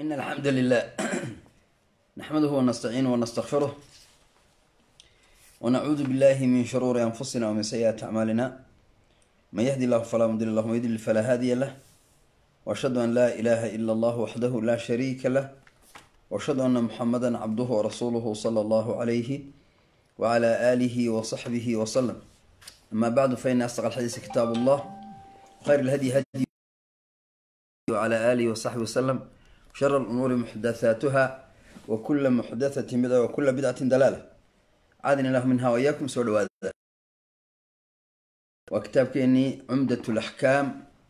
إن الحمد لله نحمده ونستعينه ونستغفره ونعوذ بالله من شرور أنفسنا ومن سيئات أعمالنا من يهدي الله فلا مضل له ومن يضلل فلا هادي له وأشهد أن لا إله إلا الله وحده لا شريك له وأشهد أن محمدا عبده ورسوله صلى الله عليه وعلى آله وصحبه وسلم أما بعد فإن أصدق الحديث كتاب الله خير الهدي هدي وعلى آله وصحبه وسلم شر الأمور محدثاتها وكل محدثة بدعة وكل بدعة دلالة عادني الله منها وإياكم سوى هذا وكتاب كيني عمدة الأحكام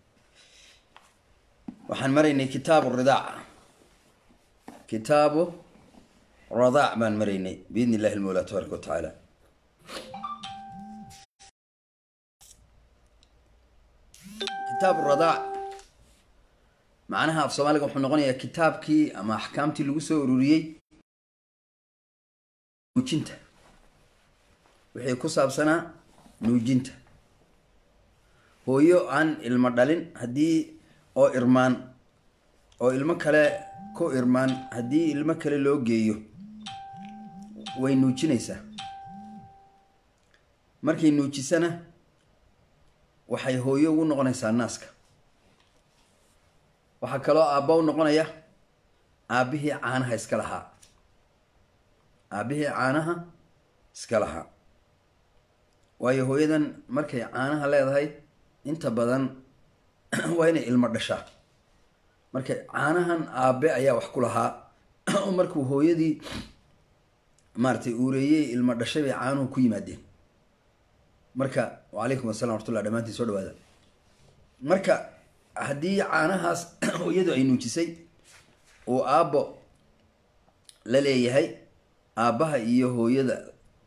waxaan maraynay kitaabu ridaac kitaabu radaac baan maraynay biidni illahi almawla tabaaraka wa tacaala kitaabu radaac macnaha af soomaaliga wuxuu noqonayaa kitaabkii ama axkaamtii lagu soo ururiyey nuujinta wixii ku saabsanaa nuujinta hooyo aan ilmo dhalin haddii oo irmaan oo ilmo kale ku irmaan haddii ilmo kale loo geeyo way nuujinaysaa markay nuujisana waxay hooyo ugu noqonaysaa naaska waxaa kaloo aabba u noqonaya aabbihii caanaha iska lahaa aabbihii caanaha iska lahaa waayo hooyadan markay caanaha leedahay inta badan waa inay ilmo dhashaa marka caanahan aabe ayaa wax ku lahaa oo markuu hooyadii maaratay uureeyey ilmo dhashay bay caanuhu ku yimaadeen marka wacalaykum assalam wartullah dhamaantiin soo dhawaada marka haddii caanahaas hooyadu ay nuujisay uu aabbo la leeyahay aabbaha iyo hooyada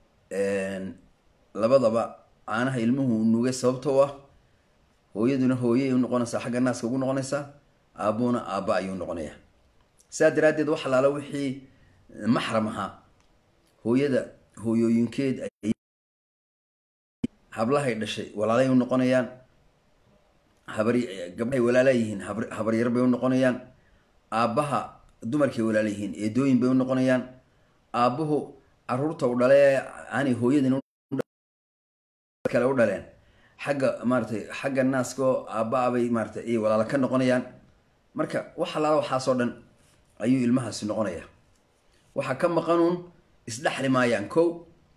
labadaba caanaha ilmuhu nugay sababtoo ah hooyaduna hooyay u noqonaysaa xagga naaska ugu noqonaysaa aabbuna aabba ayuu noqonayaa saa daraaddeed wax alaala wixii maxram ahaa hooyada hooyooyinkeed hablahay dhashay walaalay u noqonayaan habari gabdhahay walaala yihiin habaryar bay u noqonayaan aabbaha dumarkay walaala yihiin eedooyin bay u noqonayaan aabbuhu caruurta u dhale aanay hooyadin kale u dhaleen xagga maaratay xagga naaskao aabba-a bay maaratay ay walaalo ka noqonayaan marka wax alaala waxaasoo dhan ayuu ilmahaasi noqonaya waxaa ka maqanuun isdhexli maayaan kow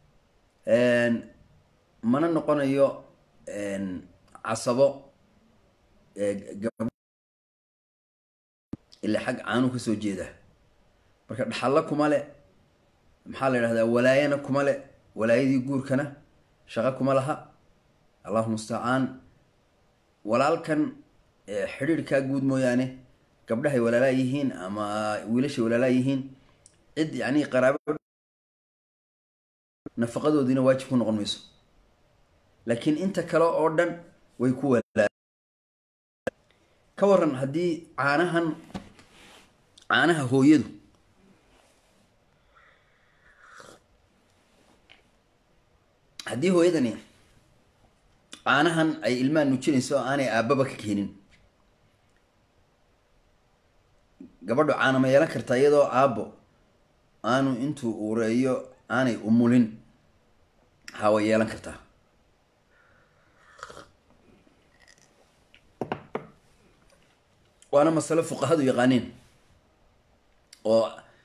mana noqonayo casabo ilaa xag caanuu kasoo jeeda marka dhaxallo kuma le maxaa la yidhahdaa walaayana kuma le walaayadii guurkana shaqo kuma laha allahu mustacaan walaalkan xidhiirkaa guud mooyaane gabdhahay walaalaa yihiin ama wiilashay walaalaa yihiin cid yani qaraabo nafaqadoodiina waajib ku noqon mayso laakiin inta kale oo dhan way ku walaa ka waran haddii caanahan caanaha hooyadu haddii hooyadani caanahan ay ilmaha nuujinayso oo aanay aabbaba ka keenin gabadhu caana ma yeelan kartaa iyadoo aabbo aanu intuu ureeyo aanay umulin haa way yeelan kartaa waana masalo fuqahadu yaqaaniin oo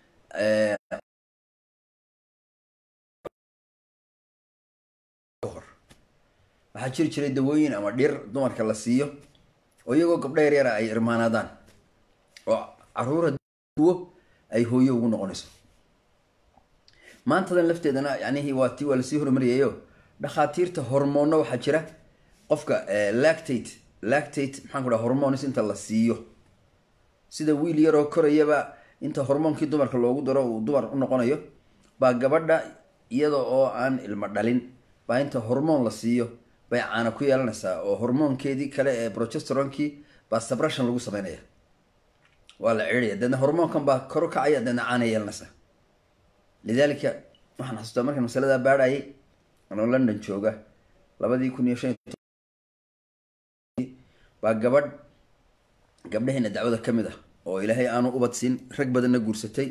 waxaa jiri jiray dawooyin ama dhir dumarka la siiyo oo iyagoo gabdho yaryara ay irmaanaadaan oo caruura duwo ay hooyo ugu noqonayso maantadan lafteedana yanihi waa ti waa lasii hormariyayo dhakhaatiirta hormoonna waxaa jira qofka lactate lactate maxaan ku dhaha hormones inta la siiyo sida wiil yaroo korayaba inta hormoonkii dumarka loogu daro uu dumar u noqonayo baa gabadha iyada oo aan ilmo dhalin baa inta hormoon la siiyo bay caana ku yeelanaysaa oo hormoonkeedii kale ee progesteronkii baa sabration lagu sameynaya waa la ciidaya deedna hormoonkan baa kor kacaya deedna caana yeelanaysaa lidaalika waxaan xasuustaa markaan masaladaa baadhayay anoo london jooga labadii kun iyo shan baa gabadh gabdhaheena dacwada ka mid ah oo ilaahay aanu ubadsin rag badanna guursatay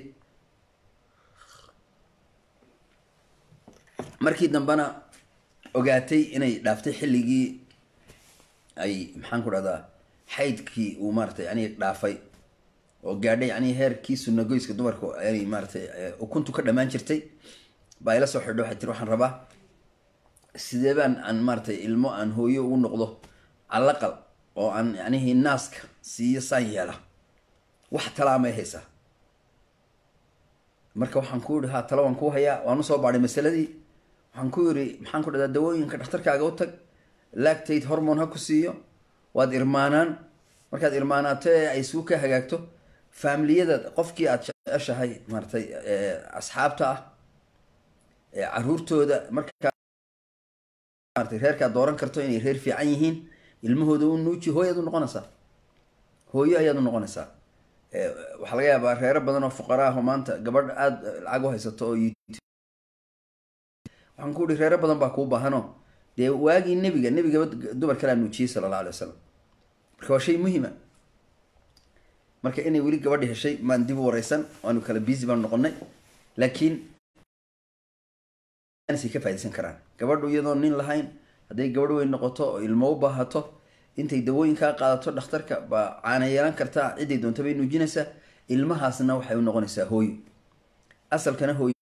markii dambena ogaatay inay dhaaftay xilligii ay maxaan ku dhahdaa xaydkii uu maaratay yani dhaafay oo gaadhay yani heerkii sunagoyska dumarka ay maaratay ukuntu ka dhamaan jirtay baa ila soo xidho waxay tiri waxaan rabaa sidee baan aan maaratay ilmo aan hooyo ugu noqdo calaqal oo aan yanihi naaska siiyo saan yeela wax talaamay haysaa marka waxaan ku yihi ha talo waan kuu hayaa waan usoo baadhay masaladii waxaan ku yidhi maxaan ku dhahdaa dawooyinka dhakhtarkaaga u tag lactate hormone ha ku siiyo waad irmaanaan markaad irmaanaato ee ay suu ka hagaagto faamiliyada qofkii aad jeceshahay maaratay asxaabta ah caruurtooda markaa maratay reerkaad dooran karto inay reer fiican yihiin ilmahooda u nuuji hooyaad u noqonaysaa hooyo ayaad u noqonaysaa waxaa laga yaabaa reero badan oo fuqara ah oo maanta gabadh aada lacag u haysato oo waxaan ku ihi reero badan baa kuu baahano dee waagii nebiga nebigaba dumar kalaa nuujiyey sala alla alay wasalam marka waa shay muhima marka inay weli gabadhi heshay maan dib u wareysan waanu kala busy baanu noqonay laakiin say ka faidaysan karaan gabadhu iyadoo nin lahayn hadday gabadh weyn noqoto oo ilmo u baahato intay dawooyinkaa qaadato dhakhtarka baa caana yeelan kartaa ciday doonta bay nuujinaysaa ilmahaasna waxay u noqonaysaa hooyo asalkana hooyo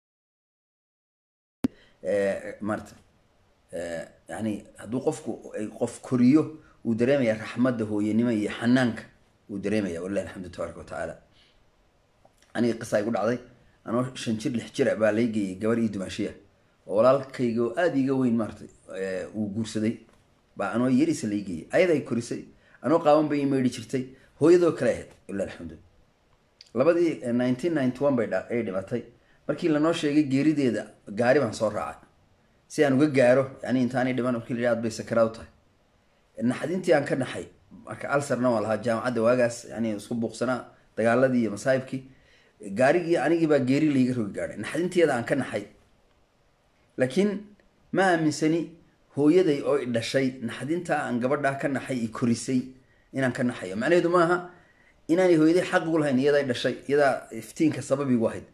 maarata yani hadduu qofku qof koriyo uu dareemaya raxmadda hooyanimo iyo xanaanka uu dareemaya walilahi alxamdu tabaaraka watacaala aniga qisa igu dhacday anoo shan jir lix jira baa lay geeyay gabar ii dumaashiya oo walaalkayga oo aada iga weyn maaratay uu guursaday baa anoo yarisa lay geeyay ayaday korisay anoo qaaban bay meydhi jirtay hooyadoo kale ahayd walilahi alxamdu labadii nineteen ninety one bay ay dhimatay markii lanoo sheegay geerideeda gaari baan soo raacay si aan uga gaaro yani intaanay dhiman markii la aad bay sakaraad u tahay naxdintii aan ka naxay marka alsarna waa lahaa jaamacadda waagaas yani isku buuqsanaa dagaaladii iyo masaahibkii gaarigii anigii baa geeri layga rogi gaadhay naxdinteeda aan ka naxay laakiin ma aaminsani hooyaday oo i dhashay naxdintaa aan gabadhaa ka naxay i korisay inaan ka naxayo macnaheedu maaha inaanay hooyaday xaq ugu lahayn iyadaa dhashay iyadaa iftiinka sababigu ahayd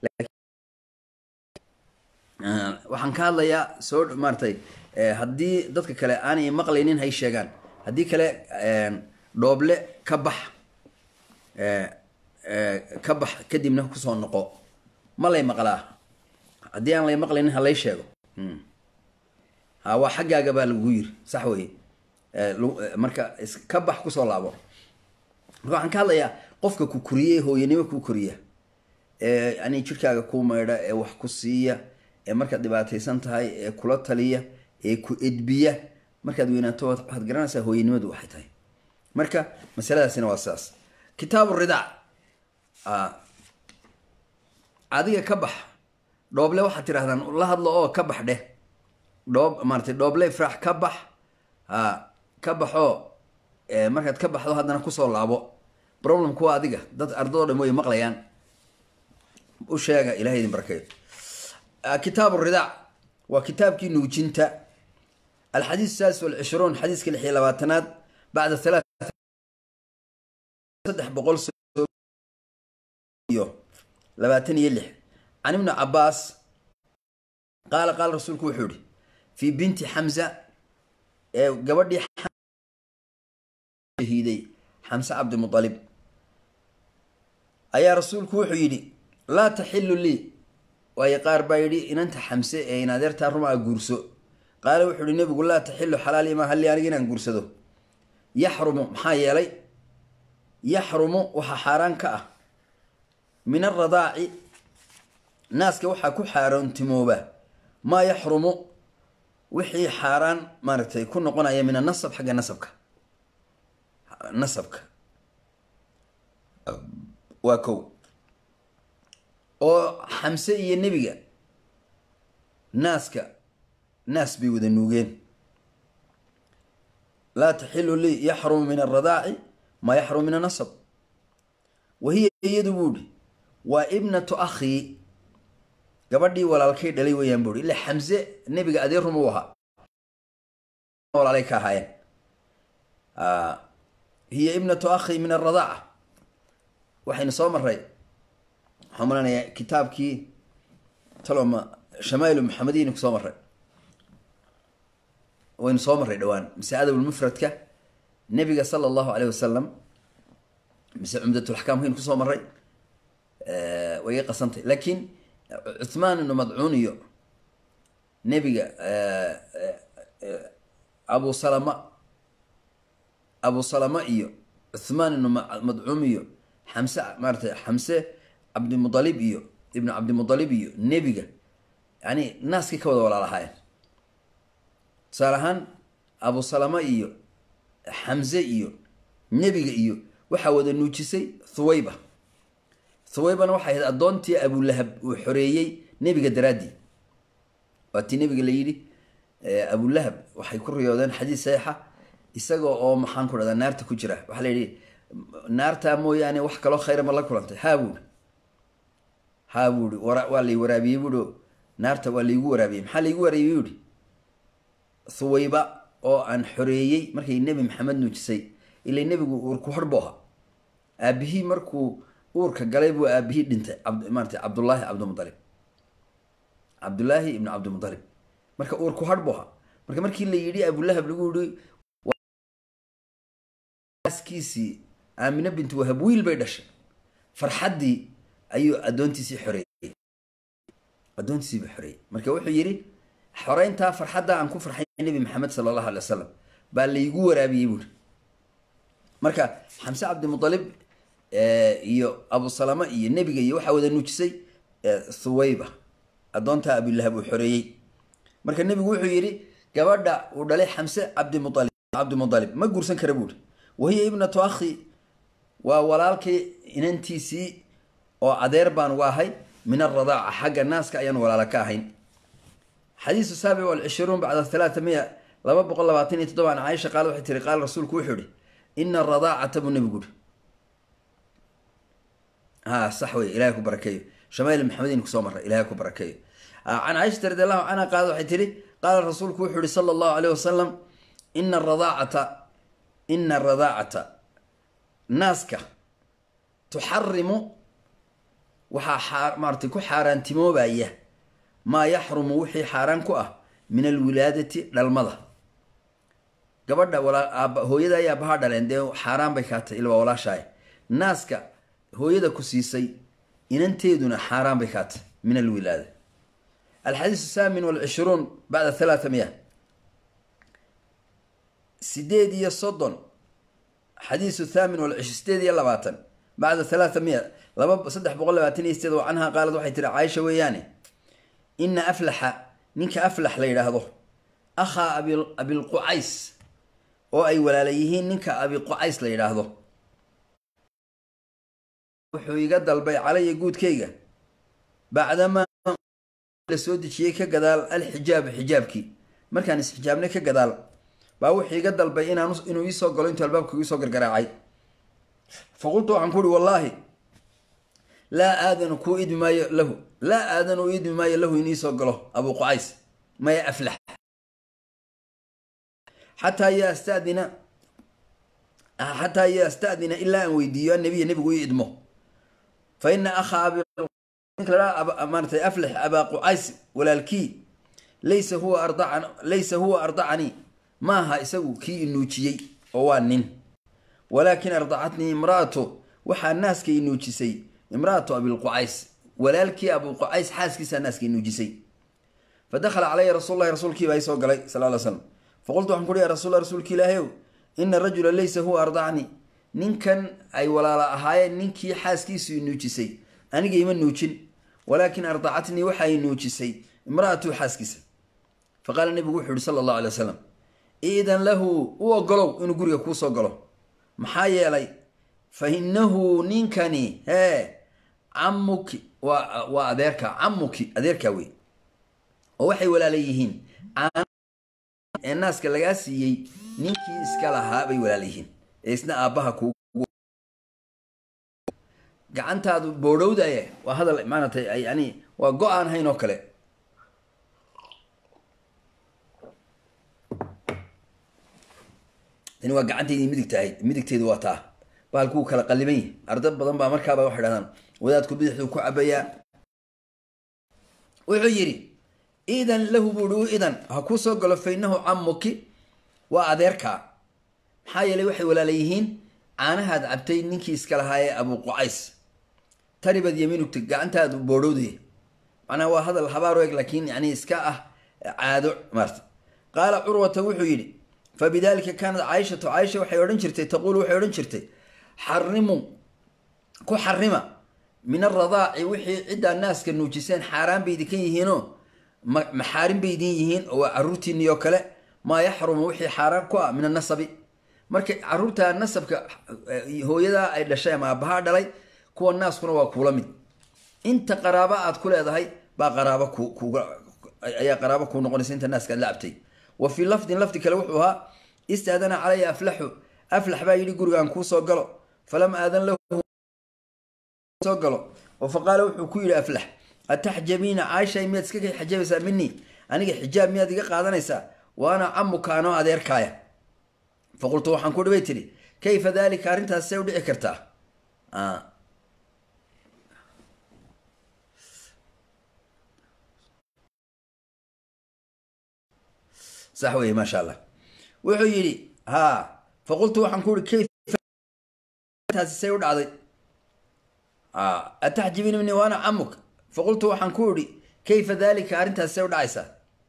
waxaan ka hadlayaa soo maaratay haddii dadka kale aanay maqlaynin hay sheegaan haddii kale dhooble ka bax ka bax kadibna kusoo noqo ma lay maqlaa haddii aan lay maqlaynin halay sheego ha waa xaggaaga baa lagu yiri sax weye marka ka bax kusoo laabo marka waxaan ka hadlayaa qofka ku koriye hooyanimo kuu koriya ee yani jirkaaga kuu maydha ee wax ku siiya ee markaad dhibaataysan tahay ee kula taliya ee ku edbiya markaad weynaato waxaad garanaysaa hooyanimadu waxay tahay marka masaladaasina waa sidaas kitaabu ridaac adiga ka bax dhooble waxaad tirahdaan la hadlo oo ka bax dheh dhoob maaratay dhooble ifraax ka bax a ka baxoo markaad ka baxdo haddana kusoo laabo problemku waa adiga dad ardadoo dhan way maqlayaan u sheega ilahay idin barakeeyo kitaabu ridaac waa kitaabkii nuujinta alxadiis saadis walcishruun xadiiska lix iyo labaatanaad bacda halaa saddex boqol iyo labaatan iyo lix can ibni cabaas qaala qaala rasuulku wuxuu yihi fii binti xamza ee gabadhii shahiiday xamse cabdimualib ayaa rasuulku wuxuu yidhi laa taxilu lii waayo qaar baa yidhi inanta xamse ee in adeertaa rumaa guurso qaala wuxuu yihi nebigu laa taxilu xalaali ma halli aniga inaan guursado yaxrumu maxaa yeelay yaxrumu waxaa xaaraan ka ah min aradaaci naaska waxaa ku xaaraantimooba maa yaxrumu wixii xaaraan maaragtay ku noqonaya min anasab xagga nasabka nasabka waa kow oo xamse iyo nebiga naaska naas bay wada nuugeen laa taxilu lii yaxrumu min aradaaci maa yaxrumu min anasab wa hiya iyadu buu ihi waa ibnatu akhii gabadhii walaalkay dhalay weeyaan buu ihi ila xamse nebiga adeer ruma u ahaa walaalay ka ahaayeen hiya ibnatu akhii min aradaaca waxaynu soo maray waxaan malanayaa kitaabkii taloma shamaa'ilu maxamediyaynu kusoo maray waynu soo marray dhowaan mise adabulmufradka nebiga sala allahu aleyh wasalam mise cumdatulaxkaam waynu kusoo maray way iga qasantay laakiin cuthmaan ibnu madcuun iyo nebiga abu salama abu salama iyo cuthmaan ibnu madcuum iyo xamse maaratay xamse cabdimudalib iyo ibnu cabdimudalib iyo nebiga yani naaskii ka wada walaalahaayeen tusaale ahaan abu salama iyo xamse iyo nebiga iyo waxaa wada nuujisay thuwayba thuwaybana waxay ahayd addoontii abulahab uu xoreeyey nebiga daraaddii waa tii nebiga la yidhi abulahab waxay ku riyoodeen xadiis saxiixa isaga oo maxaan ku dhahdaa naarta ku jira waxaa la yidhi naartaa mooyaane wax kaloo khayra ma la kulantay haa buuri haa buuri waa lay waraabiyey buuhi naarta waa laygu waraabiyey maxaa laygu waraabiyey buuhi thuwayba oo aan xoreeyey markay nebi maxamed nuujisay ilay nebigu uurku harbo aha aabihii markuu uurka galay buu aabihii dhintay maarata cabdullaahi cabdimudalib cabdullaahi ibnu cabdimudalib marka uurku harbo aha marka markii la yidhi abulahab lagu yihi aaskiisii aamine bintu wahab wiil bay dhashay farxaddii ayuu addoontiisii xoreeyey addoontiisiiba xoreeyey marka wuxuu yidhi xoreyntaa farxadda aan ku farxay nebi maxamed sala allahu alay wasalam baa laygu waraabiyey buuri marka xamse cabdimudalib iyo abu salama iyo nebiga iyo waxaa wada nuujisay thuwayba addoontaa abilahab uu xoreeyey marka nebigu wuxuu yidhi gabadha uu dhalay xamse cabdimualib cabdimudalib ma guursan kara buuri wahiya ibnatu akhi waa walaalkii inantiisii oo adeer baan u ahay min aradaaca xagga naaska ayaan walaala ka ahayn xadiisu saabic walcishruun bacda halaata miya laba boqol labaatan iyo toddoba an caaisha qaal waxay tiri qaala rasuulku wuxuu ihi ina aradaacata buu nebigu uri ha sax wey ilahay ku barakeeyo shamail maxamediin kusoo maray ilahay ku barakeeyo can caaishata radi allahu canha qaala waxay tihi qaala rasuulku wuxuu ihi sala allahu aleyh wasalam ina aradaacata ina aradaacata naaska tuxarimu waxaa maaratay ku xaaraantimoobaya maa yaxrumu wixii xaaraan ku ah min alwilaadati dhalmada gabadha hooyada ay aabahaa dhaleen dee xaaraan bay kaatay ilwaa walaashaay naaska hooyada ku siisay inanteeduna xaaraan bay kaatay min alwilaada alxadiis saamin walcishruun bacda halaata miya sideed iyo soddon xadiisu thaamin walcish sideed iyo labaatan bacda halaata miya laba saddex boqol labaatan iyo sideed oo canhaa qaalad waxay tiri caaisha weeyaane ina aflaxa ninka aflax la yidhaahdo akhaa abi abilqucays oo ay walaala yihiin ninka abiqucays la yidhaahdo wuxuu iga dalbay calaya guudkayga bacdamaa la soo dejiyey ka gadaal alxijaabu xijaabkii markaan isxijaabnay ka gadaal baa wuxuu iga dalbay inaan inuu iisoo galo intuu albaabka iisoo gargaraacay fa qultu waxaan ku uhi wallaahi laa aadanu kuu idmi maayo lahu laa aadanu idmi maayo lahu in iisoo galo abu qucays maya aflax xataa yastadina xataa yastadina ilaa aan weydiiyo annabiya nebigu ii idmo fa ina akhaa maaratay aflax abaa qucays walaalkii laysa huwa ardacan laysa huwa ardacanii ma aha isagu kii inuujiyey oo waa nin walaakin ardacatnii imra'atu waxaa naaska inuujisay imra'atu abilqucays walaalkii abuqucays xaaskiisaa naaska inuujisay fa dakhala calaya rasuul lahi rasuulkii baa isoo galay sal ly slam faqultu waxaan kuhi ya rasul rasuulki ilaahayow ina rajula laysa huwa ardacni ninkan ay walaala ahaayeen ninkii xaaskiisu inuujisay aniga ima nuujin walaakin ardacatnii waxa ay nuujisay imra'atu xaaskiisa fa qaala nebigu wuxuu yihi sala allahu alay wasalam iidan lahu u ogolow inuu guriga kuusoo galo maxaa yeelay fa inahu ninkani hee camuki waa waa adeerka camuki adeerkaa wey oo waxay walaala yihiin ee naaska lagaa siiyey ninkii iska lahaa bay walaala yihiin ee isna aabbaha ku gacantaadu boodhowdaye waa hadal maaragtay yani waa go-aan hayn oo kale tani waa gacantaydii midigta ahayd midigteedu waa taa baalkuu kala qaliban yahay arda badan baa markaaba waxay dhahdaan wadaadku bidixduu ku cabayaa wuxuu yidhi idan lahu buuhi u idan ha kuu soo galo fainahu camuki waa adeerkaa maxaa yeelay waxay walaala yihiin caanahaad cabtay ninkii iska lahaa ee abu qucays taribad yamiinugta gacantaadu boodhowday macnaha waa hadal habaar eg laakiin yani iska ah caado maarta qaala curwata wuxuu yidhi fabidalika kaanat caaishatu caaisha waxay odhan jirtay taquulu waxay odhan jirtay xarimu ku xarima min aradaaci wixii ciddaa naaska nuujiseen xaaraan bay idinkan yihiinoo maxaarin bay idin yihiin oo waa caruurtiinii oo kale maa yaxrumu wixii xaaraan ku ah min anasabi marka caruurta nasabka hooyadaa ay dhashay ama aabbahaa dhalay kuwa naaskuna waa kuula mid inta qaraabo aad ku leedahay baa qaraabo ayaa qaraabo kuu noqonaysa inta naaska aad la cabtay wa fii lafdin lafdi kale wuxuu ahaa istaadana calaya aflaxu aflax baa yidhi gurigaan kuu soo galo falam aadan lahu soo galo oo fa qaala wuxuu ku yidhi aflax ataxjabiina caaisha miyaad iska kay xajabaysaa minii aniga xijaab miyaad iga qaadanaysaa wa ana camuka anoo adeerkaaya fa qultu waxaan ku dhibay tidhi kayfa dalika arrintaas see u dhici kartaa sax weye maasha allah wuxuu yidhi ha fa qultu waxaan ku ihi kayftaasi say u dhacday ataxjibini mini waana camuk fa qultu waxaan ku idhi kayfa dalika arrintaasi say u dhacaysaa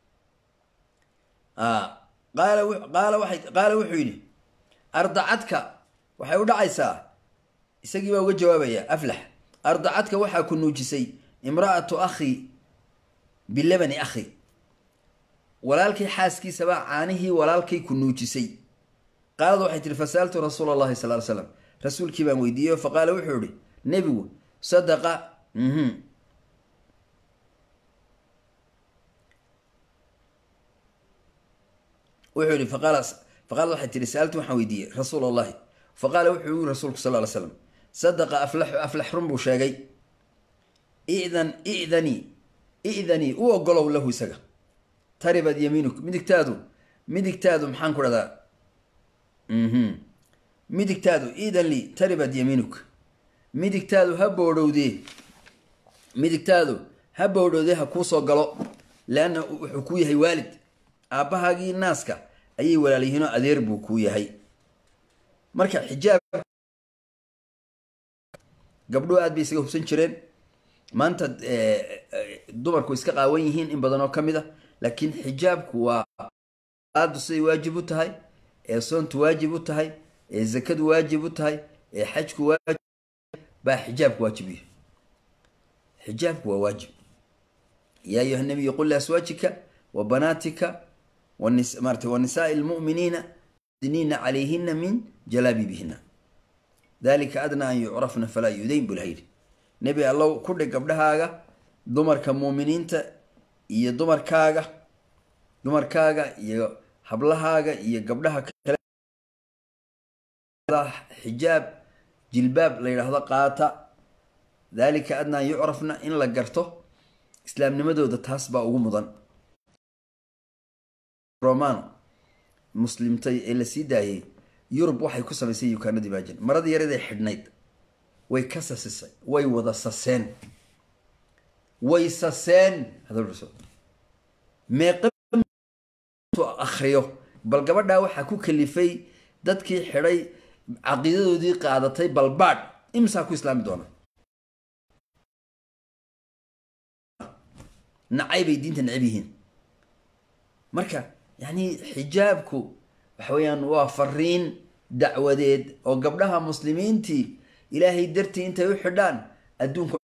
qaala qaala waay qaala wuxuu yidhi ardacadka waxay u dhacaysaa isagii baa uga jawaabaya aflax ardacadka waxaa ku nuujisay imra'atu akhi bilabani akhi walaalkii xaaskiisabaa caanihii walaalkay ku nuujisay qaalad waxay tihi fasa'altu rasuula allahi sal ly slam rasuulkii baan weydiiyey fa qaala wuxuu ihi nebigu sadaqa wuxuu yihi faqaalad waxay tihi sa'altu waxaan weydiiyey rasuul allahi fa qaala wuxuu yii rasuulku sal ly slam sadaqa aflaxu aflax run buu sheegay idan idanii idanii u ogolow lahu isaga taribad yamiinuk midigtaadu midigtaadu maxaan ku dhahdaa midigtaadu idan li taribad yamiinuk midigtaadu ha boodhowdee midigtaadu ha boodhowdee ha kuu soo galo leanna wuxuu kuu yahay waalid aabbahaagii naaska ayay walaalyihiinoo adeer buu kuu yahay marka xijaab gabdhuhu aad bay isaga hubsan jireen maanta dumarku iska qaawan yihiin in badan oo ka mid a laakiin xijaabku waa aadu siday waajib u tahay ee soontu waajib u tahay ee zakadu waajib u tahay ee xajku waajib baa xijaabku waajib yahay xijaabku waa waajib yaa ayuha nabiyu qul liaswaajika wa banaatika marata wa nisaai lmu'miniina diniina calayhina min jalaabiibihina dalika adnaa an yucrafna falaa yudayn buu laha yidhi nebi allow ku dhig gabdhahaaga dumarka muuminiinta iyo dumarkaaga dumarkaaga iyo hablahaaga iyo gabdhaha kale xijaab jilbaab la yidhaahdo qaata dalika adnaa an yucrafna in la garto islaamnimadooda taas baa ugu mudan romano muslimtay ee la sii daayay yurub waxay ku samaysay yukaanadii baajin maradii yaradee xidhnayd way ka sasisay way wada saseen way saseen meeqa akriyo bal gabadhaa waxaa ku kalifay dadkii xidhay caqiidadoodii qaadatay balbaadh imsaa ku islaami doona nacay bay diinta necab yihiin marka yacni xijaabku waxa weeyaan waa fariin dacwadeed oo gabdhaha muslimiintii ilaahay dartii intay u xidhaan adduunka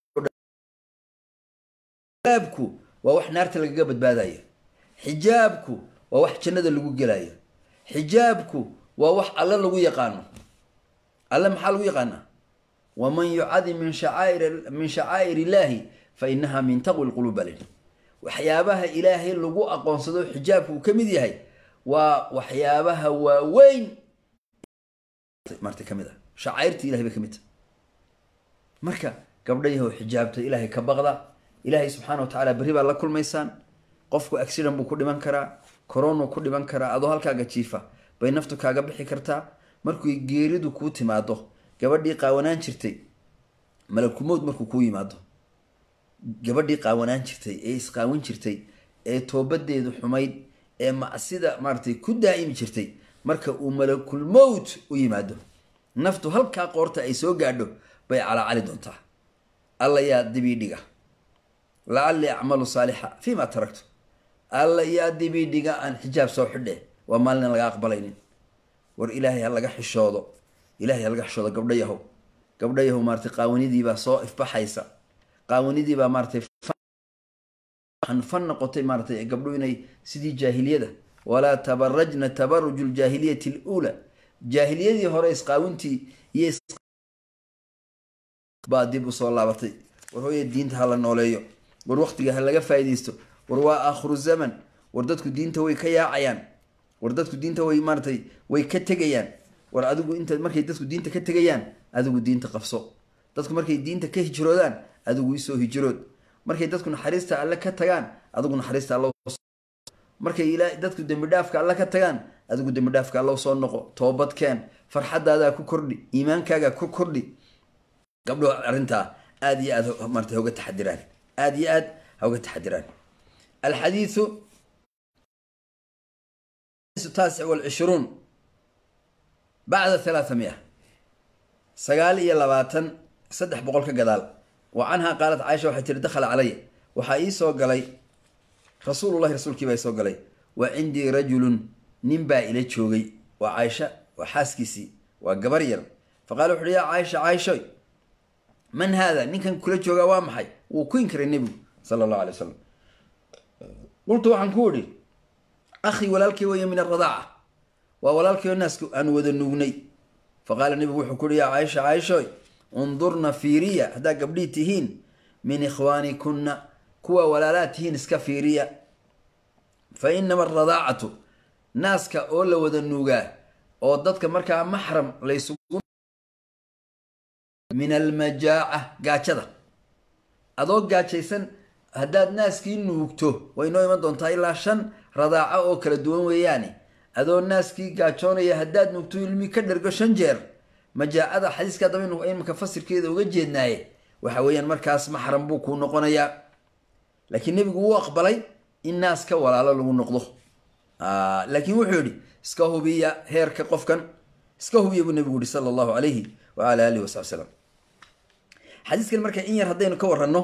xijaabku waa wax naarta lagaga badbaadaya xijaabku waa wax jannada lagu gelaya xijaabku waa wax alle lagu yaqaano alle maxaa lagu yaqaanaa waman yucadim min shacaair min shacaa'ir illaahi fa inaha min taqwi lquluub baa layidhi waxyaabaha ilaahay lagu aqoonsado xijaabku uu ka mid yahay waa waxyaabaha waaweyn marta ka mid ah shacairta ilahay bay ka mid tahay marka gabdhayahow xijaabta ilaahay ka baqda ilaahay subxaana wa tacaala berri baad la kulmaysaan qofku accident buu ku dhiman karaa coronu ku dhiman karaa adoo halkaaga jiifa bay naftu kaaga bixi kartaa markuy geeridu kuu timaado gabadhii qaawanaan jirtay malakumowd markuu kuu yimaado gabadhii qaawanaan jirtay ee isqaawan jirtay ee toobadeedu xumayd ee macsida maaratay ku daa'imi jirtay marka uu malakulmowt u yimaado naftu halkaa qoorta ay soo gaadho bay calaacali doontaa alla yaa dibidhiga lacallii acmalu saalixa fii ma taragtu alla yaa dibidhiga aan xijaab soo xidhe waa maalin laga aqbalaynin war ilaahay ha laga xishoodo ilahay ha laga xishoodo gabdho yahow gabdho yahow maaratay qaawanidiibaa soo ifbaxaysa qaawanidiibaa maaratay fan noqotay maaratay gabdho inay sidii jaahiliyada walaa tabarajna tabaruju ljaahiliyati luula jaahiliyadii hore isqaawintii iyo baa dib usoo laabatay war hooya diinta ha la nooleeyo war waktiga ha laga faaideysto war waa aakhiru zaman war dadku diinta way ka yaacayaan war dadku diinta way maaratay way ka tegayaan war adigu inta markay dadku diinta ka tegayaan adigu diinta qabso dadku markay diinta ka hijroodaan adigu isoo hijrood markay dadku naxariista alle ka tagaan adigu naxariista all markay dadku dembidhaafka alle ka tagaan adigu dembidhaafka allow soo noqo toobadkeen farxadaadaa ku kordhi iimaankaaga ku kordhi gabdho arrintaa aada iyo aad marata hoga taxadiraan aada iyo aad hoga taxadiraan alxadiiu taasic walcishruun bacda halaatha mia sagaal iyo labaatan saddex boqol ka gadaal wa canhaa qaalat caaisha waxay tiri dakhala calaya waxaa ii soo galay rasuulullahi rasuulkii baa isoo galay wa cindii rajulun nin baa ila joogay waa caaisha waa xaaskiisii waa gabar yar fa qaala wuxuuhi yaa caaisha caaishoy man haada ninkan kula joogaa waa maxay wuu ku inkiray nebigu sala allahu alay wasalam qultu waxaan ku idhi akhii walaalkay weeye min aradaaca waa walaalkay oo naasku aan wada nuugnay fa qaala nebigu wuxuu kuuhi yaa caaisha caaishoy undurna fiiriya haddaa gabdhii tihiin min ikhwaanikunna kuwa walaalaa tihiin iska fiiriya fa inama aradaacatu naaska oo la wada nuugaa oo dadka markaa maxram laysugu min almajaaca gaajada adoo gaajaysan haddaad naaskii nuugto way noo iman doontaa ilaa shan radaaco oo kala duwan weeyaane adoo naaskii gaajoonaya haddaad nuugto ilmi ka dhergo shan jeer majaacada xadiiska daba imika fasirkeeda uga jeednaaye waxa weeyaan markaas maxram buu kuu noqonayaa laakiin nebigu wuu aqbalay in naaska walaalo lagu noqdo laakiin wuxuu yihi iska hubiya heerka qofkan iska hubiya buu nebigu yihi sala allahu alayhi waala alihi wasabi slam xadiiskan marka in yar haddaynu ka waranno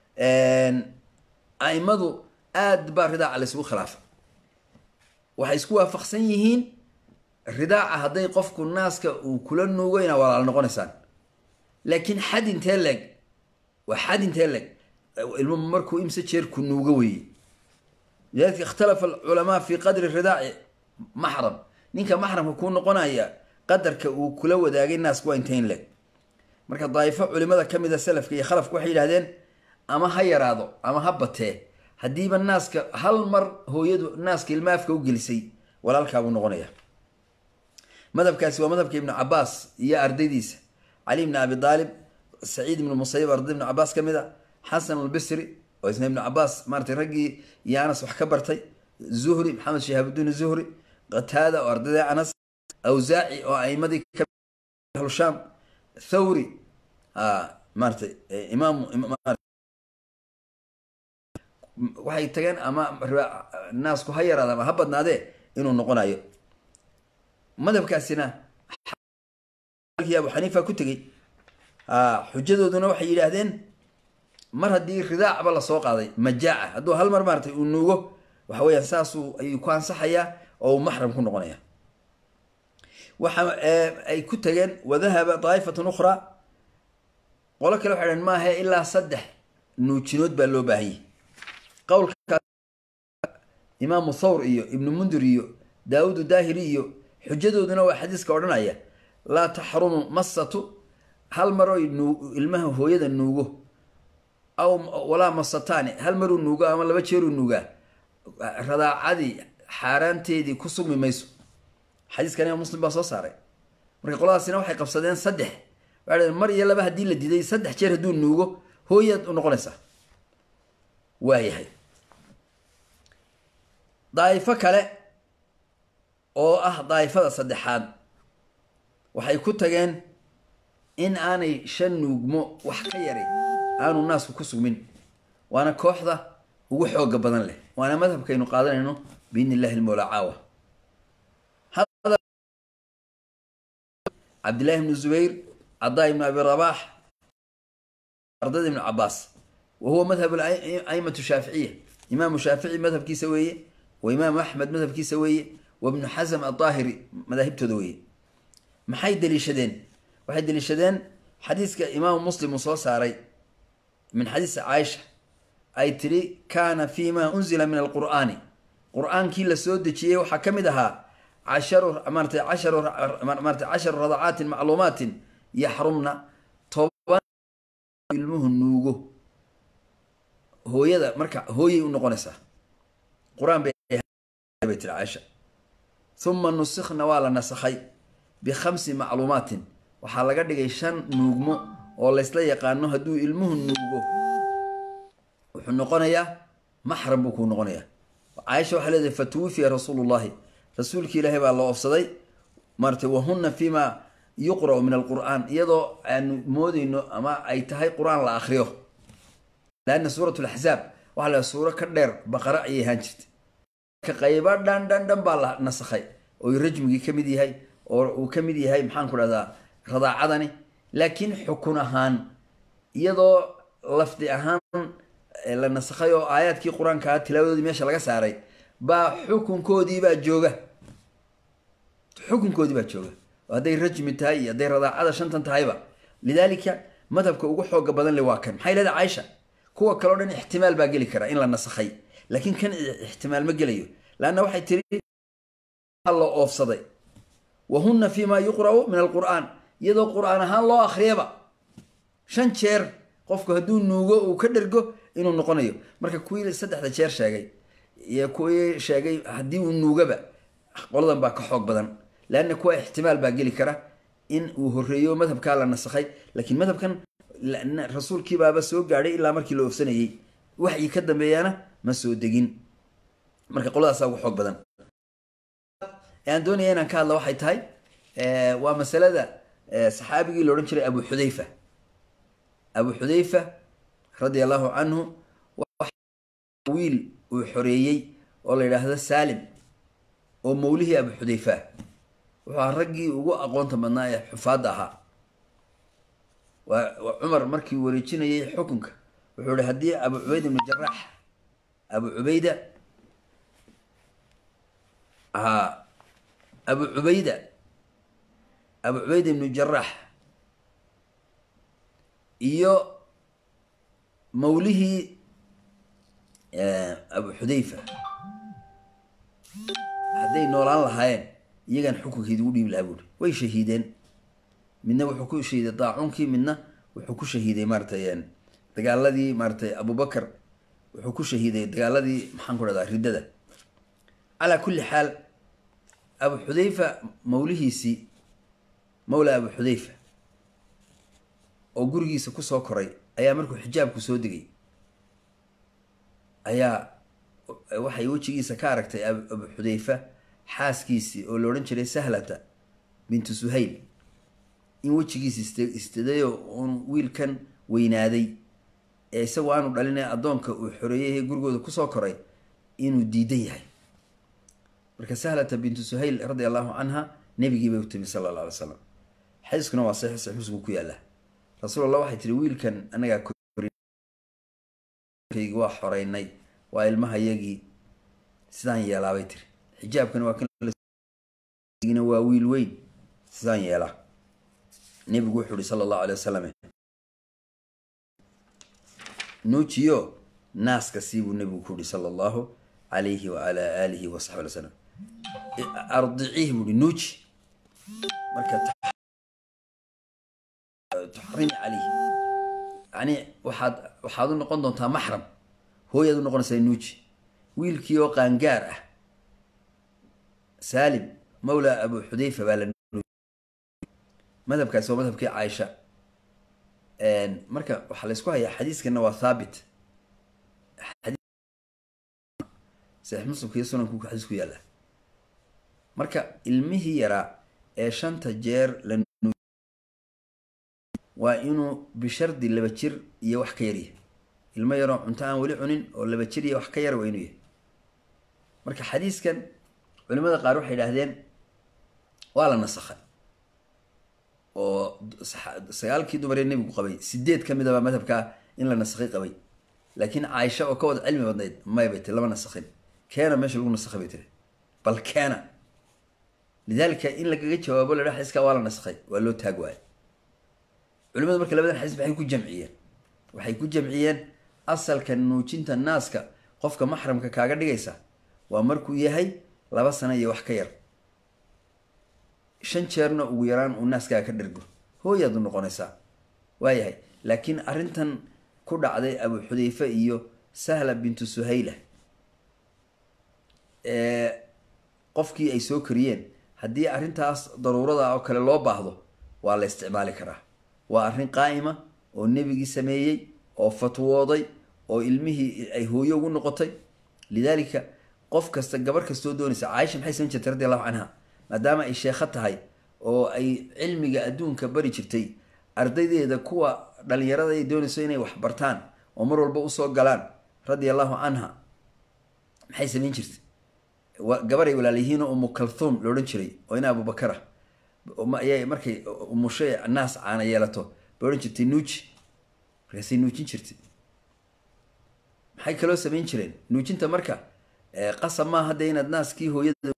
aimadu aad baa ridaaca laysugu khilaafa waxay isku waafaqsan yihiin ridaaca hadday qofku naaska uu kula nuugo inaa walaalo noqonaysaan laakiin xad intee leeg waa xad intee leeg ilmu markuu imse jeer ku nuugo weeye lidalika ikhtalafa alculamaa fi qadri ridaaci maxram ninka maxramka kuu noqonaya qadarka uu kula wadaagay naasku waa intayn leeg marka daa'ifo culimada ka mida salafka iyo khalafka waxay yidhahdeen ama ha yaraado ama ha batee haddiiba naaska hal mar hooyadu naaska ilmaafka u gelisay walaalkaabuu noqonaya madhabkaasi waa madhabka ibnu cabaas iyo ardaydiisa cali ibni abi aalib saciid ibnu musayib arday ibnu cabaas ka mid a xasan albisri oo isna ibnu cabaas maaratay raggii iyo anas wax ka bartay zuhri maxamed shihaabudiin zuhri qataada oo ardayda anas awsaaci oo aimadii ahlushaam thawri maaratay imaam waxay tageen ama naasku ha yaraada ama ha badnaadee inuu noqonayo madhabkaasina abu xaniifa ku tegey xujadooduna waxay yidhaahdeen mar haddii ridaacba lasoo qaaday majaaca hadduu hal mar maaratay uu nuugo waxa weyaan saasuu ayuu ku ansaxayaa oo uu maxram ku noqonaya waxa ay ku tageen wadahaba daa'ifatun ukhraa qolo kale waxay dhaheen maahe ilaa saddex nuujinood baa loo baahanyay qowlka imaamu thawr iyo ibnu mundir iyo daawuud daahiri iyo xujadooduna waa xadiiska odhanaya laa taxrumu masatu hal maroo ilmaha hooyada nuugo aw walaa masataani hal maruu nuugo ama laba jeeruu nuugaa radaacadii xaaraanteedii ku sugmi mayso xadiiskan imaam muslim baa soo saaray marka qoladaasina waxay qabsadeen saddex waxay dhaheen mar iyo laba haddii la diiday saddex jeer hadduu nuugo hooyaad u noqonaysaa waayahay daa'ifo kale oo ah daa'ifada saddexaad waxay ku tageen in aanay shan nuugmo wax ka yari aanu naasku ku sugmin waana kooxda ugu xooga badan leh waana madhabkaynu qaadanayno biidni illahi lmawlaa caawa cabdillahi ibnu zubayr cadaa ibnu abi rabaax ardada ibnu cabaas wa huwa madhab aimatu shaaficiya imaamu shaafici madhabkiisa weeye wa imaamu axmed madhabkiisa weeye wa ibnu xasm adaahiri madaahibtooda weeye maxay deliishadeen waxay deliishadeen xadiiska imaamu muslim uu soo saaray min xadiisi caaisha ay tidhi kaana fi ma unzila min alqur'aani qur-aankii la soo dejiyey waxaa ka mid ahaa casharu maarata casharu maarata casharu radacaatin macluumaatin yaxrumna toban ilmuhu nuugo hooyada marka hooyay u noqonaysaa qur-aan bay tiri caaisha uma nusikhna waa la nasakhay bikhamsi macluumaatin waxaa laga dhigay shan nuugmo oo laysla yaqaano hadduu ilmuhu nuugo wuxuu noqonayaa maxram buu kuu noqonayaa caaisha waxay leedahay fatuwufiya rasuulu llahi rasuulki ilaahay baa la oofsaday maarata wahuna fima yuqra'u min alqur'aan iyadoo aanu moodeyno ama ay tahay qur-aan la akriyo laanna suurat laxzaab waxaa la suuro ka dheer baqara ayay ahaan jirtay marka qaybo dhan dhan dhan baa la nasakhay oo rajmigii ka mid yahay oo uu ka mid yahay maxaan ku dhahdaa radaacadani laakiin xukun ahaan iyadoo lafdi ahaan la nasakhay oo aayaadkii qur-aankaa tilaawadoodii meesha laga saaray baa xukunkoodiibaa jooga xukunkoodii baa jooga oo hadday rajmi tahay iyo hadday radaacada shantan tahayba lidaalika madhabka ugu xooga badan le waa kan maxay leedahay caaisha kuwa kaleo dhan ixtimaal baa geli kara in la nasakhay laakiin kan ixtimaal ma gelayo laanna waxay tiri la oofsaday wa huna fi ma yuqra'u min alqur'aan iyadoo qur-aan ahaan loo akhriyaba shan jeer qofku hadduu nuugo uu ka dhergo inuu noqonayo marka kuwii saddexda jeer sheegay iyo kuwii sheegay haddii uu nuugaba qoladan baa ka xoog badan leanna kuwa ixtimaal baa geli kara in uu horeeyo madhabkaa la nasakhay laakiin madhabkan rasuulkiibaaba soo gaadhay ilaa markii la oofsanayey waxyi ka dambeeyana ma soo degin marka qoladaasa ugu xoog badan aan doonaya inaan ka hadla waxay tahay waa masalada saxaabigii la odhan jiray abu xudayfa abu xudayfa radia allahu canhu wiil uu xoreeyey oo la yidhaahdo saalim oo mawlihii abu xudayfa wuxuu ahaa raggii ugu aqoonta badnaa ee xufaadda ahaa waa cumar markii wareejinayay xukunka wuxuu ihi haddii abu cubayd ibnu jaraax abu cubayda haa abu cubayda abu cubayda ibnu jaraax iyo mawlihii abu xudayfa hadday noolaan lahaayeen iyagaan xukunkeedi ugu dhiibi lahaa buuri way shahiideen midna wuxuu ku shahiiday daacuunkii midna wuxuu ku shahiiday maaratay dagaaladii maaratay abubakar wuxuu ku shahiiday dagaaladii maxaan ku dhahdaa riddada calaa kulli xaal abu xudayfa mawlihiisii mawla abu xudayfa oo gurigiisa kusoo koray ayaa markuu xijaabku soo degay ayaa waxay wejigiisa ka aragtay abu xudayfa xaaskiisii oo la odhan jiray sahlata bintu suhayl in wejigiisa ist istadayo uun wiilkan weynaaday ee isagoo aanu dhalin addoonka uu xoreeyay gurigooda kusoo koray inuu diidan yahay marka sahlata bintu suhayl radi allahu canha nebigii bay u timi sala alla alay slam xadiiskuna waa saxiix saxiix muslim ku yaalla rasuul allah waxay tiri wiilkan anagaa kaygi waa xoreynay waa ilmahayagii sidaan yeelaabay tiri xijaabkana waa kan waa wiil weyn sidaan yeelaa nebigu wuxuu ihi sala allahu alay wasalam nuujiyo naaska siibuu nebigu ku yihi sala allahu alayhi waala aalihi wasaxbi alay slam ardiciih buu ihi nuuji marka tuxrimi calayhi yani waxaad waxaad u noqon doontaa maxram hooyaad u noqonaysaa nuuji wiilkii oo qaangaar ah saalim mawla abu xudayfa baa la madhabkaasi waa madhabkii caaisha marka waxaa la ysku hayaa xadiiskana waa thaabit saxiix muslimka iyo sunanku xadiis ku yaalla marka ilmihii yaraa ee shanta jeer la waa inuu bishardi laba jir iyo wax ka yaryahay ilmo yaroo cunto aan weli cunin oo laba jir iyo wax ka yar waa inuu yahay marka xadiiskan culimada qaar waxay idhaahdeen waa la nasakhay oo sagaalkii dumaree nebigu qabay sideed ka midabaa madhabkaa in la nasakhay qabay laakiin caaisha oo ka wada cilmi badnayd may bay tiri lama nasakhin keena meesha lagu nasakhay bay tiri bal keena lidaalika in lagaga jawaabo la dha xadiiskaa waa la nasakhay waa loo taag waayo culimadu marka labadan xadiis maxay ku jamciyeen waxay ku jamciyeen asalka nuujinta naaska qofka maxramka kaaga dhigaysa waa markuu yahay laba sano iyo wax ka yar shan jeerna ugu yaraan uu naaskaaga ka dhergo hooyaad u noqonaysaa waayahay laakiin arrintan ku dhacday abu xudayfe iyo sahla bintu suhayla ee qofkii ay soo kariyeen haddii arrintaas daruurada oo kale loo baahdo waa la isticmaali karaa waa arrin qaa'ima oo nebigii sameeyey oo fatwooday oo ilmihii ay hooyo ugu noqotay lidaalika qof kasta gabar kastoo doonaysa caaisha maxay samayn jirtay radi allahu canha maadaama ay sheekho tahay oo ay cilmiga adduunka bari jirtay ardaydeeda kuwa dhalinyarada ay doonayso inay wax bartaan oo mar walba usoo galaan radia allahu canha maxay samayn jirtay gabaray walaalyihiinoo umu kalthuum la odhan jiray oo ina abubakar ah ayay markay umushay naas caana yeelato bay odhan jirtay nuuji markaasay nuujin jirtay maxay kaloo samayn jireen nuujinta marka qasab maaha hadda inaad naaskii hooyada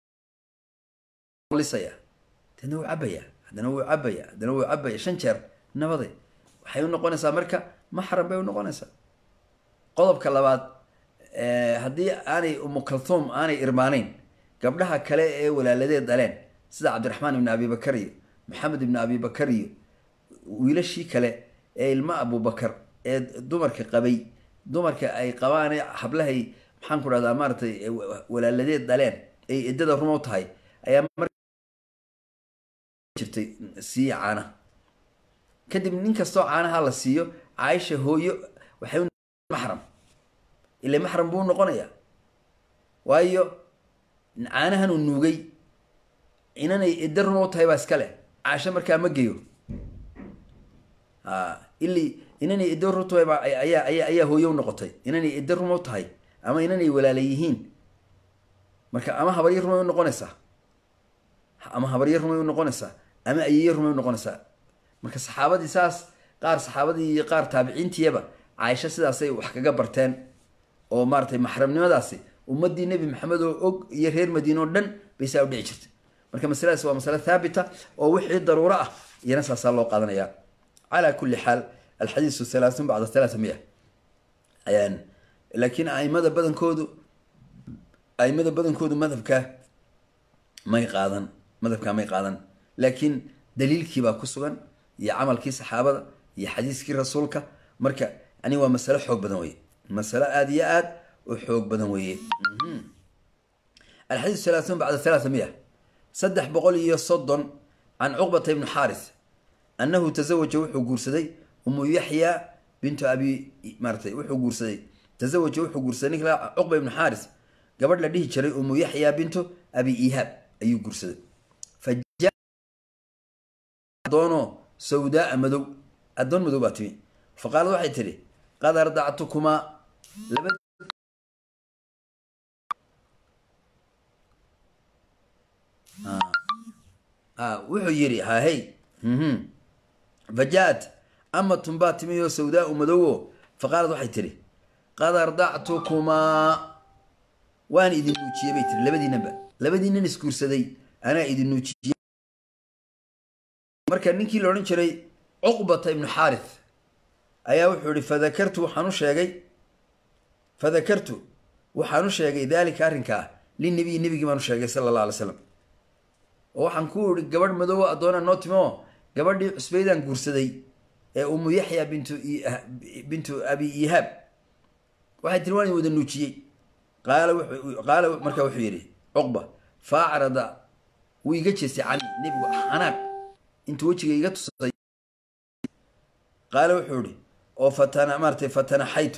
lisaya deedna wuu cabaya haddana wuu cabaya haddana wuu cabaya shan jeer nabade waxay u noqonaysaa marka maxram bay u noqonaysaa qodobka labaad haddii aanay umukalthuum aanay irmaanayn gabdhaha kale ee walaaladeed dhaleen sida cabdiraxmaan ibni abibakar iyo maxamed ibni abibakar iyo wiilashii kale ee ilmo abubakar ee dumarka qabay dumarka ay qabaan hablahay maxaan ku dhahdaa maaratay walaaladeed dhaleen ay eddada rumow tahay ayaa jirtay siiya caanaha kadib nin kastoo caanaha la siiyo caaisha hooyo waxay maxram ila maxram buu noqonayaa waayo caanahan uu nuugay inanay edda rumow tahay baa iska leh caasho markaa ma geyo a ili inanay edda ru tahay baa ayaa ayaa ayaa hooyo u noqotay inanay edda rumow tahay ama inanay walaala yihiin marka ama habaryo rumay u noqonaysaa ama habaryo rumay u noqonaysaa ama ayeyo rumay u noqonaysaa marka saxaabadii saas qaar saxaabadii iyo qaar taabiciintiyaba caaisho sidaasay wax kaga barteen oo maaratay maxramnimadaasi ummadii nebi maxamed oo og iyo reer madiine oo dhan bay saa u dhici jirtay marka masaladaas waa masale thaabita oo wixii daruuro ah iyana saasaa loo qaadanaya calaa kulli xaal alxadiisu halaathun bacda halaata miya laakiin aimada badankoodu aimada badankoodu madhabka may qaadan madhabkaa may qaadan laakiin daliilkiibaa ku sugan iyo camalkii saxaabada iyo xadiiskii rasuulka marka yani waa masalo xoog badan weye masalo aada iyo aad u xoog badan weeye alxadiis halaaثun bacda halaata miya saddex boqol iyo soddon can cuqbata ibni xaaris annahu tazawaja wuxuu guursaday umu yaxya bintu abi maaratay wuxuu guursaday tazawaja wuxuu guursaday ninka cuqba ibnu xaaris gabadh la dhihi jiray umu yaxya bintu abi ihaab ayuu guursaday adoono sawdaaa madow addoon madow baa timi fa qaalad waxay tidhi qad ardactukumaa laba wuxuu yidhi hahey fa jaa-at amatun baa timi oo sawdaau madowo fa qaalad waxay tidhi qad ardactukumaa waan idin nuujiyey bay tiri labadiinanba labadiinan isguursaday anaa idin nuujiyey marka ninkii la odhan jiray cuqbata ibnu xaarith ayaa wuxuu ihi fadakartu waxaan u sheegay fadakartu waxaan u sheegay daalika arrinkaa linabiyi nebigii baan u sheegay sala allah alay slam oo waxaan ku ihi gabadh madoobo addoona noo timo gabadhii cusbaydaan guursaday ee umu yaxya bintu bintu abi ihaab waxay tiri waan wada nuujiyey qaala qaala markaa wuxuu yidhi cuqba fa acrada wuu iga jeestay cani nebigu xanaaq intuu wejiga iga tusay qaala wuxuu ihi oo fatana maaratay fatanaxaytu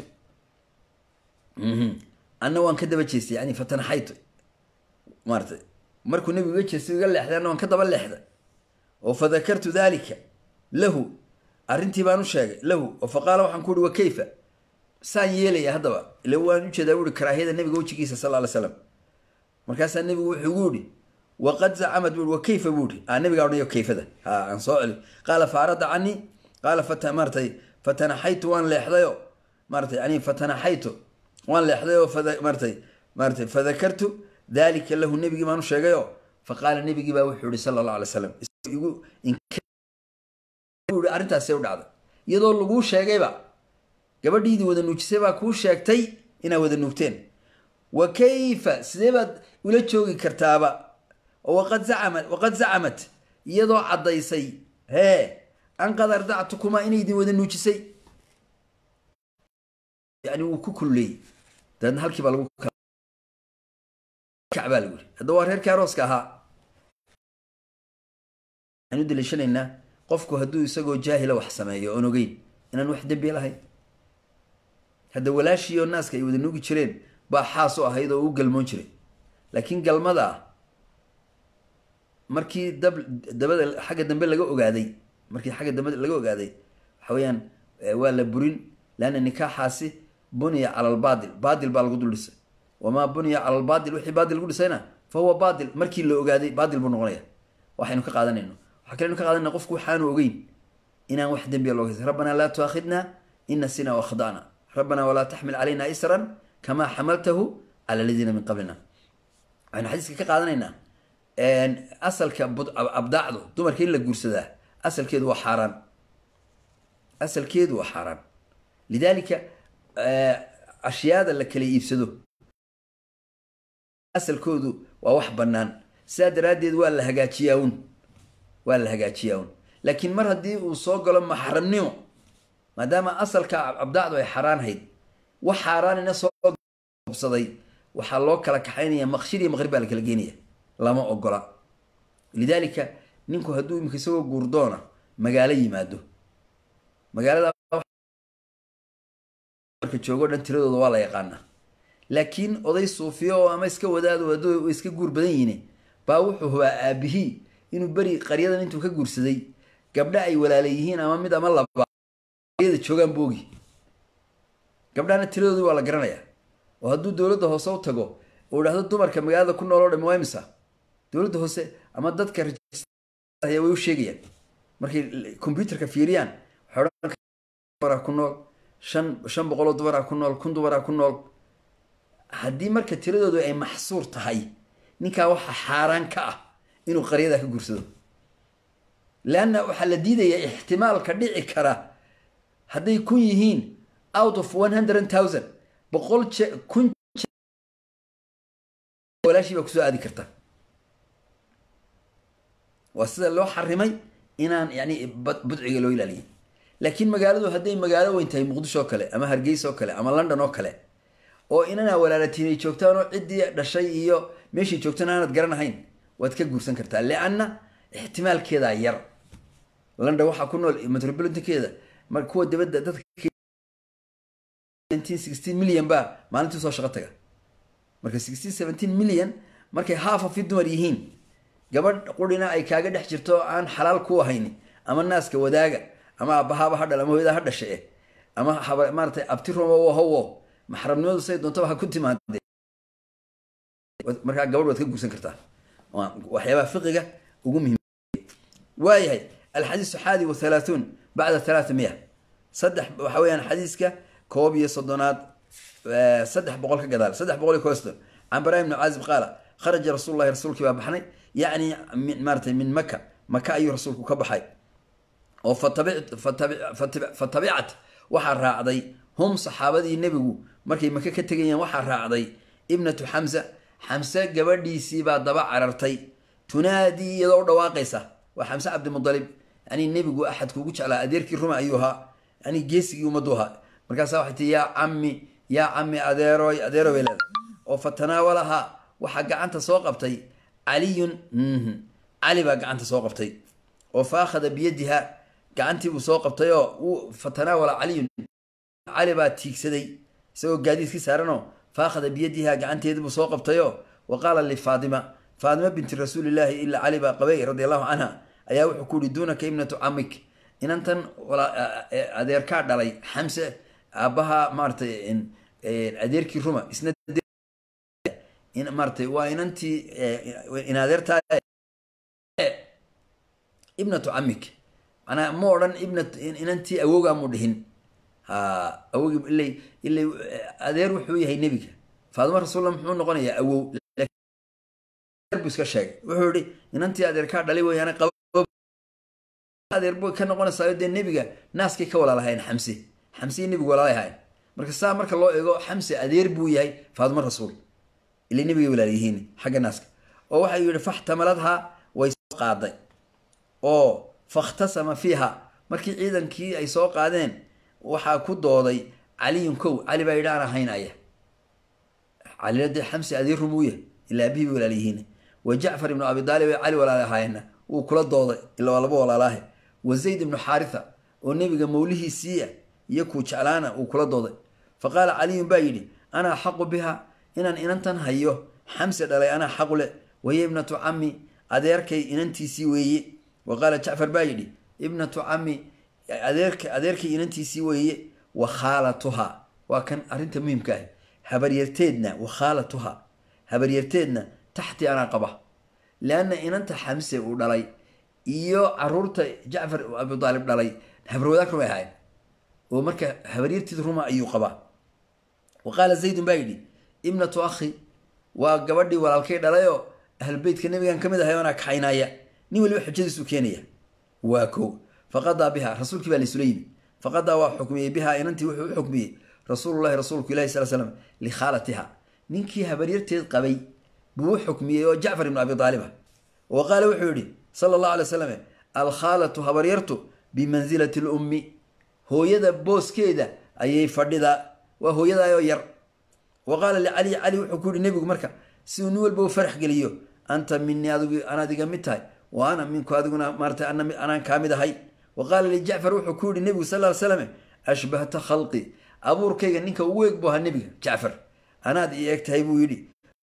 anna waan ka daba jeestay yani fatanaxaytu maaratay markuu nebigu iga jeestay iga leexday anna waan ka daba leexday oo fadakartu dalika lahu arrintii baan u sheegay lahu oo fa qaala waxaan ku uhi wa kayfa saan yeelaya haddaba ila waan ujeedaa buuhi karaahiyada nebiga wejigiisa sal ly slam markaasaa nebigu wuxuu igu ihi waqad zacamad buui wa kayfa buuhi a nabigaa odhanayo kayfada ha aan soo celi qaala fa arada canii qaala fata maaratay fatanaxaytu waan leexdayo maaratay yani fatanaxaytu waan leexday oo maaratay maaratay fadakartu dalika lahu nebigii baan u sheegayo fa qaala nebigii baa wuxuu ihi sala allah alay slam igu i arrintaasay u dhacday iyadoo laguu sheegayba gabadhiidii wada nuujisay baa kuu sheegtay inaad wada nuugteen wa kayfa sidee baad ula joogi kartaaba oo waqad zacamad waqad zacamat iyadoo caddaysay hee an qad ardactukumaa inay idin wada nuujisay yani wuu ku kulleeyey dabeedna halkii baa lagu kacbaa lagu yiri hadda waa reerkii arooska ahaa waxaan u daliishanaynaa qofku hadduu isagoo jaahila wax sameeyo oon ogeyn inaan wax dembi lahayn hadda walaashiioo naaska ay wada nuugi jireen baa xaas u ahayd oo u galmoon jiray laakiin galmada markii dab dabada xagga dambe laga ogaaday markii xagga dambe laga ogaaday waxa weeyaan waa la burin leanna nikaaxaasi buniya cala albaatil baatil baa lagu dul dhisay wamaa buniya cala albaatil wixii baatil lagu dhisayna fa huwa baatil markii la ogaaday baatil buu noqonaya waxaynu ka qaadanayno waxaa kalenu ka qaadanayna qofku waxaanu ogeyn inaan wax dembiya loo haysa rabbanaa laa tuaakhidna in nasina wakhda'na rabbanaa walaa taxmil calayna isran kamaa xamaltahu cala aladiina min qablina waxaynu xadiiska ka qaadanaynaa asalka abdaacdu dumarka in la guursadaa asalkeedu waa xaaraan asalkeedu waa xaaraan lidaalika ashyaada la kala iibsado asalkoodu waa wax bannaan sidaa daraaddeed waa la hagaajiyaa un waa la hagaajiyaa un laakiin mar haddii uu soo galo maxramnimo maadaama asalka abdaacdu ay xaaraanhayd wax xaaraanina soo obsaday waxaa loo kala kaxaynaya maqshir iyo maqrib baa la kala geenaya lama ogola lidaalika ninku hadduu imika isagoo guurdoona magaalo yimaado magaalada marka joogo dhan tiradooda waa la yaqaanaa laakiin oday suufiyo oo ama iska wadaado hadduu iska guur badan yihiin baa wuxuu hubaa aabihii inuu beri qaryadan intuu ka guursaday gabdha ay walaala yihiin ama mid ama laba qaryada joogaan boogi gabdhahana tiradoodii waa la garanayaa oo hadduu dowladda hoose u tago uu idhahdo dumarka magaalada ku nool oo dhami waa imisa dowladda hoose ama dadka way u sheegayaan markay combyuterka fiiriyaan waxay ku nool shan shan boqoloo dumaraa ku nool kun dumaraa ku nool haddii marka tiradoodu ay maxsuur tahay ninkaa waxaa xaaraan ka ah inuu qaryadaa ka guursado leanna waxaa la diidayaa ixtimaalka dhici kara hadday kun yihiin out of one hundred thousand boqol je kun walaashii baa kusoo aadi karta waa sida loo xarimay inaan yani budciga loo ilaaliyay laakiin magaaladu hadday magaalo weyn tahay muqdisho oo kale ama hargeysa oo kale ama london oo kale oo inanaa walaalatiin ay joogtaan oo ciddii dhashay iyo meeshii joogtaan aanad garanahayn waad ka guursan kartaa lianna ixtimaalkeedaa yar london waxaa ku nool metropolitankeeda mar kuwa dibadda dadka milyan baa maalintii soo shaqo taga marka milyan markay half of dumar yihiin gabadh qurina ay kaaga dhex jirto aan xalaal ku ahayn ama naaska wadaaga ama aabbahaaba ha dhal ama hooyada ha dhashe ama maaratay abti romo hawo maxramnimadu say doontaba ha ku timaade markaa gabadh waad ka guursan kartaa waxyaabaha fiqiga ugu muhim waayahay alxadiisu xaadi wa halaathun bacda halaatha miya saddex waxa weeyaan xadiiska koob iyo soddonaad saddex boqol ka gadaal saddex boqol iyo kooston can bara ibni caazib qaala kharaja rasuul lahi rasuulkii baa baxnay yacni maaratay min maka maka ayuu rasuulku ka baxay oo fatabicat waxaa raacday hum saxaabadii nebigu markay maka ka tegayeen waxaa raacday ibnatu xamsa xamse gabadhiisii baa daba carartay tunaadii iyadoo u dhawaaqaysa waa xamse cabdimudalib yani nebigu axadku ugu jeclaa adeerkii ruma ayuu ahaa yani geesigii ummaddu ahaa markaasa waxay tii yaa cammi yaa cammi adeeroy adeero bay leedahay oo fatanaawalaha waxaa gacanta soo qabtay caliyun cali baa gacanta soo qabtay oo fa akhada biyadiha gacantii buu soo qabtay oo fatanaawala caliyun cali baa tiigsaday isagoo gaadiidkii saaranoo fa akhada biyadiha gacanteedii buu soo qabtayoo wa qaala lifaadima faadima binti rasuulillaahi ilaa cali baa qabay radi allahu canha ayaa wuxuu ku yihi duunaka ibnatu camik inantan adeerkaa dhalay xamse aabbaha maaratay adeerkii ruma isna maaratay waa inantii in adeertaa ibnatu camik manaa ma odhan ibna inantii awowgaa mu dhihin ha awogii ilay ilay adeer wuxuu yahay nebiga faadima rasulla muxuu noqonayaa awow bu iska sheegay wuxuu yihi inantii adeerkaa dhalay weyaana adeer boy ka noqonaysaa dee nebiga naaskay ka walaalahayn xamse xamsei nebigu walaalay ahayn marka saa marka loo eego xamse adeer buu yahay faadimo rasuul ila nebigay walaalyihiin xagga naaska oo waxay yihi faxtamaladhaa way soo qaaday oo fakhtasama fiiha markii ciidankii ay soo qaadeen waxaa ku dooday caliyun kow cali baa yidhi aan ahaynaya calina dee xamse adeer rumuuya ilaa abihii bay walaalyihiin wa jacfar ibnu abi daalib ay cali walaala ahaayeenna wuu kula dooday ila waa laba walaalaahe wa zayd ibnu xaaritha oo nebiga mawlihiisiia iyo kuu jeclaana uu kula dooday fa qaala caliyun baa yidhi ana axaqu biha inaan inantan hayo xamse dhalay anaa xaqu le wahiya ibnatu cami adeerkay inantiisii weeye wa qaala jacfar baa yidhi ibnatu cami adeerk adeerkay inantiisii weeye wa khaalatuha waa kan arrinta muhimka ah habaryarteedna wa khaalatuha habaryarteedna taxti anaa qaba leanna inanta xamse uu dhalay iyo caruurta jacfar abu daalib dhalay habarwadaag rumay ahayn oo marka habaryarteed ruma ayuu qabaa wa qaala zaydun baa yidhi ibnatu akhi waa gabadhii walaalkay dhalayoo ahlubeytka nebigan ka mid ahay anaa kaxaynaya nin waliba xujadiisu keenaya waa ko faqadaa biha rasuulkii baa laysula yimi faqadaa waa xukmiyey biha inantii wuxuu u xukmiyey rasuululahi rasuulku ilahi sal slam likhaalatiha ninkii habaryarteed qabay buu u xukmiyey oo jacfar ibnu abi aalib ah wa qaala wuxuu yihi sala allahu alay slam alkhaalatu habaryartu bimansilati lummi hooyada booskeeda ayay fadhidaa waa hooyadaayoo yar wa qaala licali cali wuxuu ku yihi nebigu marka siduu nin walba u farax geliyo anta minii adigu anaad iga mid tahay wa ana minku adiguna maarata anaan kaa mid ahay wa qaala lijacfar wuxuu ku yihi nebigu sal ly slam ashbahta khalqi abuurkayga ninka ugu eeg buu ahaa nebiga jacfar anaad ii eeg tahay buu yidhi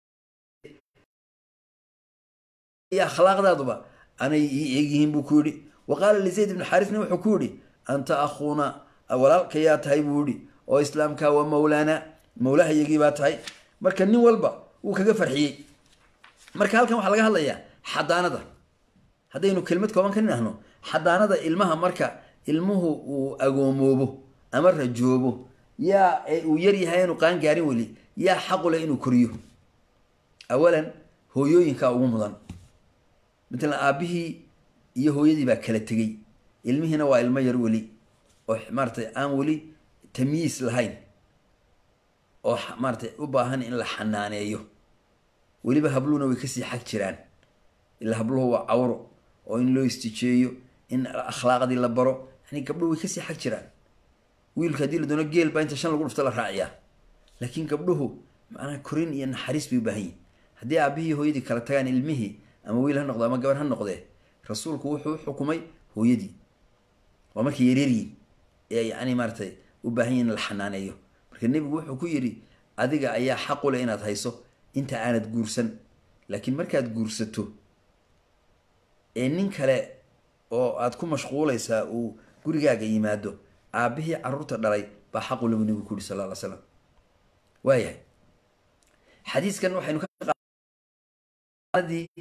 akhlaaqdaaduba anay ii eegyihiin buu ku yidhi wa qaala lizayd ibnu xaarisna wuxuu ku yidhi anta akhuuna walaalkayaa tahay buu yidhi oo islaamka waa mawlaana mawlahayagii baa tahay marka nin walba wuu kaga farxiyey marka halkan waxaa laga hadlayaa xadaanada haddaynu kelmad kooban ka nidhahno xadaanada ilmaha marka ilmuhu uu agoomoobo ama rajoobo yaa uu yaryahay aanu qaan gaarin weli yaa xaqule inuu koriyo awalan hooyooyinkaa ugu mudan matalan aabbihii iyo hooyadii baa kala tegey ilmihiina waa ilmo yar weli oo maaratay aan weli tamyiis lahayn oo maaratay u baahan in la xanaaneeyo weliba habluhuna way kasii xag jiraan ilaa habluhu waa cawro oo in loo istijeeyo in akhlaaqdii la baro yani gabdhuhu way kasii xag jiraan wiilka haddii la doono geel baa inta shan lagu dhufto la raaciyaa laakiin gabdhuhu macnaha korin iyo naxariis bay u baahan yihin haddii aabihii hooyadii kala tagaan ilmihii ama wiil ha noqdo ama gabar ha noqdee rasuulku wuxuu u xukumay hooyadii waa markay yareeryiin ee yani maaratay u baahan yihin in la xanaaneeyo marka nebigu wuxuu ku yidhi adiga ayaa xaqu leh inaad hayso inta aanad guursan laakiin markaad guursato ee nin kale oo aad ku mashquulaysaa uu gurigaaga yimaado aabbihii caruurta dhalay baa xaqu lagu nebigu ku yihi sal ly slam waayahay xadiiskan waxaynu kadii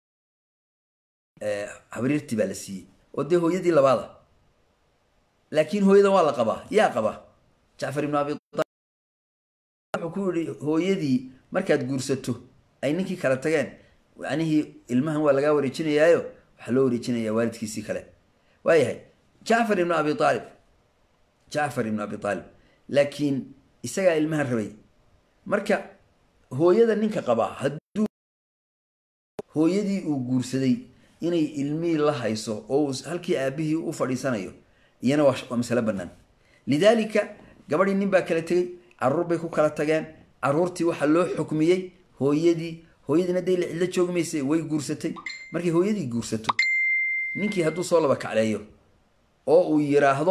habriirtii baa la siiyey oo dee hooyadii labaada laakiin hooyadan waa la qabaa yaa qaba jacfar ibnu abi wuxuu ku yihi hooyadii markaad guursato ay ninkii kala tageen macnihii ilmahan waa lagaa wareejinayaayo waxaa loo wareejinayaa waalidkiisii kale waayahay jacfar ibnu abi aalib jacfar ibnu abi aalib laakiin isagaa ilmahan rabay marka hooyada ninka qabaa hadduu hooyadii uu guursaday inay ilmihii la hayso oo uu halkii aabihii u fadhiisanayo iyana waa masalo bannaan lidaalika gabadhii nin baa kala tegey caruur bay ku kala tageen caruurtii waxaa loo xukmiyey hooyadii hooyadiina dee la cidlo joogi mayse way guursatay markay hooyadii guursato ninkii hadduu soo laba kacleeyo oo uu yiraahdo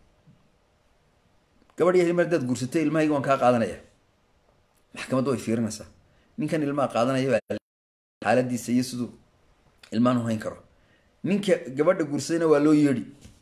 gabadh yar mar hadaad guursatay ilmahayga waan kaa qaadanaya maxkamaddu way fiirinaysaa ninkan ilmaha qaadanaya xaaladiisa iyo siduu ilmahan u hayn karo ninka gabadha guursadayna waa loo yeedhi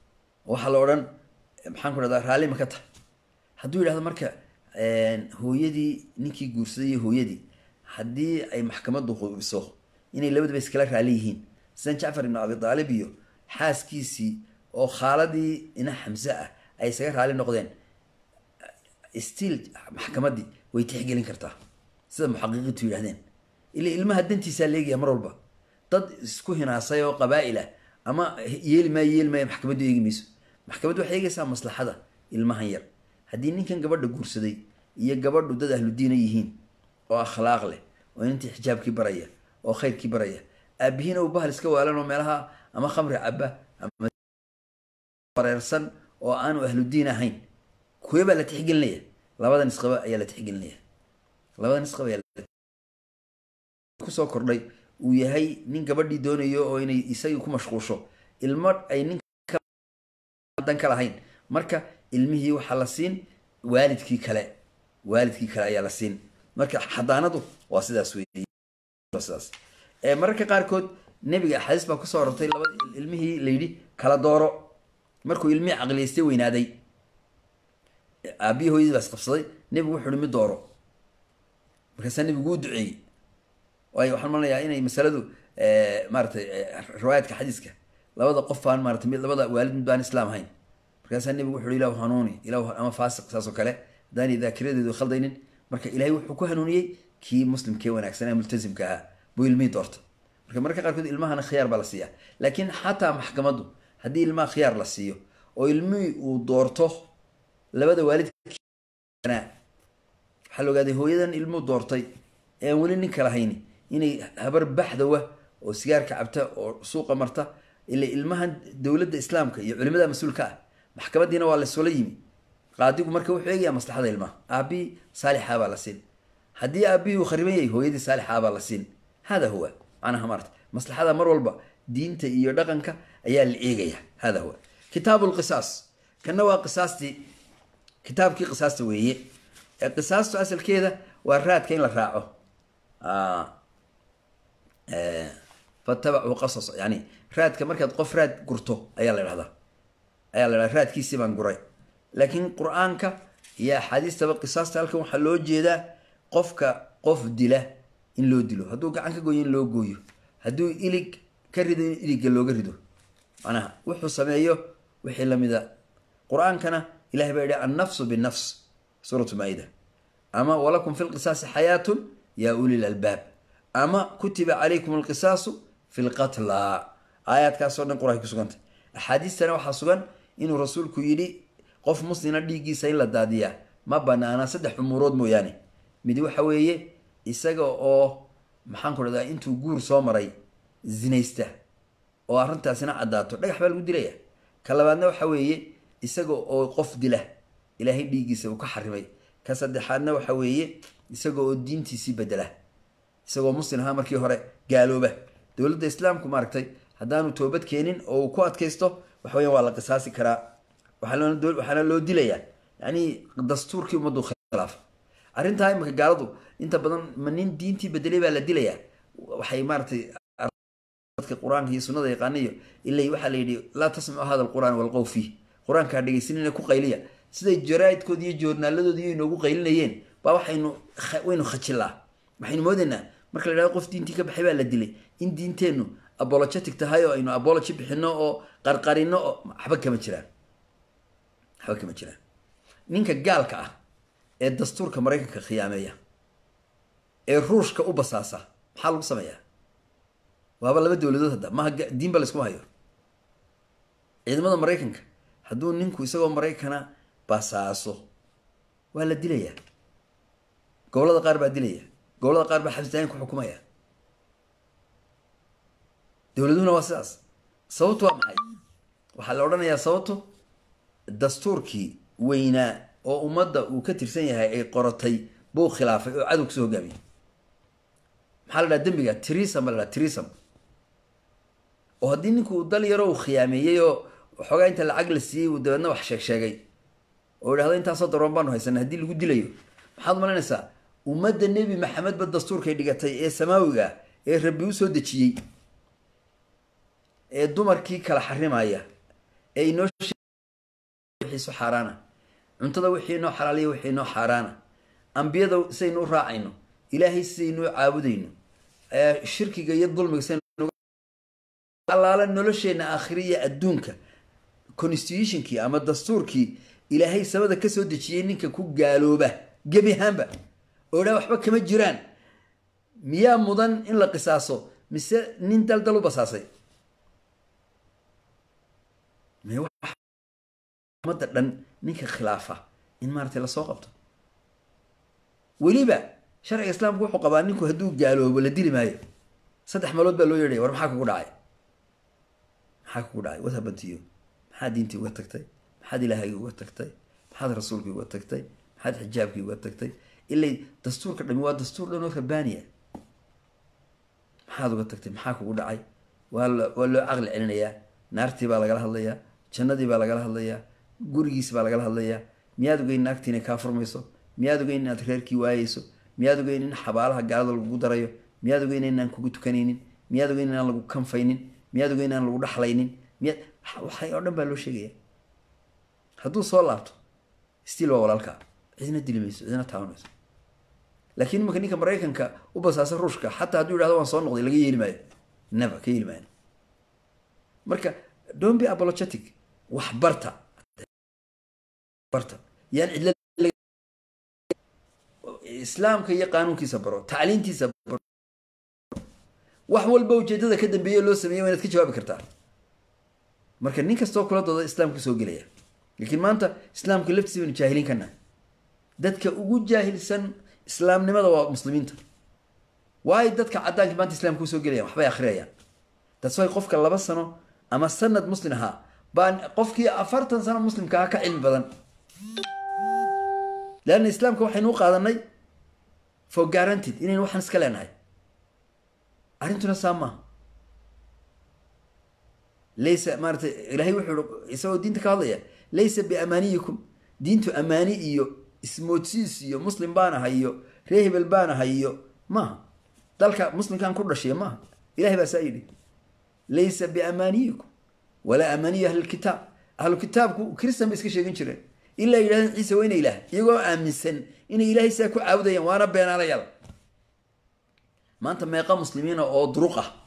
waxaa la odhan maxaan ku dhahdaa raalli ma ka tahay hadduu yidhahdo marka hooyadii ninkii guursaday iyo hooyadii haddii ay maxkamaddu hubiso inay labadaba iskala raali yihiin sidan jacfar ibnu abi aalib iyo xaaskiisii oo khaaladii ina xamse ah ay isaga raali noqdeen stiil maxkamaddii way tixgelin kartaa sida muxaqiqiintu yidhahdeen ila ilmaha dantiisaa leegaya mar walba dad isku hinaasay oo qabaa'il ah ama yeeli maayo yeeli maayo maxkamaddu eegi mayso maxkamaddu waxay eegaysaa maslaxada ilmahan yar haddii ninkan gabadha guursaday iyo gabadhu dad ahludiina yihiin oo akhlaaq leh oo inantii xijaabkii baraya oo khayrkii baraya aabihiina uu bahal iska waalan oo meelaha ama khamri caba ama wareersan oo aanu ahludiin ahayn kuwe baa la tixgelinaya labada nisqaba ayaa la tixgelinaya labada nisqaba ayaa kusoo kordhay uu yahay nin gabadhii doonayo oo inay isagii ku mashquusho ilmo ay nindan ka lahayn marka ilmihii waxaa la siin waalidkii kale waalidkii kale ayaa la siin marka xadaanadu waa sidaas wsidaas mararka qaarkood nebiga axaadiis baa kusoo orortay labada ilmihii layidhi kala dooro markuu ilmihii caqliyaystay weynaaday aabbihi hooyadii baa isqabsaday nebigu wuxu uhi mid dooro markaasaa nebigu u duceeyey waayo waxaan malanayaa inay masaladu maaratay riwaayaadka xadiiska labada qof baan maratay mid labada waalid mid baan islaam ahayn markaasaa nebigu wuxu uhi ilahu hanuuni ilahu ama faasiq saas oo kale haddaanay daakiradeedu khaldaynin marka ilaahay wuxuu ku hanuuniyey kii muslimkee wanaagsanaa multasimka ahaa buu ilmihii doorta marka mararka qaarkood ilmahana khiyaar baa la siiyaa laakiin xataa maxkamaddu haddii ilmaha khiyaar la siiyo oo ilmihii uu doorto labada waalid waxaa la ogaaday hooyadan ilmuhu doortay ee aan weli ninka lahayni inay habar baxdawa oo sigaarka cabta oo suuqa marta ila ilmahan dowladda islaamka iyo culimada mas-uulka ah maxkamaddiina waa lasoola yimi qaadigu marka wuxuu eegayaa maslaxada ilmaha aabbihii saalixaa baa la siin haddii aabbihii uu khariban yahay hooyadii saalixaa baa la siin hada huwa macnaha maarta maslaxada mar walba diinta iyo dhaqanka ayaa la eegaya hada huwa kitaabu lqisaas kana waa qisaastii kitaabkii qisaasta weeye qisaastu asalkeeda waa raadka in la raaco fatabacuu qasas yani raadka markaad qof raad gurto ayaa la dhahdaa ayaa la dhahdaa raadkiisii baan guray laakiin qur-aanka iyo axaadiistaba qisaasta halkan waxaa loo jeedaa qofka qof dila in loo dilo hadduu gacan ka gooyo in loo gooyo hadduu ilig ka rido in iligga looga rido macnaha wuxuu sameeyo wixii lamida qur-aankana ilahay baa yidhi annafsu binnafs suuratu maa-ida ama walakum fi lqisaasi xayaatun yaa uli lalbaab ama kutiba calaykum alqisaasu fi lqatla aayaadkaasoo dhan qur-aanka ku sugantay axaadiistana waxaa sugan inuu rasuulku yidhi qof muslina dhiiggiisa in la daadiyaa ma banaana saddex umuurood mooyaane mid waxa weeye isaga oo maxaan ku dhahdaa intuu guur soo maray zinaysta oo arrintaasina caddaato dhagax baa lagu dilaya ka labaadna waxa weeye isaga oo qof dila ilaahay dhiiggiisa uu ka xarimay ka saddexaadna waxa weeye isaga oo diintiisii bedela isagoo muslim ahaa markii hore gaalooba dowladda islaamku maaragtay haddaanu toobad keenin oo uu ku adkaysto waxa weyan waa la qisaasi karaa waxaana loo dilayaa yani dastuurkii ummaddu khilaafa arrintaa imika gaaladu inta badan ma nin diintii bedelay baa la dilayaa waxay maaratay dadka qur-aanka iyo sunada yaqaaniyo ilay waxaa la yidhi laa tasmacu hada alqur'aan walqow fiih qur-aankaa dhegaysanina ku qayliya siday jaraaidkoodi iyo joornaaladoodi iyo inoogu qaylinayeen baa waxaynu waynu khajilaa waxaynu moodaynaa marka la yidhahdo qof diintii ka baxay baa la dilay in diinteennu abologetic tahay oo aynu abology bixino oo qarqarino oo waxba kama jiraan waxba kama jiraan ninka gaalka ah ee dastuurka maraykanka khiyaameeya ee ruushka u basaasa maxaa lagu sameeyaa waaba laba dowladood hadda maha diinba layskuma hayo ciidamada maraykanka hadduu ninku isagoo maraykana basaaso waa la dilayaa gobolada qaar baa dilaya gobolada qaar baa xabsitaayin ku xukumaya dowladuhuna waa sidaas sababtu waa maxay waxaa la odhanayaa sababto dastuurkii weynaa oo ummadda uu ka tirsan yahay ay qoratay buu khilaafay oo cadow kasoo hogaamiyay maxaa la dhaha dembiga trisam baa la dhaha trisam oo haddii ninku dal yaro uu khiyaameeyey oo waxoogaa inta lacag la siiyey uu dabeedna wax sheeg sheegay oo idhahdo intaasoo daroon baanu haysana haddii lagu dilayo maxaad malaynaysaa ummadda nebi maxamedba dastuurkay dhigatay ee samaawiga ee rabbi u soo dejiyey ee dumarkii kala xarimaya ee inoo wixiisu xaaraana cuntada wixii noo xalaaliya wixii noo xaaraana ambiyada sidaynu u raacayno ilaahay sidaynu u caabudayno shirkiga iyo dulmiga sidaalaala nolosheenna aakhiriya adduunka constitutionkii ama dastuurkii ilaahay samada kasoo dejiyey ninka ku gaalooba gebi ahaanba oo dhaa waxba kama jiraan miyaa mudan in la qisaaso mise nin daldal u basaasay umada dhan ninka khilaafa in maaratay lasoo qabto weliba sharciga islaamku wuxuu qabaa ninku hadduu gaaloobo la dili maayo saddex meelood baa loo yeedhaya war maxaa kugu dhacay maxaa kugu dhacay watabantiyo maxaad diintii uga tagtay maxaad ilaahaygi uga tagtay maxaad rasuulkii uga tagtay maxaad xijaabkii uga tagtay ilay dastuurka dhami waa dastuur dhan oo rabbaaniya maxaad uga tagtay maxaa kugu dhacay waa waa loo caqli celinayaa naartii baa lagala hadlayaa jannadii baa lagala hadlayaa gurigiis baa lagala hadlayaa miyaad ogeyn naagtii inay kaa furmayso miyaad ogeyn inaad reerkii waayeyso miyaad ogeyn in xabaalaha gaalada lagugu darayo miyaad ogeyn inaan kugu tukanaynin miyaad ogeyn inaan lagu kanfaynin miyaad ogeyn inaan lagu dhaxlaynin miyaad waxay oo dhan baa loo sheegaya hadduu soo laabto stiil waa walaalkaa cidina dili mayso cidina taaban mayso laakiin imanka ninka maraykanka u basaasa ruushka xataa hadduu yidhahdo waan soo noqday laga yeeli maayo never ka yeeli maayo marka don't be apologetic wax barta barta yaan cidla islaamka iyo qaanuunkiisa baro tacliintiisa baro wax walba ujeedada ka dambeeye loo sameeyey waa inaad ka jawaabi kartaa marka nin kastoo kula dooda islaamka soo gelaya laakiin maanta islaamka laftiisa baynu jaahiliin kana dadka ugu jaahilsan islaamnimada waa muslimiinta waayo dadka caddaanka maanta islamka usoo gelayaan waxbay akhriyayaan taas way qofka laba sano ama sanad muslim ahaa baa qofkii afartan sano muslimka aha ka cilmi badan leanna islaamka waxaynu u qaadanay for guaranted inaynu waxaan iska leenahay arrintuna saa maaha laysa maaratay ilaahay wuxuu i isagoo diinta ka hadlaya laysa biamaaniyikum diintu amaani iyo ismoodsiis iyo muslim baan ahay iyo ree hebel baan ahay iyo maaha dalka muslimkaan ku dhashiya maaha ilahay baa saa yidhi laysa biamaaniyikum walaa amaaniyi ahlilkitaab ahlukitaabku kristan bay iska sheegan jireen ilaa yidhahdeen ciise waa ina ilaah iyagoo aaminsan inay ilaahay saa ku caabudayaan waana beenaalayaal maanta meeqa muslimiina oo duruq ah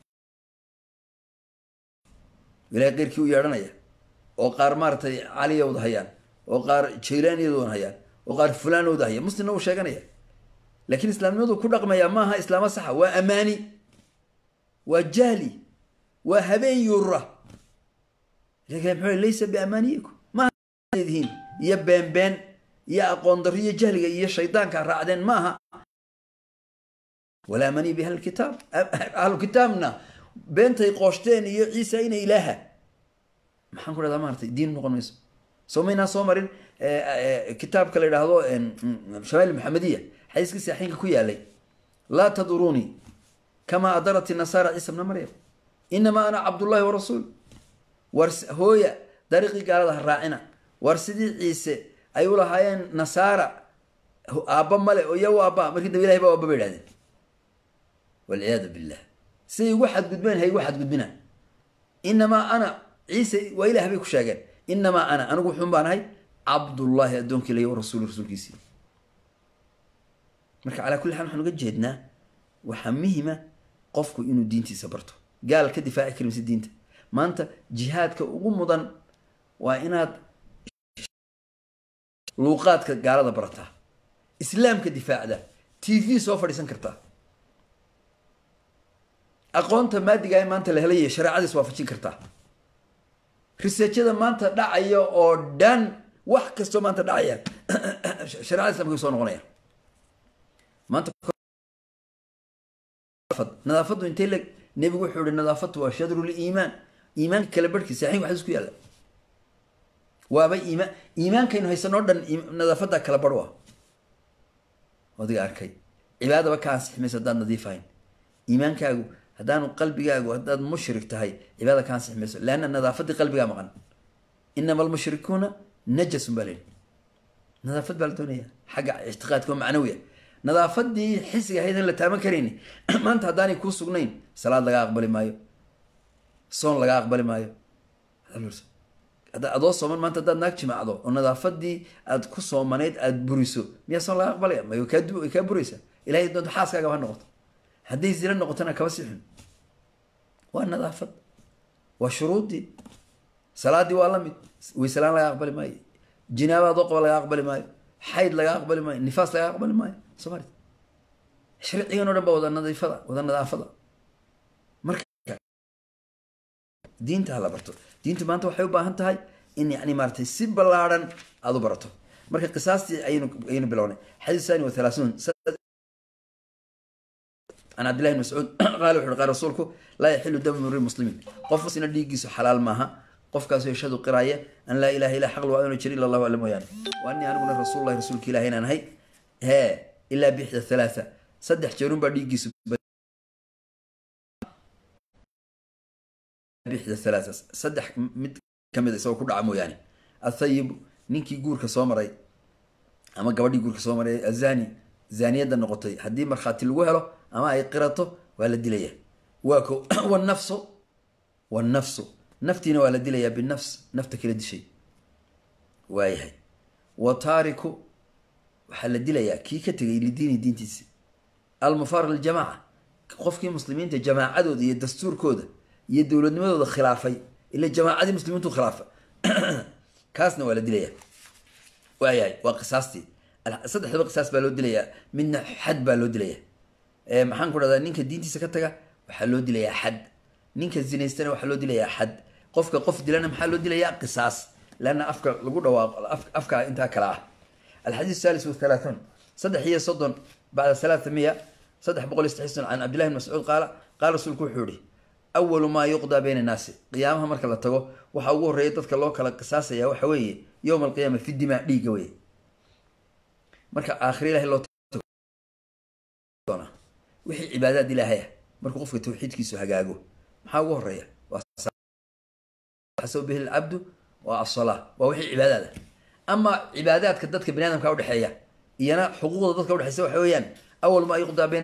ilahay keyrkii u yeedhanaya oo qaar maaratay caliyawda hayaan oo qaar jaylaaniyadooda hayaan oo qaar fulaanooda haya muslimna uu sheeganaya laakiin islaamnimadu ku dhaqmaya maaha islaamo saxa waa amaani waa jahli waa habeen yuura mxuu laysa biamaaniyikum maadihiin iyo beenbeen iyo aqoon darro iyo jahliga iyo shaydaanka raacdeen maaha walaa amaniy bi ahlilkitaab ahlukitaabna beentay qooshteen iyo ciisa ina ilaaha maxaan ku dhahdaa maaratay diin noqon mayso soo maynaa soo marin kitaabka la yidhaahdo shamail maxamediya xadiiskii saaxiinka ku yaalay laa tadurunii kamaa adarat inasaara ciisa bna maryam inamaa ana cabdullahi wa rasuul war hooya dariiqii gaalada ha raacina war sidii ciise ay u lahaayeen nasaara aabba male oo iya u aabba markii dambe ilahay ba aabba ba idhahdeen walciyaadu billah siday ugu xadgudbeen hay ugu xadgudbinaan inamaa ana ciise waa ilah bay ku sheegeen inamaa ana anigu wuxuun baan ahay cabdullaahi addoonkii lay wa rasuul rasuulkiisii marka calaa kulli xaal waxaan uga jeednaa waxaa muhima qofku inuu diintiisa barto gaal ka difaaci kari mise diinta maanta jihaadka ugu mudan waa inaad luuqaadka gaalada barataa islaamka difaacda t v soo fadhiisan kartaa aqoonta maadiga ee maanta la helaya shareecadiis waafajin kartaa riseejyada maanta dhacaya oo dhan wax kastoo maanta dhacaya sharecada islamka soo noqonaya maanta nadaafaddu intay leg nebigu wuxuu ihi nadaafaddu waa shadru liimaan iimaanka kala barhkii saxiix waxdiis ku yaalla waaba iimaan iimaankaynu haysanoo dhan nadaafadda kala barh waa odiga arkay cibaadaba ka ansixi mayso haddaad nadiif ahayn iimaankaagu haddaanu qalbigaagu haddaad mushrik tahay cibaada ka ansixi mayso leanna nadaafaddii qalbigaa maqan inama almushrikuuna najasun baa leyihi nadaafad baa la doonaya xagga ictiqaadka oo macnawiya nadaafadii xisiga ahayd aan la taaban karayni maanta haddaanay kuu sugnayn salaad laga aqbali maayo soon laga aqbali maayo hadda adoo sooman maanta haddaad naag jimacdo oo nadaafadii aad ku soomanayd aad buriso miyaa soon laga aqbalaya may kaa du- way kaa buraysaa ilahay doonto xaaskaagaba ha noqoto hadday zina noqotona kaba sii xun waa nadaafad waa shuruudii salaadii waa la mid wayselaan laga aqbali maayo jinaaba adoo qaba laga aqbali maayo xayd laga aqbali maayo nifaas laga aqbali maayo soo marit sharcigan o dhan ba wada nadiifada wada nadaafada marka diinta hala barto diintu maanta waxay u baahan tahay in yani maaratay si ballaadhan aada u barato marka qisaastii ayaynu ayaynu bilownay xadiis sani wa thalaathuun can cabdillahi bn mascuud qaala wuxu uhi qaal rasuulku laa yaxilu damu mri muslimiin qof musina dhiiggiisu xalaal maaha qofkaasoo yashhadu qiraaya an laa ilaha illa xaq waa inu jir illa allahu alla mooyaane wa anii aniguna rasuulullahi rasuulka ilahi inaan ahay hee ilaa bixda thalaatha saddex jeerun baa dhiiggiisu bixda thalaatha saddex mid kamid isagoo ku dhaca mooyaane athayibu ninkii guurka soo maray ama gabadhii guurka soo maray azani zaaniyadda noqotay haddii markhaati lagu helo ama ay qirato waa la dilaya waa ko wanafsu wanafsu naftiina waa la dilayaa binafs nafta kala dishay waayahay wa taariku waxaa la dilayaa kii ka tegay lidiini diintiisi almufaar liljamaaca qofkii muslimiinta jamaacadooda iyo dastuurkooda iyo dowladnimadooda khilaafay ila jamaacadii muslimiintu khilaafa kaasna waa la dilayaa waayahay waa qisaastii saddexdaba qisaas baa loo dilayaa midna xad baa loo dilayaa maxaan ku dhahdaa ninka diintiisa ka taga waxaa loo dilayaa xad ninka zinaystana waxaa loo dilayaa xad qofka qof dilana maxaa loo dilayaa qisaas leanna afka lagu dhawaaqo afka intaa kale ah alxadiis salis wathalaathuun saddex iyo soddon bacda halaatha miya saddex boqol iyo saddex can cabdillahi bn mascuud qaala qaala rasuulku wuxuu yihi awalu maa yuqdaa bayna annaasi qiyaamaha marka la tago waxaa ugu horreeya dadka loo kala qisaasaya waxa weeye yowma alqiyaama fi dimaa dhiigga weye marka aakhira ilahay loo wixii cibaadaad ilaahaya markuu qofka tawxiidkiisu hagaago maxaa ugu horeeya waaxasab bihi lcabdu waa asalaa waa wixii cibaadaada ama cibaadaadka dadka bani aadamka udhexeeya iyana xuquuqda dadka udhexeysa waxa weeyaan awal maa yuqdaa bayn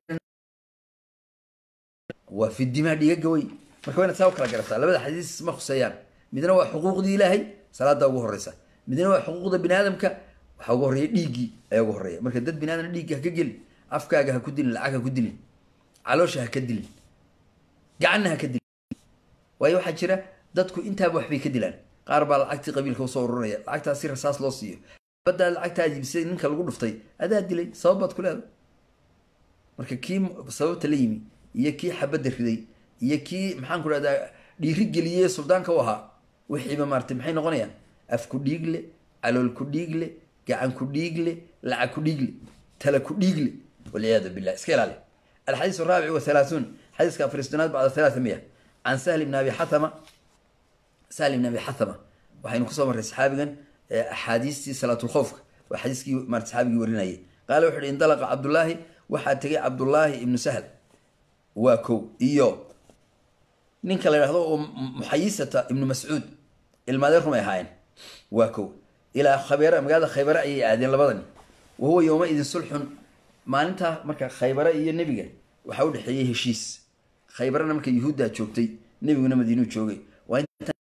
waa fi dimaa dhigaga wey marka waa inaad saa u kala garataa labada xadiis ma khuseeyaan midna waa xuquuqdii ilaahay salaada ugu horeysa midna waa xuquuqda bini aadamka waxaa ugu horreeya dhiiggii ayaa ugu horreeya marka dad bini aadam dhiigga ha ka gelin afkaaga ha ku dilin lacag ha ku dilin caloosha ha ka dilin gacanna ha ka dilin waayo waxaa jira dadku intaaba waxbay ka dilaan qaar baa lacagtii qabiilka usoo ururaya lacagtaas si rasaas loo siiyo baddaa lacagtaa jibisay ninka lagu dhuftay adaa dilay sabab baad ku leedahay marka kii sababta la yimi iyo kii xabadda riday iyo kii maxaan ku dhahdaa dhiiri geliyey suldaanka u ahaa wixiiba maaratay maxay noqonayaan af ku dhiigle calool ku dhiigle gacan ku dhiigle lacag ku dhiigle tala ku dhiigle walciyaadu billah iska ilaali alxadiis araabic wathalaathuun xadiiska afaristonaad bacda thalaatha miya can sahl ibn abi xathama sahl ibn abi xathama waxaynu kusoo marray saxaabigan axaadiistii salaatulkhowfka waa xadiiskii maarata saxaabigii warinayay qaala wuxu uhi indalaqa cabdullaahi waxaa tegay cabdullaahi ibnu sahl waa kow iyo ninka la yidhahdo oo muxayisata ibnu mascuud ilmaadee rumay ahaayeen waa kow ilaa khabeera magaalada khaybare ayay aadeen labadani wa huwa yowma idin sulxun maalintaa marka khaybare iyo nebiga waxaa u dhexeeyey heshiis khaybarena marka yuhuuddaa joogtay nebiguna madiinuu joogay waa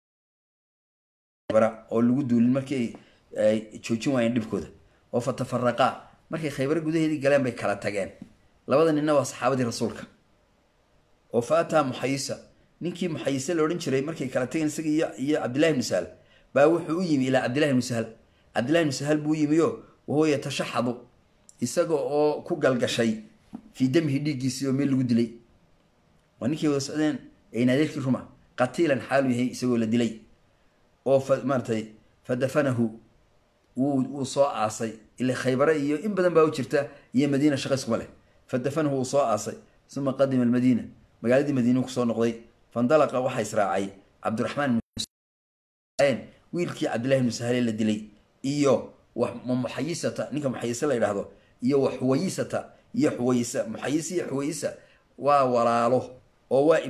oo lagu duulin markii ay joojin waayeen dhibkooda oo fa tafaraqaa markay khaybare gudaheedii galeen bay kala tageen labada ninna waa saxaabadii rasuulka oo fa ataa muxayisa ninkii muxayise la odhan jiray markay kala tageen isaga iyo iyo cabdillahi ibnu sahal baa wuxuu u yimi ilaa cabdillahi ibnu sahal cabdillahi ibnu sahal buu yimiyo wahuwa yatashaxadu isaga oo ku galgashay fii damihi dhiiggiisii oo meel lagu dilay waa ninkii wada socdeen aynaadeerkii ruma qatiilan xaalu yahay isagoo la dilay oo fa maaratay fa dafanahu wuu wuu soo aasay ila khaybare iyo in badan baa u jirta iyo madiina shaqa iskuma leh fa dafanahu wuu soo aasay uma qadima almadiina magaaladii madiinuu kusoo noqday fandalaqa waxaa israacay cabdiraxmaan wiilkii cabdillahi ibnu sahale la dilay iyo muxayisata ninka muxayise la yidhaahdo iyo wa xuwayisata iyo xuwayisa muxayisa iyo xuwayisa waa walaalo oo waa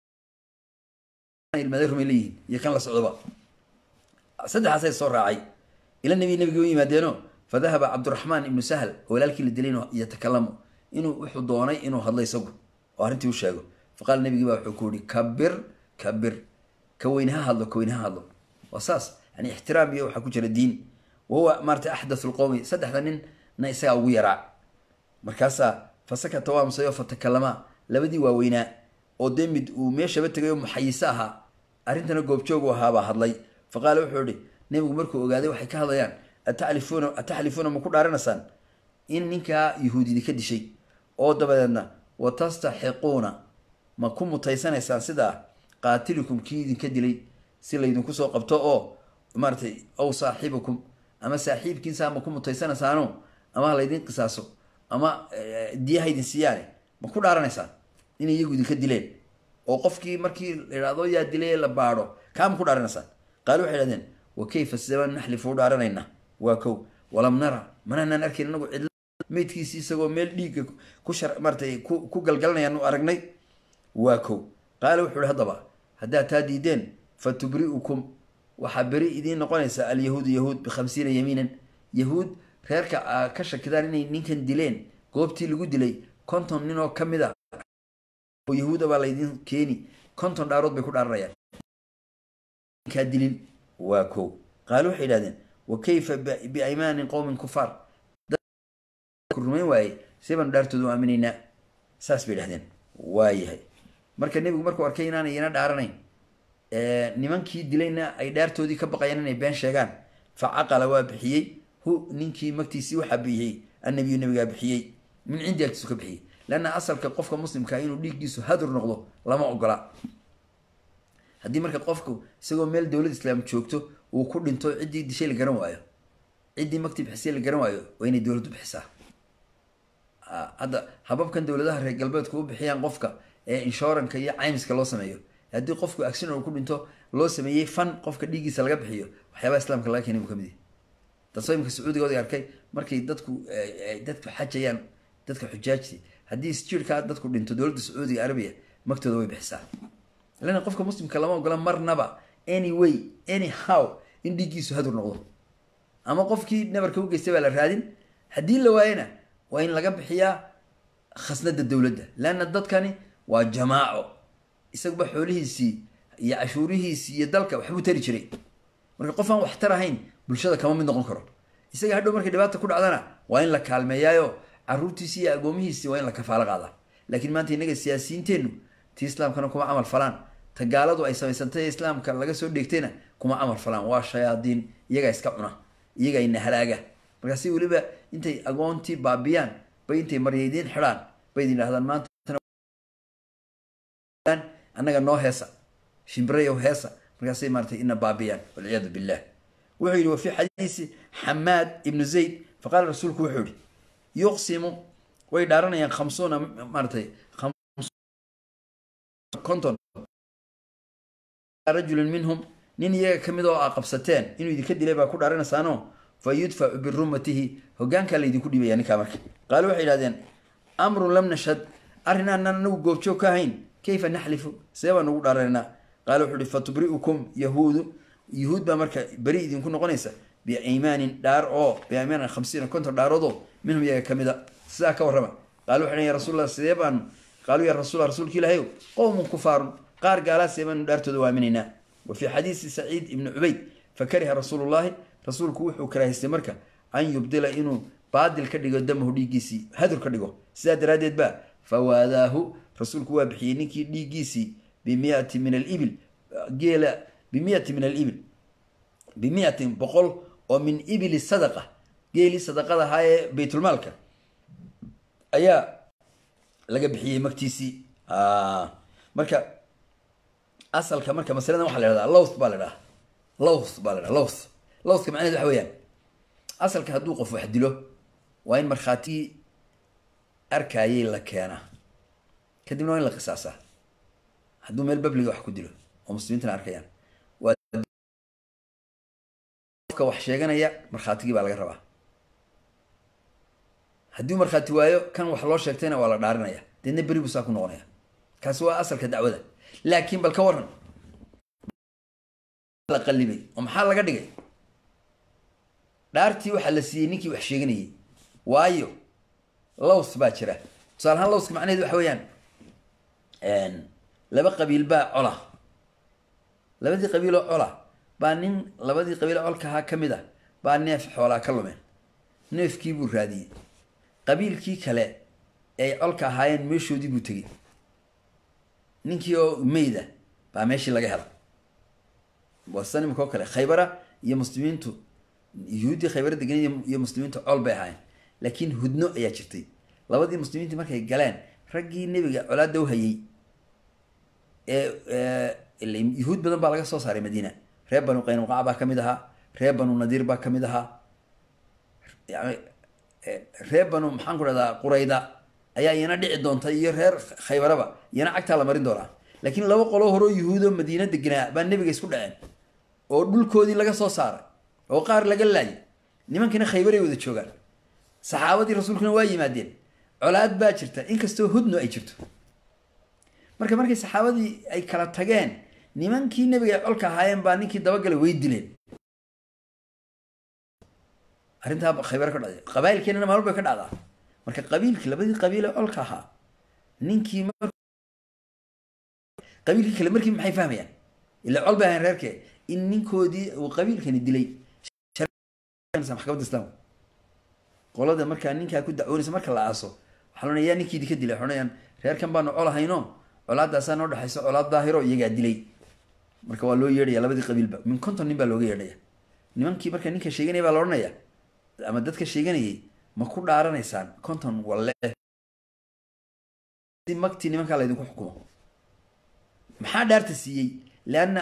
ilmade rumay leeyihiin iyo kan la socdoba saddexaasay soo raacay ila nebi nebigi u yimaadeeno fa dahaba cabdiraxmaan ibnu sahl oo walaalkii la dilay yatakalamu inuu wuxuu doonay inuu hadlo isagu oo arrintii u sheego fa qaala nebigii baa wuxuu ku yihi kabir kabir ka weyne ha hadlo ka weyne ha hadlo waa saas yani ixtiraam iyo waxaa ku jira diin wahuwa maarata axdathu lqowmi saddexda ninna isagaa ugu yaraa markaasaa fasakata waa amsayo fatakalamaa labadii waaweynaa oo dee mid uu meeshaba tegay oo muxayiso ahaa arrintana goobjoogu ahaabaa hadlay fa qaala wuxuu ihi nebigu markuu ogaaday waxay ka hadlayaan atalifuuna ataxlifuuna ma ku dhaaranaysaan in ninkaa yuhuud idinka dishay oo dabadeedna wa tastaxiquuna ma ku mutaysanaysaan sidaa qaatilikum kii idinka dilay si laydinku soo qabto oo maaratay ow saaxibukum ama saaxiibkiinsaa ma ku mutaysanaysaano ama ha laydin qisaaso ama diyaha idin siiyaane ma ku dhaaranaysaan inay iyagu idinka dileen oo qofkii markii la idhahdo yaa dilay ee la baadho kaa ma ku dhaaranaysaan qaali waxay idhahdeen wa kayfa sidebaan naxlifu u dhaaranayna waa kow walam nara mananaan arkayn inagu cidla meydkiisi isagoo meel dhiigga ku shar maaratay ku ku galgalanayaan u aragnay waa kow qaala wuxuu ihi haddaba haddaad taa diideen fa tubri'ukum waxaa beri idiin noqonaysa alyahuudu yahuud bikhamsiina yamiinan yahuud reerka aa ka shakidaan inay ninkan dileen goobtii lagu dilay konton nin oo ka mid a oo yahuuda baa laydin keeni konton dhaarood bay ku dhaaranayaan kaa dilin waa kow qaalo waxay idhahdeen wa kayfa biaymaanin qowmin kufaar rumayn waaye see baanu dhaartooda u aaminaynaa saas bay idhahdeen waayahay marka nebigu markuu arkay inaanay ina dhaaranayn nimankii dilayna ay dhaartoodii ka baqayaan inay been sheegaan fa caqala waa bixiyey hu ninkii magtiisii waxaa bixiyey annabiyu nabigaa bixiyey min cindi agtiisu ka bixiyey leanna asalka qofka muslimkaa inuu dhiiggiisu hadur noqdo lama ogola haddii marka qofku isagoo meel dowlad islaam joogto uu ku dhinto ciddii dishay la garan waayo ciddii magtii bixisay la garan waayo waa inay dowladdu bixisaa hadda hababkan dowladaha reer galbeedku u bixiyaan qofka ee inshoranka iyo caymiska loo sameeyo haddii qofku accident uu ku dhinto loo sameeyey fan qofka dhiiggiisa laga bixiyo waxyaabaha islaamka laga keenay buu kamid yahay taasoo imika sacuudigooda arkay markay dadku dadku xajayaan dadka xujaajti haddii sjiirkaa dadku dhinto dowladda sacuudiga arabiya magtooda way bixisaa lana qofka muslimka lama ogola marnaba any way any how in dhiiggiisu hadur noqdo ama qofkii nabarka u geystay baa la raadin haddii la waayana waa in laga bixiyaa khasnada dowladda leanna dadkani waa jamaaco isaguba xoolihiisii iyo cashuurihiisii iyo dalka waxbuu tari jiray marka qof aan waxtar ahayn bulshada kama mid noqon karo isaga hadhow markay dhibaata ku dhacdana waa in la kaalmeeyaayo caruurtiisi iyo agoomihiisi waa in la kafaalo qaadaa laakiin maanta innaga siyaasiyiinteennu ti islaamkana kuma camal falaan ta gaaladu ay samaysantay ee islaamka laga soo dheegtayna kuma camal falaan waa shayaadiin iyagaa iska cuna iyagaa ina halaaga markaasi weliba intay agoontii baabiyaan bay intay maryaydiin xidhaan bay idin dhahdaan maanta annaga noo heesa shimbirayow heesa markaasay maaratay ina baabiyaan walciyaadu billah wuxuu yidhi wa fii xadiisi xamaad ibnu zayd faqaala rasuulku wuxuu yihi yuqsimu way dhaaranayaan khamsuuna maaratay konton rajulin minhum nin iyaga ka mid oo a qabsateen inuu idinka dilay baa ku dhaaranaysaano fa yudfacu birumatihi hogaankaa laydinku dhibaya ninkaa marka qaalo waxay idhahdeen amrun lam nashhad arrin aanan anagu goobjoog ka ahayn kayfa naxlifu see baan ugu dhaaranaynaa qaala wuxuu ihi fatubri'ukum yahuudu yahuud baa marka beri idinku noqonaysa biaymaanin dhaar oo biaymaanin khamsiina konton dhaaroodoo minhum iyaga ka mid a sidaa ka warrama qaalo waxay ya rasuulallah sidee baanu qaaluu ya rasuul rasuulka ilaahayow qowmun kufaarun qaar gaalaa see baanu dhaartooda waaminaynaa wa fii xadiisi saciid ibni cubayd fa kariha rasuulullahi rasuulku wuxuu karaahaystay marka an yubdila inuu baadil ka dhigo damahu dhiiggiisii hadur ka dhigo sidaa daraaddeed ba fawaadaahu rasuulku waa bixiyey ninkii dhiiggiisii bimiati min alibil geela bimiati min alibil bimiatin boqol oo min ibili sadaqa geelii sadaqada ahaa ee baytulmaalka ayaa laga bixiyey magtiisii marka asalka marka masaladan waxaa la hahdaa lowth baa la dhaha lowth baa la dhaha lowth lowthka macnaheed waxa weeyaan asalka hadduu qof wax dilo waa in markhaatigii arkaayay la keenaa kadibna waa in la qisaasaa hadduu meel babliga wax ku dilo oo muslimiintana arkayaan waaka wax sheeganaya markhaatigii baa laga rabaa haddii markhaati waayo kan wax loo sheegtayna waa la dhaarinaya deedna beri buu saa ku noqonaya kaasi waa asalka dacwada laakiin bal ka waran la qalibay oo maxaa laga dhigay dhaartii waxaa la siiyey ninkii wax sheeganayay waayo lows baa jira tusaale ahaan lowska macnaheed waxa weeyaan laba qabiil baa cola labadii qabiiloo cola baa nin labadii qabiil colka ahaa ka mid a baa neef xoolaa ka lumeen neefkii buu raadiyey qabiilkii kale ay colka ahaayeen meeshoodii buu tegey ninkii oo meyda baa meeshii laga hela wasan imika oo kale khaybara iyo muslimiintu yuhuuddii khaybara degan iyo muslimiintu col bay ahaayeen laakiin hudno ayaa jirtay labadii muslimiintii markay galeen raggii nebiga colaada u hayey ee yuhuud badan baa laga soo saaray madiina reer banu qaynuqac baa ka mid ahaa reer banu nadiir baa ka mid ahaa yani reer banu maxaan ku dhahdaa qurayda ayaa iyana dhici doonta iyo reer khaybaraba iyana cagtaa la marin doonaa laakiin laba qoloo horeo yuhuudo madiina deganaa baa nebiga isku dhaceen oo dhulkoodii laga soo saaray oo qaar laga laayay nimankiina khaybaray wada joogaan saxaabadii rasuulkuna waa yimaadeen colaad baa jirta inkastoo hudno ay jirto marka markay saxaabadii ay kala tageen nimankii nebiga ay colka ahaayeen baa ninkii dabagalay way dileen arrintaa khaybar ka dhacday qabailkeenana maalmo bay ka dhacdaa marka qabiilkii labadii qabiil ee colka ahaa ninkii qabiilkii kale markii maxay fahmayaan ila col bay ahayn reerkee in ninkoodii uu qabiilkani dilay maxkamadda islaamka qolada markaa ninkaa ku dacwoonaysa marka la aaso waxaa loonaya yaa ninkiidi ka dilay waxay odhanayaan reerkan baanu col hayno colaadaasaa noo dhexayso colaad daahiro iyagaa dilay marka waa loo yeedhaya labadii qabiilba min konton nin baa looga yeedhaya nimankii marka ninka sheeganaya baa la odhanaya ama dadka sheeganayay ma ku dhaaranaysaan konton walle magtii nimankaa laydinku xukumo maxaa dhaarta siiyey leanna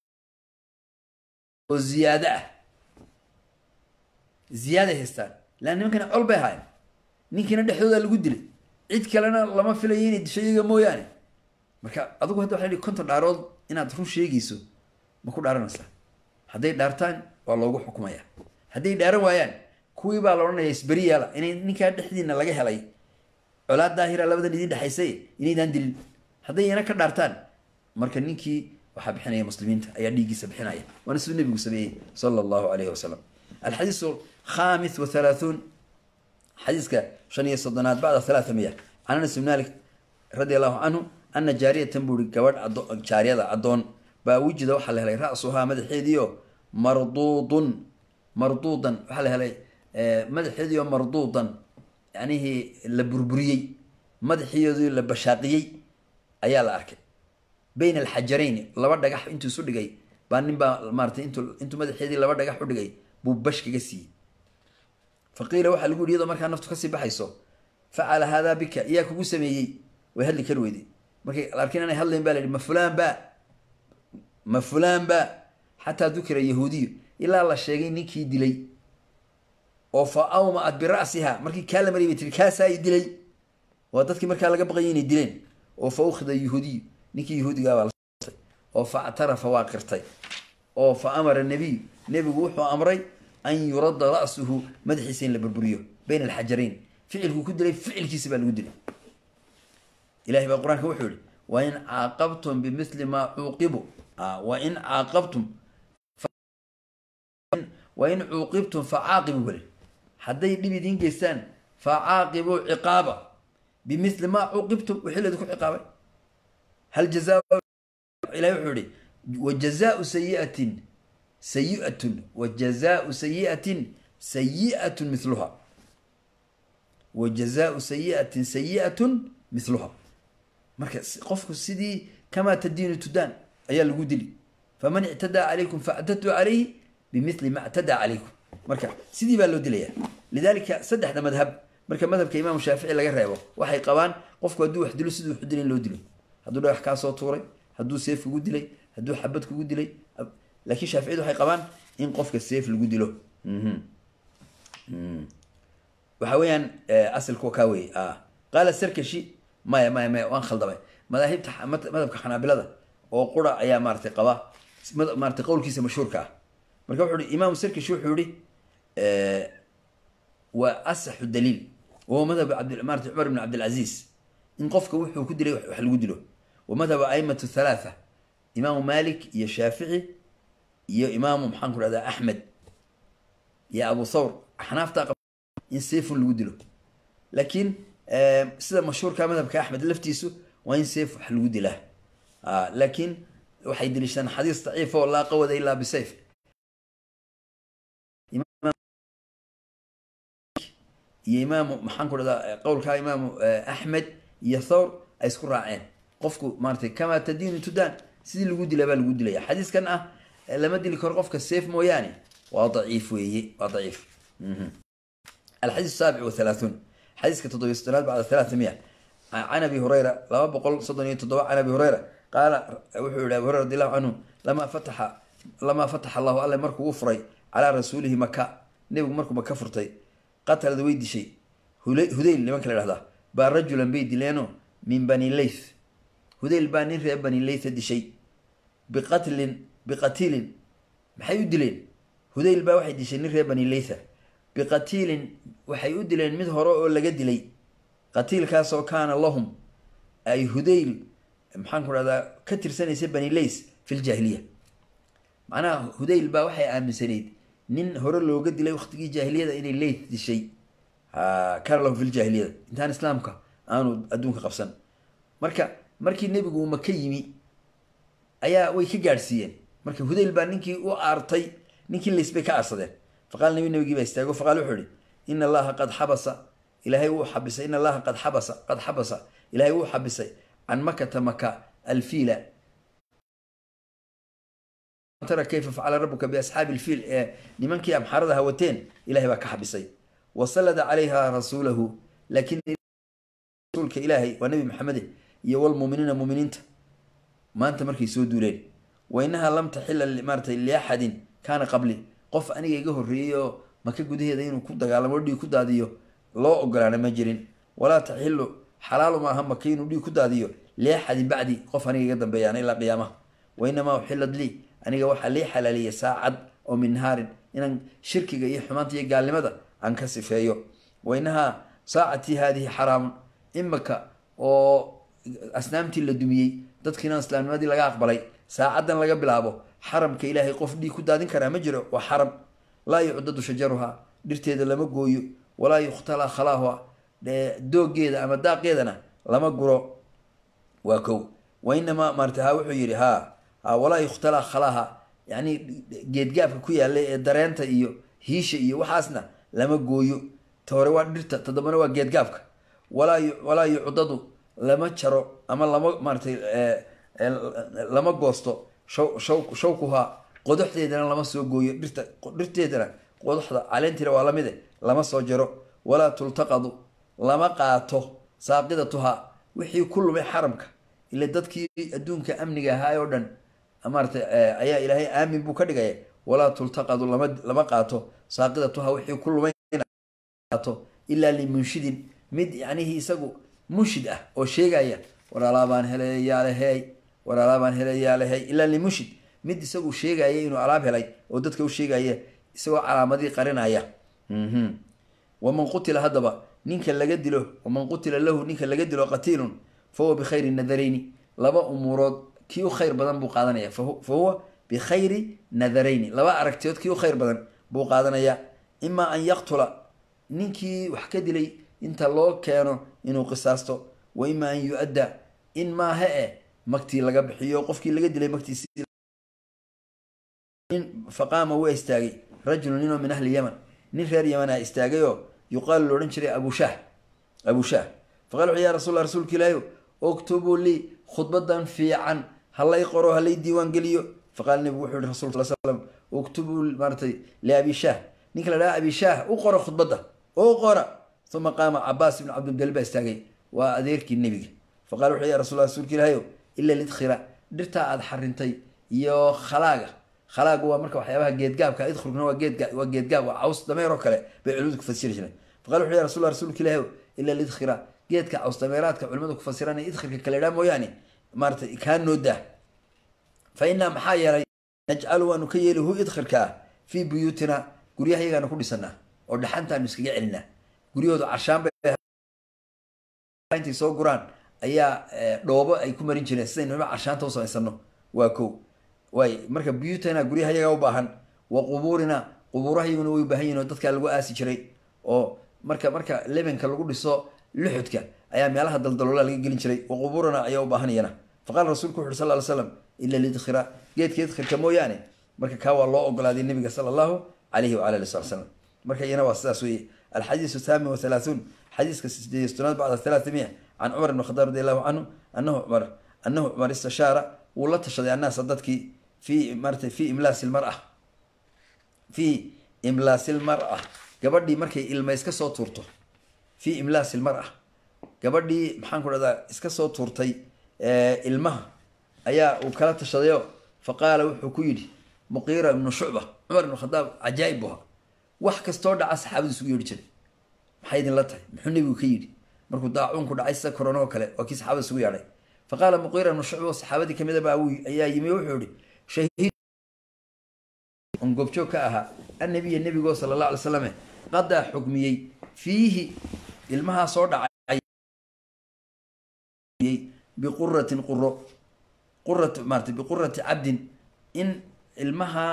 oo ziyaado ah ziyaaday haystaan leanna nimankana col bay ahaayeen ninkiina dhexdooda lagu dilay cid kalena lama filayo inay disho iyaga mooyaane marka adugu hadda waxa konton dhaarood inaad run sheegayso ma ku dhaaranaysaa hadday dhaartaan waa loogu xukumaya hadday dhaaran waayaan kuwii baa la odhanaya isberi yaala inay ninkaa dhexdiina laga helay colaad daahira labadan idin dhexaysay inaydaan dilin hadday iyana ka dhaartaan marka ninkii waxaa bixinaya muslimiinta ayaa dhiiggiisa bixinaya waana siduu nebigu sameeyey sala allahu alayhi wasalam alxadiisu khamis wa halaathun xadiiska shan iyo soddonaad bacda halaatha miya can anas ibn malik radi allahu canhu ana jaariyatan buu ihi gabadh jaariyada addoon baa wujida waxaa la helay ra-suhaa madaxeediio marduudun marduudan waxaa la helay madaxeediio marduudan yanihii la burburiyey madaxeedii la bashaaqiyey ayaa la arkay bayna alxajarayn laba dhagax intuu isu dhigay baa nin baa maaratay intu intuu madaxeedii laba dhagax u dhigay buu bash kaga siiyey fa qiila waxaa lagu yihi iyadoo markaa naftu kasii baxayso facala haadaa bika iyaa kugu sameeyey way hadli kari weyday markay arkin inay hadlayn ba la yihi ma fulaan ba ma fulaan ba xataa dukira yahuudiyu ilaa la sheegay ninkii dilay oo fa awmaat bira'siha markii kaa la mariyay bay tiri kaasaa i dilay waa dadkii markaa laga baqayay inay dileen oo fa ukhida yahuudiyu ninkii yahuudigaabaa la oo fa actarafa waa qirtay oo fa amara nebiyu nebigu wuxuu amray an yuradda ra'suhu madaxiisa in la burburiyo bayna alxajarayn ficilkuu ku dilay ficilkiisa baa lagu dilay ilahay baa qur-aanka wuxuu yihi wain caaqabtum bimili maa cuuqibu wain caaqabtum wain cuuqibtum facaaqibu weli hadday dhib idiin geystaan facaaqibuu ciqaaba bimili maa cuuqibtum wixii laydinku ciqaabay hal jazaa ilahi wuxuu yihi wajazaau sayiatin sayiatun wajazaau sayiatin sayiatun miluha wajazaau sayiatin sayiatun miluha marka qofku sidii kamaa tadiinu tudaan ayaa lagu dili faman ictadaa calaykum factaduu calayhi bimili ma ctadaa calaykum marka sidii baa loo dilaya lidalika saddexda madhab marka madhabka imaamu shaafici laga reebo waxay qabaan qofku hadduu wax dilo siduu wax dilay in loo dilo hadduu dhagax kaa soo tuuray hadduu seef kugu dilay hadduu xabad kugu dilay laakiin shaaficiyadu waxay qabaan in qofka seef lagu dilo waxa weeyaan asalku kaa weeye qaala sarkashi maya maya maya waan khaldamay madaahibta madhabka xanaabilada oo qura ayaa maaratay qaba maaratay qowlkiisa mashhuurka ah marka wuxuu ihi imaamu sarkashi wuxuu yihi waa asaxu daliil wahuwa madhab abdmaarata cumar ibn cabdilcaziiz in qofka wuxuu ku dilay wax lagu dilo wa madhabu aimatu thalaatha imaamu malik iyo shaafici iyo imaamu maxaan ku dhahdaa axmed iyo abu thawr axnaafta in seefun lagu dilo laakiin sida mashhuurka madhabka axmed laftiisu waa in seef wax lagu dilaa laakiin waxay deliishadaan xadiis daciif oo laa qawada ilaa bisayf iyo imaamu maxaan ku dhahdaa qowlkaa imaamu axmed iyo thawr ay isku raaceen qofku maaratay kamaa tadiinu tudaan sidii lagu dila baa lagu dilaya xadiiskan ah lama dili karo qofka seef mooyaane waa daciif weeye waa daciif alxadiis saabic wathalaathuun xadiiska toddobiy soddonaad bacda thalaatha miya can abi hureyra laba boqol soddon iyo toddoba can abi hureyra qaala wuxuu yihi abi hureyra radi allahu canhu lamaa fataxa lamaa fataxa allahu alle markuu u furay calaa rasuulihi maka nebigu markuu maka furtay qatalad way dishay hudayl nimanka la dhahdaa baa rajulan bay dileeno min bani leyth hudayl baa nin reer bani leytha dishay biqatlin biqatiilin maxay u dileen hudayl baa waxay dishay nin reer bani leytha biqatiilin waxay u dileen mid hore oo laga dilay qatiilkaasoo kaana lahum ay hudayl maxaan ku dhahdaa ka tirsanaysa bani leys fi ljaahiliya macnaha hudayl baa waxay aaminsanayd nin hore looga dilay waqtigii jaahiliyada inay leyth dishay kaana lahum fi ljaahiliyada intaan islaamka aanu adduunka qabsan marka markii nebigu uu maka yimi ayaa way ka gaadhsiiyeen marka hudayl baa ninkii u aartay ninkii leys bay ka aarsadeen faqaala nabi nabigii baa istaago faqala wuxuu ihi ina allaha qad xabasa ilaahay wuu xabisay ina allaha qad xabasa qad xabasa ilaahay wuu xabisay can makata maka alfiila tara kayfa facala rabuka biasxaabi alfiil ee nimankii amxaarada hawateen ilahay baa ka xabisay wasalada calayha rasuulahu laakiin rasuulka ilaahay waa nabi maxamede iyo walmuminiina muminiinta maanta markay soo duuleen wa inaha lam taxila maaratay liaxadin kaana qabli qof aniga iga horreeyey oo maka gudaheeda inuu ku dagaalamo dhiig ku daadiyo loo ogolaana ma jirin walaa taxilu xalaalu maaha maka inuu dhiig ku daadiyo liaxadin bacdi qof aniga iga dambeeyaana ilaa qiyaamaha wa inamaa uxilad lii aniga waxaa lii xalaaliyay saacad oo min nahaarin inaan shirkiga iyo xumaanta iyo gaalnimada aan ka sifeeyo wa inahaa saacatii haadihi xaraamun imaka oo asnaamtii la dumiyey dadkiina islaamnimadii laga aqbalay saacaddan laga bilaabo xaramka ilaahay qof dhiig ku daadin karaa ma jiro waa xaram laa yucdadu shajaruhaa dhirteeda lama gooyo walaa yukhtala khalaahuha doogeeda ama daaqeedana lama guro waa kow wa inamaa maarata ha wuxuu yidhi ha walaa yukhtala khalaaha yani geedgaabka ku yaalla ee dareenta iyo hiisha iyo waxaasna lama gooyo ta hore waa dhirta toddobana waa geedgaabka walaa walaa yucdadu lama jaro ama lama maaratay lama goosto shaw shaw shawkuhaa qodoxdeedana lama soo gooyo dhirta dhirteedana qodoxda caleentina waa lamide lama soo jaro walaa tultaqadu lama qaato saaqidatuhaa wixii ku lumay xaramka ila dadkii adduunka amniga ahaa oo dhan maaratay ayaa ilaahay aamin buu ka dhigaya walaa tultaqadu lama lama qaato saaqidatuhaa wixii ku lumay qaato ilaa limunshidin mid yacnihii isagu munshid ah oo sheegaya waraalaabaan helayaaleheey waraalaabaan helayaaleheey ilaa limunshid mid isagu sheegaya inuu alaab helay oo dadka u sheegaya isagoo calaamadii qarinaya waman qutila haddaba ninka laga dilo waman qutila lahu ninka laga dilo qatiilun fa huwa bikhayri nadarayni laba umuurood kii u khayr badan buu qaadanaya fa huwa bikhayri nadarayni laba aragtiyood kii u khayr badan buu qaadanaya imaa an yaqtula ninkii wax ka dilay inta loo keeno inuu qisaasto wa imaa an yu-adda in maaha eh magtii laga bixiyo qofkii laga dilay magtiisi faqaama waa istaagay rajulu ninoo min ahli yaman nin reer yaman ah istaagayoo yuqaalu loodhan jiray abushah abushah faqala wuxu ya rasulla rasuulka ilaahi oktubuu lii khudbadan fiican halay qoro halay diiwaan geliyo faqaala nebigu wuxuu yihi rasulka sal slam uktubuu maaratay liabishah ninka la dhaha abishah u qoro khudbadda u qora uma qaama cabaas ibnu cabdilmudalib baa istaagay waa adeerkii nebiga faqala wuxu ya rasul rasuulka ilaahi ila lidkhira dhirtaa aada xarintay iyo khalaaga khalaaga waa marka waxyaabaha geedgaabka idkhurkuna waa geedga waa geedgaab waa caws dameer oo kale bay culimadu ku fasiri jireen faqala wuxu ya rasul rasuulka ilaahi ila lidkhira geedka caws dameeraadka culimadu ku fasiraan idkhirka kale dhaa mooyaane maaratay kaa noo daa fa inaa maxaa yeelay najcalu waanu ka yeeli hu idkhirka ah fii buyuutina guryahayagaanu ku dhisanaa oo dhaxantaanu iskaga celinaa guryahoodu carshaan intay soo guraan ayaa dhoobo ay ku marin jireen sidaynu ima carshaanta u samaysano waa ko waay marka buyuutana guryahayaga u baahan wa qubuurina qubuurahayaguna way ubaahan yihin oo dadkaa lagu aasi jiray oo marka marka lebenka lagu dhiso luxudka ayaa meelaha daldaloola laga gelin jiray wa qubuurina ayaa u baahanayana faqala rasulku wuxu uri sal ly slam ila lidkhira geedka idkhirka mooyaane marka kaa waa loo ogolaaday nabiga sala allahu alayhi wala ali sal slam marka iyana waa sidaas weye alxadiisu thaamin wathalaathuun xadiiska sideed tonaad bacda thalaathamia can cumar ibn khadaab radi allahu canhu anahu cumar anahu cumar istashaara wuu la tashaday annaasa dadkii fi marata fi imlaasi lmara fi imlaasi lmara gabadhii markay ilma iska soo tuurto fi imlaasi lmara gabadhii maxaan ku dhahdaa iska soo tuurtay ilmaha ayaa uu kala tashadayo fa qaala wuxuu ku yidhi muqiira ibnu shucba cumar ibnu khadaab cajaa'ib buha wax kastoo dhaca saxaabadu isugu yeedhi jiray maxay idinla tahay muxuu nebigu ka yidhi markuu daacuunku dhacay sida korona oo kale waa kii saxaabada isugu yeedhay fa qaala muqiira ibnu shucba oo saxaabadii kamid a baa ayaa yimi wuxuu yihi shahiid on goobjoog ka ahaa annabiya nebigoo sala allah alay slame qadaa xukmiyey fiihi ilmahaa soo dhacay biquratin quro qurat maarata biqurati cabdin in ilmahaa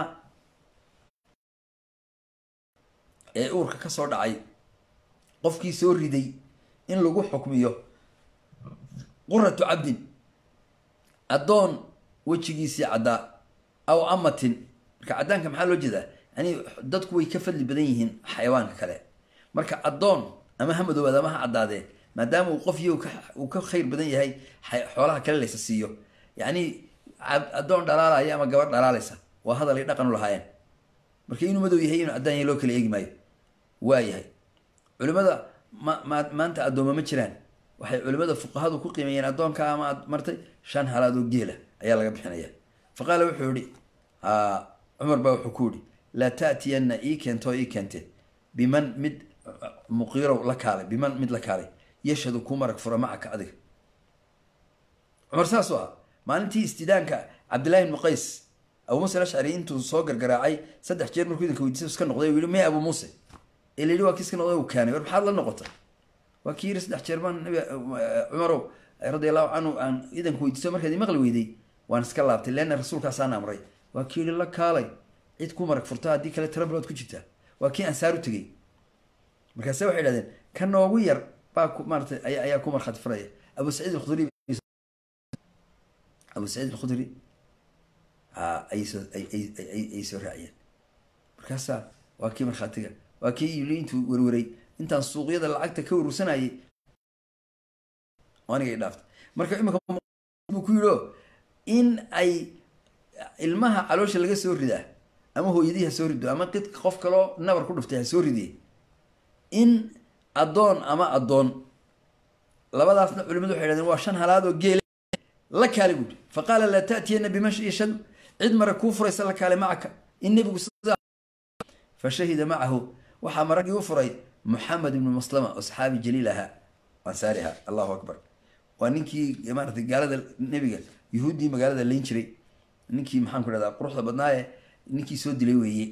ee uurka ka soo dhacay qofkii soo riday in lagu xukmiyo quratu cabdin addoon wejigiisii caddaa aw amatin marka caddaanka maxaa loo jeedaa yani dadku way ka fadli badan yihiin xayawaanka kale marka addoon ama ha madoobaad ama ha caddaadee maadaama uu qof iyo uu ka khayr badan yahay xoolaha kale laysa siiyo yacni addoon dhalaalaya ama gabadh dhalaalaysa waa hadal ay dhaqan u lahaayeen marka inuu madow yahay inuu caddaan yahay loo kala eegi maayo waa yahay culimada ma ma maanta addooma ma jiraan waxay culimada fuqahadu ku qiimeeyeen addoonka ama ad martay shan halaad oo geela ayaa laga bixinaya fa qaala wuxuu yihi cumar baa wuxuu ku yihi laa taatiyanna ii keento ii keente biman mid muqiirow la kaalay biman mid la kaalay yashhadu ku marag fura macaka adiga cumar saasuu ah maalintii istidaanka cabdillahi ibnu qays abu muuse alashcari intuu soo gargaraacay saddex jeer markuu idinka weydiisa iska noqday u yihi may abu muuse ee la yihi waa kii iska noqday uu keenay war maxaad la noqotay waa kii yiri saddex jeer baan nabi cumarow radi allahu canhu aan idanka weydiiso markaad imaqli weyday waan iska laabtay leanna rasuulkaasaan amray waa kii yihi la kaalay cid ku marag furta haddii kale tira bilood ku jirtaa waa kii ansaar u tegey markaase waxay idhahdeen ka noogu yar baa maaratay ayaa ku markhaati furaya abu saciid alkhudri abu saciid alkhudri ayay soo ayay soo raaciyeen markaasaa waa kii markhaatiga waa kii yili intuu werweray intaan suuqyada lacagta ka werursanayay aniga i dhaaftay marka imika buu ku yidhi o in ay ilmaha caloosha laga soo ridaa ama hooyadii ha soo rido ama qid qof kaloo nabar ku dhuftay ha soo ridiye in addoon ama addoon labadaasna culimadu waxay hahdeen waa shan halaad oo geele la kaale buuri fa qaala laa taatiyana biman yashhadu cid mara kuu furaysa la kaale macaka in nebigu fa shahida macahu waxaa maraggii u furay muxamed ibnu maslama oo saxaabi jaliil ahaa ansaari ahaa allahu akbar waa ninkii maaratay gaalada nebiga yuhuuddii magaalada layn jiray ninkii maxaan ku dhahdaa quruxda badnaaye ninkii soo dilay weeye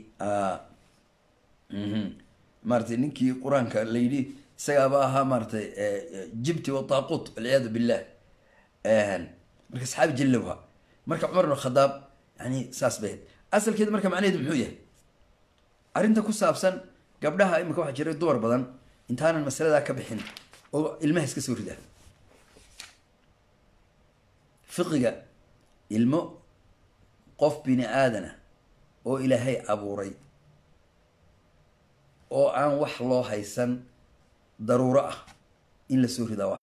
maaratay ninkii qur-aanka la yidhi isagaaba ahaa maaratay jibti wataaquut walciyaadu billah marka saxaabi jaliil ahaa marka cumar ibn khadaab yani saas bay asalkeeda marka macnaheedu muxuu yahay arrinta ku saabsan gabdhaha imika waxaa jiray dumar badan intaanan masaladaa ka bixin oo ilmaha iska soo ridaa fiqiga ilmo qof bini aadana oo ilaahay abuuray oo aan wax loo haysan daruuro ah in la soo ridaa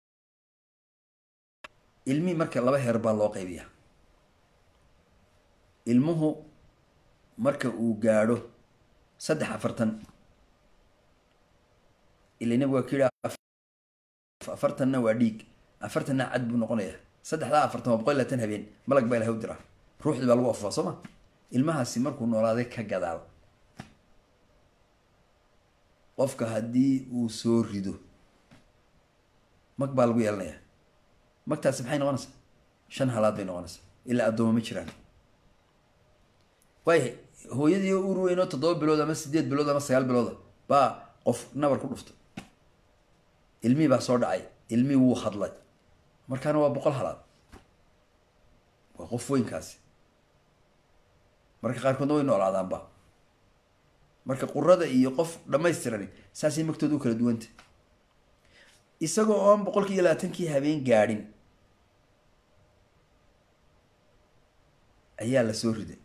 ilmi marka laba heer baa loo qaybiyaa ilmuhu marka uu gaadho saddex afartan ila nabig waa ka yihi afartanna waa dhiig afartanna cad buu noqonayaa saddexdaa afartan waa boqol iyo labaatan habeen malag baa ilahay u diraa ruuxdii baa lagu afufaa soo ma ilmahaasi markuu noolaaday ka gadaal qofka haddii uu soo rido mag baa lagu yeelanayaa magtaasi maxay noqonaysaa shan halaad bay noqonaysaa ilaa addooma ma jiraan waaya hooyadii uur weyn oo toddoba bilood ama sideed bilood ama sagaal bilooda baa qof nabar ku dhuftay ilmihii baa soo dhacay ilmihii wuu hadlay markaana waa boqol halaad waa qof weynkaasi marka qaarkoodna way noolaadaanba marka qurada iyo qof dhammaystirani saasay magtooda u kala duwanta isagoo oon boqolkii iyo labaatankii habeen gaadhin ayaa la soo riday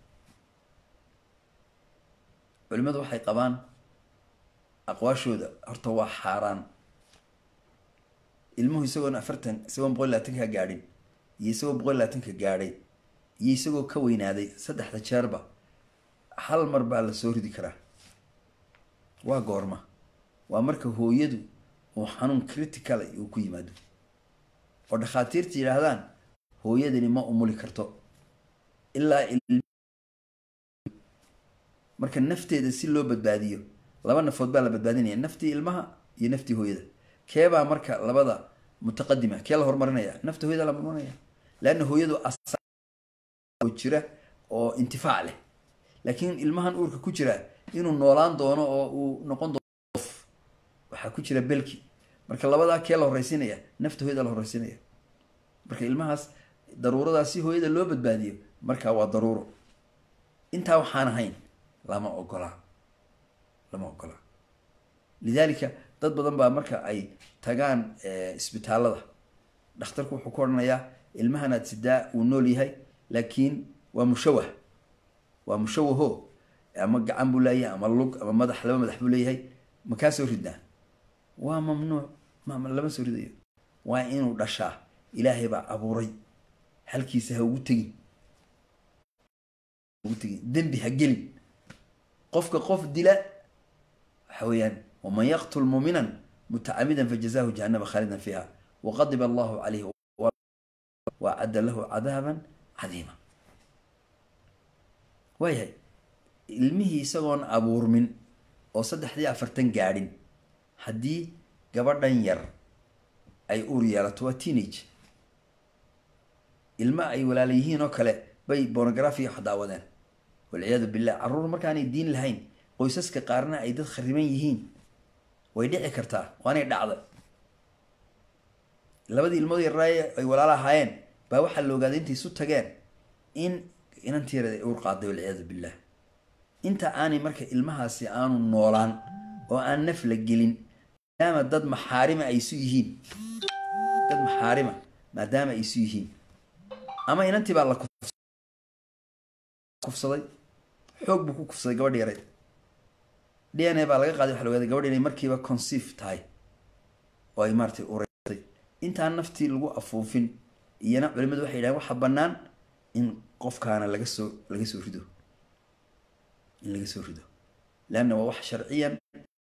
culimmadu waxay qabaan aqwaashooda horta waa xaaraan ilmuhu isagoon afartan isagoon boqol labaatanka gaadhin iyo isagoo boqol labaatanka gaadhay iyo isagoo ka weynaaday saddexda jeerba hal mar baa la soo ridi karaa waa goorma waa marka hooyadu uu xanuun critical uu ku yimaado oo dhakhaatiirta yidhaahdaan hooyadani ma umuli karto ilaa marka nafteeda si loo badbaadiyo laba nafood baa la badbaadinaya naftii ilmaha iyo naftii hooyada keebaa marka labada mutaqadima kee la horumarinaya nafta hooyada la horumarinaya leanna hooyadu jira oo intifaac leh laakiin ilmahan uurka ku jira inuu noolaan doono oo uu noqon doono qof waxaa ku jira belki marka labadaa kee la horreysiinaya nafta hooyada la horreysiinaya marka ilmahaas daruuradaas si hooyada loo badbaadiyo markaa waa daruuro intaa waxaan ahayn lama ogolaa lama ogolaa lidaalika dad badan baa marka ay tagaan isbitaalada dhakhtarku wuxuu ku odhanayaa ilmahanaad sidaa uu nool yahay laakiin waa mushawah waa mushawaho ama gacan buu leeyahay ama lug ama madax laba madax buu leeyahay makaa soo ridnaa waa mamnuuc m lama soo ridayo waa inuu dhashaa ilaahay baa abuuray halkiisa ha ugu tegin ugu tegin dembi ha gelin qofka qof dila waxa weeyaan waman yaqtul muuminan mutacamidan fajazahu jahanama khaalidan fiiha waqadiba allahu calayhi wacadda lahu cadaaban cadiima waayahay ilmihii isagoon abuurmin oo saddexdii afartan gaadhin haddii gabadhan yar ay uur yeelato waa teenage ilma ay walaala yihiin oo kale bay bornographiya wax daawadeen walciyaadu billah carruur markaanay diin lahayn qoysaska qaarna ay dad khariban yihiin way dhici kartaa waanay dhacda labadii ilmood yaraaye ay walaala ahaayeen baa waxaa la ogaaday intay isu tageen in inantiira ay uur qaaday walciyaadu billah inta aanay marka ilmahaasi aanu noolaan oo aan naf la gelin maadaama dad maxaarima ay isu yihiin dad maxaarima maadaama ay isu yihiin ama inantii baa la kufsaday xoog buu ku kufsaday gabadh yareyd d n a baa laga qaaday waxa la ogaaday gabadh inay markiiba conceive tahay oo ay maaratay ureysay intaan naftii lagu afuufin iyana culimadu waxay yidhahen waxaa bannaan in qofkaana laga soo laga soo rido in laga soo rido leanna waa wax sharciyan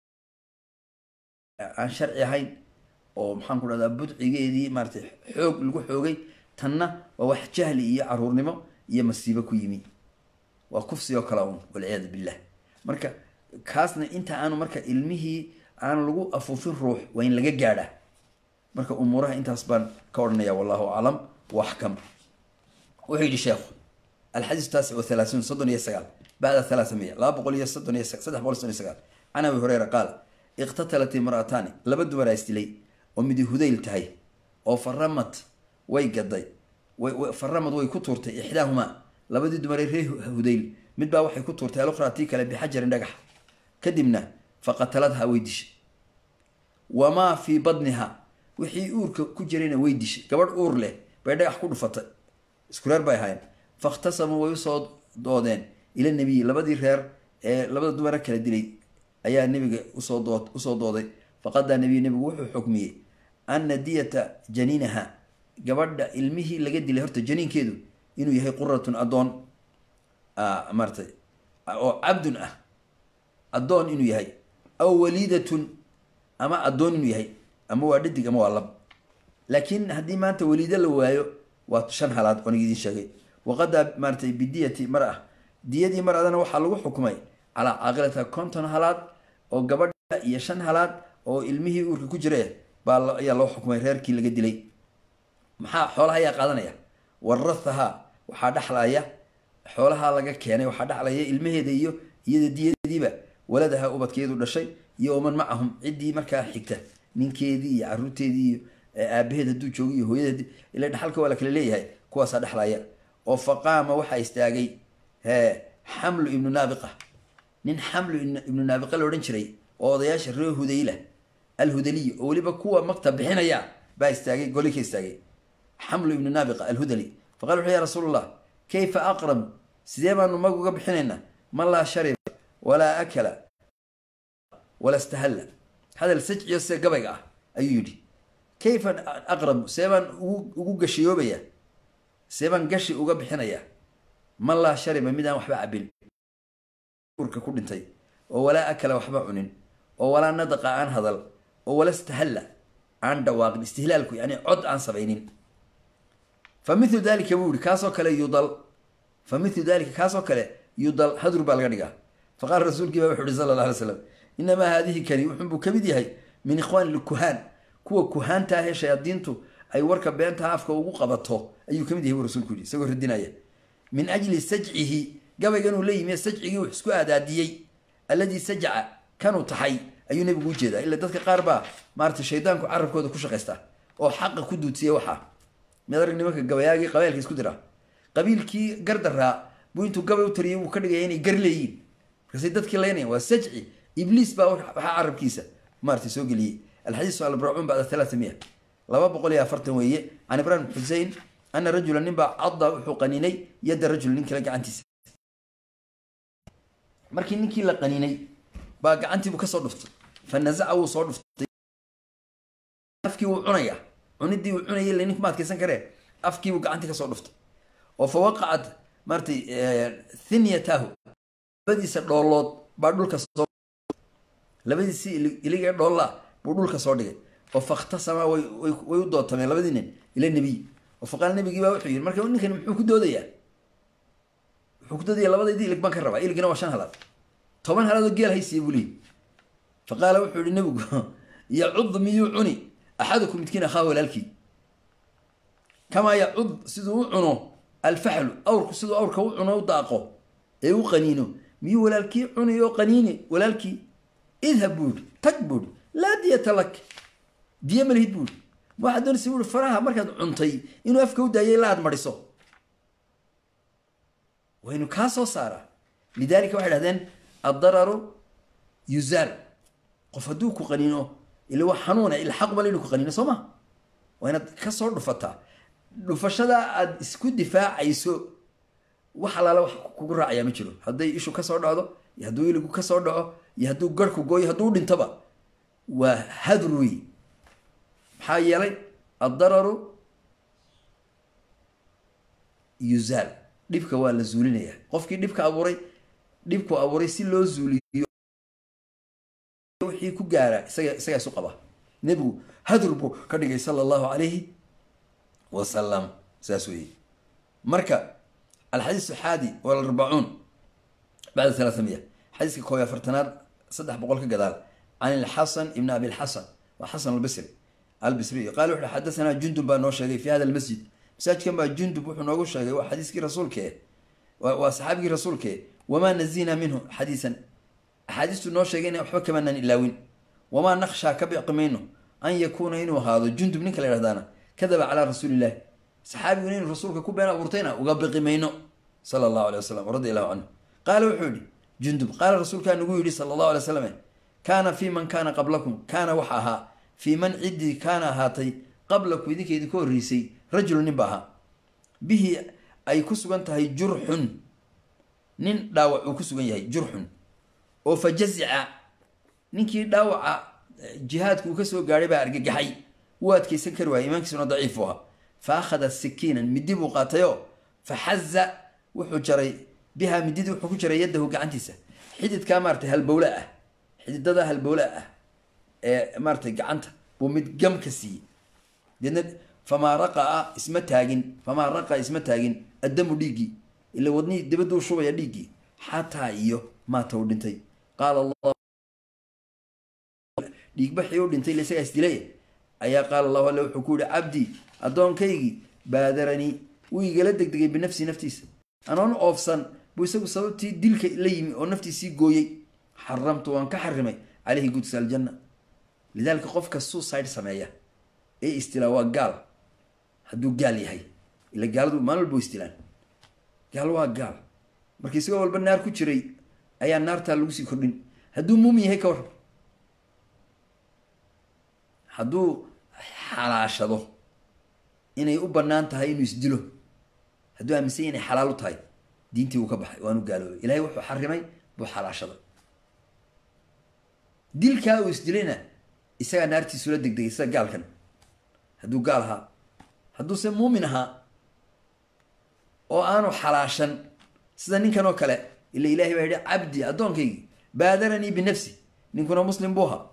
aan sharci ahayn oo maxaan ku dhahdaa budcigeedii maaratay xoog lagu xoogay tanna waa wax jahli iyo caruurnimo iyo masiibo ku yimi waa kufsi oo kale un walciyaadu billah marka kaasna inta aanu marka ilmihii aan lagu afuufin ruux waa in laga gaadhaa marka umuuraha intaas baan ka odhanaya wallahu aclam waxkam wuxuu yidhi sheekhu alxadiis taasic wa halaasuun soddon iyo sagaal bacda halaaa miya laba boqol iyo soddon iyo saddex boqol soddon iyo sagaal can abi hureyra qaala iqtatalat imra'ataani laba dumaraa isdilay oo midi hudayl tahay oo faramad way gaday faramad way ku tuurtay ixdaahumaa labadii dumaree ree hudayl mid baa waxay ku tuurtay alukhraa tii kale bixajarin dhagax kadibna faqataladha way dishay wamaa fii badniha wixii uurka ku jirayna way dishay gabadh uur leh bay dhagax ku dhufatay isku reer bay ahaayeen fakhtasamuu way usoo doodeen ila nebiyi labadii reer ee labada dumara kala dilay ayaa nebiga usoo dood usoo dooday faqadaa nebiyu nebigu wuxuu xukmiyey ana diyata janiinaha gabadha ilmihii laga dilay horta janiinkeedu inuu yahay quratun addoon maaratay oo cabdun ah addoon inuu yahay aw waliidatun ama addoon inuu yahay ama waa dhadig ama waa lab laakiin haddii maanta waliido la waayo waa shan halaad onig idiin sheegay waqadaa maaratay bidiyati mar-a diyadii mar-adana waxaa lagu xukumay calaa caaqilata konton halaad oo gabadha iyo shan halaad oo ilmihii uurka ku jire baa ayaa loo xukumay reerkii laga dilay maxaa xoolaha ayaa qaadanaya warathaha waxaa dhexlaya xoolaha laga keenay waxaa dhexlaya ilmaheeda iyo iyada diyadiiba waladaha ubadkeedu dhashay iyo waman macahum ciddii markaa xigta ninkeedii iyo caruurteedii iyo aabaheed hadduu joogo iyo hooyadeed ila dhexalka waa la kala leeyahay kuwaasaa dhexlaya oo faqaama waxaa istaagay hee xamlu ibnu naabiqa nin xamlu ibnu naabiqa la odhan jiray oo odayaasha reer hudayla alhudaliy oo weliba kuwa magta bixinaya baa istaagay goli ka istaagay xamlu ibnu naabiqa alhudali faqala wuxu ya rasuul allah kayfa aqrab sidee baanu mag uga bixinaynaa man laa shariba walaa akala wala stahalla hadal sajciyo see gabayga ah ayuu yidhi kayfa aqrabu see baan ugu gashiyoobayaa see baan gashi uga bixinayaa man laa shariba midaan waxba cabin urka ku dhintay oo walaa akala waxba cunin oo walaa nadaqa aan hadal oo wala stahalla aan dhawaaqin istihlaalku yani cod aan samaynin fa milu dalika buu yihi kaasoo kale yudal fa milu dalika kaasoo kale yudal hadur baa laga dhigaa fa qaala rasuulkii baa wuxu uhi sala alla alay slam inamaa haadihi kani wuxunbuu kamid yahay min ikhwaani lkuhaan kuwa kuhaanta ahee shayaadiintu ay warka beentaha afka ugu qabato ayuu kamid yahay buu rasuulku yihi isagoo radinaya min ajli sajcihi gabayganuu la yimi sajcigii wax isku aadaadiyey alladii sajca kanuu taxay ayuu nebigu ujeedaa ila dadka qaar baa maarata shaydaanku carabkooda ku shaqaysta oo xaqa ku duudsiya waxaa mid arag nimanka gabayaagii qabailka isku dira qabiilkii gardaraa buu intuu gabay u tariyay wuu ka dhigaya inay gar leeyiin markaasay dadkii laynayan waa sajci ibliis baa waxaa carabkiisa maarata soo geliyey alxadiisu albracuun bacda talaata miya laba boqol iyo afartan weeye can ibrahim xusein ana rajula nin baa cadda wuxuu qaninay yadda rajul nin kale gacantiisa markii ninkii la qaninay baa gacantiibuu kasoo dhuftay fa nazaca wuu soo dhuftay afkii wuu cunaya cunidii uu cunayay la ninku ma adkaysan karee afkiibuu gacantii kasoo dhuftay oo fa waqacat maaratay thinyatahu labadiisa dhoolood baa dhulka soo labadiisi iligee dhoollaa buu dhulka soo dhigay oo fakhtasama way way u doodtameen labadii nin ila nebiy oo faqaal nebigii baa wuxuu yidhi marka ninkani muxuu ku doodayaa wuxuu ku doodaya labadaydi ilig baan ka rabaa iligina waa shan halaad toban halaadoo geel haysiya buu leeyay fa qaala wuxuu yihi nebigu yacud miyuu cuni axadukum midkiin akhaa walaalkii kamaa yacud siduu u cuno alfaxlu awrku siduu awrka u cuno u daaqo ee u qaniino miyuu walaalkii cuni oo qaniini walaalkii idhab buu yihi tag buu yihi laa diyata lak diya malihid buu yihi waxaad doonaysa buu yihi faraha markaad cuntay inuu afka u daayay ilaa aad mariso waynu kaa soo saaraa lidalika waxay dhahdeen addararu yuzaal qof hadduu ku qaniino ila waa xanuuna ila xaqbal inuu ku qaniino soo ma waa inaad kasoo dhufataa dhufashadaa aad isku difaacayso wax alaala wax kugu raacaya ma jiro hadday ishu kasoo dhacdo iyo hadduu iligu kasoo dhaco iyo hadduu garhku gooyo hadduu dhintaba waa hadur wey maxaa yeelay addararu yuzaal dhibka waa la zuulinaya qofkii dhibka abuuray dhibku abuuray si loo zuuliyo wixii ku gaara isaga isagaa isu qaba nebigu hadur buu ka dhigay sala allahu calayhi wasalam saas weeye marka alxadiis xaadi walarbacuun bacda talaatamiya xadiiska koob iyo afartanaad saddex boqol ka gadaal can ilxasan ibn abi lxasan waa xasan albisri albisriy qaala wuxu xadasanaa jundub baa noo sheegay fi hada almasjid masaajidkan baa jundub wuxuu noogu sheegay waa xadiiskii rasuulkee waa saxaabigii rasuulkee wamaa nazina minhu xadiisan axaadiistu noo sheegayna waxba kamaanaan ilaawin wamaa nakhshaa ka biqi mayno an yakuuna inuu ahaado jundub ninka la yhahdaana kadaba calaa rasuulillahi saxaabiguna inuu rasuulka ku been abuurtayna uga biqi mayno sala allahu alay wasalam radi allahu canhu qaala wuxuu yihi jundub qaala rasuulkaa nagu yidhi sala allahu alay wasalam kaana fii man kaana qablakum kaana waxa ahaa fii man ciddii kaana ahaatay qablaku idinka idinka horreysay rajulu nin ba ahaa bihi ay ku sugan tahay jurxun nin dhaawac uu ku sugan yahay jurxun oo fa jazica ninkii dhaawaca jihaadku uu kasoo gaadhay baa argagaxay wuu adkeysan kari waayay imaankiisuna daciifu ahaa fa akhada sikiinan midi buu qaatayoo fa xaza wuxuu jaray bihaa mididii wuxuu ku jaray yaddahu gacantiisa xididkaa maaratay halbowle ah xididada halbowle ah ee maaratay gacanta buu mid gam ka siiyey deedna famaa raqaa isma taagin famaa raqaa isma taagin addamu dhiiggii ila wadnihii dibaduu shubaya dhiiggii xataa iyo maata uu dhintay qaala allah dhiigbaxii u dhintay ila isagaa isdilay ayaa qaala allahu alle wuxuu ku yihi cabdii addoonkaygii baadaranii wuu igala degdegay binafsii naftiisa anoon oofsan buu isagu sababtii dilka la yimi oo naftiisii gooyey xaramtu waan ka xarimay caleyhi gudsa aljanna lidaalika qofka suicide sameeya ee istilaa waa gaal hadduu gaal yahay ila gaaladu maalin walba istilaan gaal waa gaal marka isagoo walba naar ku jiray ayaa naartaa lagu sii kordhin hadduu muumin yahay ka war hadduu xalaashado inay u bannaan tahay inuu isdilo hadduu aaminsan yahy inay xalaal u tahay diintii wuu ka baxay waanu gaaloobay ilahay wuxuu xarimay buu xalaashaday dilkaa uu isdilayna isagaa naartiisula degdegay sida gaalkan hadduu gaal ahaa hadduuse muumin ahaa oo aanu xalaashan sida ninkan oo kale ila ilahay baa yidhi cabdi addoonkaygii baadaranii binafsi ninkuna muslim buu ahaa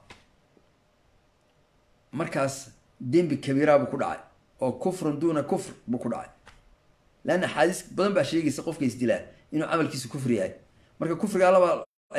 markaas dembi kabiiraa buu ku dhacay oo kufrun duuna kufr buu ku dhacay leanna axaadiis badan baa sheegaysa qofka isdilaa inuu camalkiisu kufri yahay marka kufrigaa laba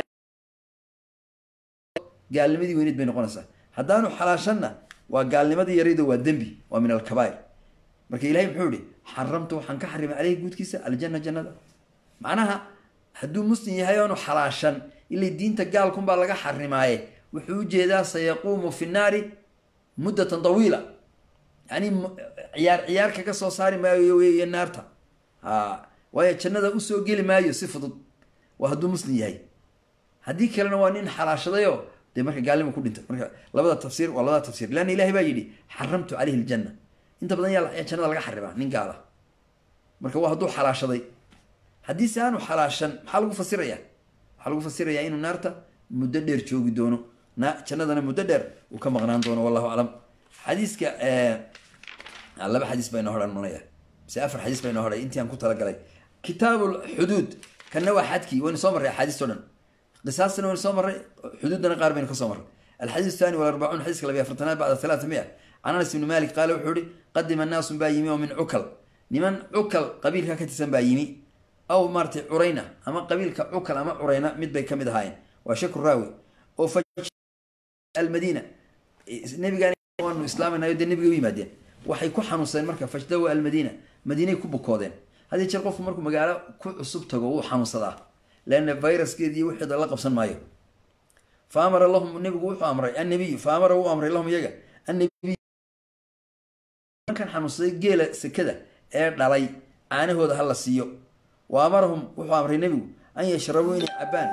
gaalnimadii weyneed bay noqonaysaa haddaanu xalaashanna waa gaalnimadii yaraydo waa dembi waa min alkabair marka ilahay muxuu ihi xaramtu waxaan ka xarimay caleyhi guudkiisa aljana jannada macnaha hadduu muslim yahay oonu xalaashan ilay diinta gaalkunbaa laga xarimaaye wuxuu ujeedaa sayaquumu fi naari muddatan tawiila yani ciyaar ciyaar kaga soo saari maayo wey naarta a waayo jannada usoo geli maayo si fudud waa hadduu muslim yahay haddii kalena waa nin xalaashadayo dee marka gaalnima ku dhintay marka labada tafsiir waa labada tafsir leanna ilahay baa yidhi xaramtu caleyhi aljanna inta badan yaa jannada laga xarimaa nin gaala marka waa hadduu xalaashaday haddii se aanu xalaashan maxaa lagu fasiraya waxaa lagu fasirayaa inuu naarta muddo dheer joogi doono na jannadana muddo dheer uu ka maqnaan doono wallahu aclam xadiiska laba xadiis baa inoo hodhan manaya mise afar xadiis baa inoo hodhay intii aan ku talagalay kitaab xuduud kanna waa xadkii waynu soo marray axaadiisto dhan qisaastana waynu soo marray xuduuddana qaar baynu ka soo marray alxadiis thani walarbacuun xadiiska labiy afartanaad bacda halaata mia can anas ibni malik qaale wuxuu ihi qadima naasun baa yimi oo min cukal niman cukal qabiilka ka tirsan baa yimi aw maaratay curayna ama qabiilka cukal ama curayna mid bay kamid ahaayeen waa shaku raawi oo almadiina nabigaan waanu islaamaynayo dee nabiga u yimaadeen waxay ku xanuunsadeen marka fajdawa almadiina madiinay ku bukoodeen haddii jeer qofku markuu magaalo ku cusub tago wuu xanuunsadaa leanna viruskeediiy wixeeda la qabsan maayo fa amara lahum nabigu wuxuu amray annabiyu fa amara wuu amray lahum iyaga annabiy markan xanuunsaday geela sekada ee dhalay caanahooda ha la siiyo wa amarahum wuxuu amray nebigu an yashrabuu inay cabbaan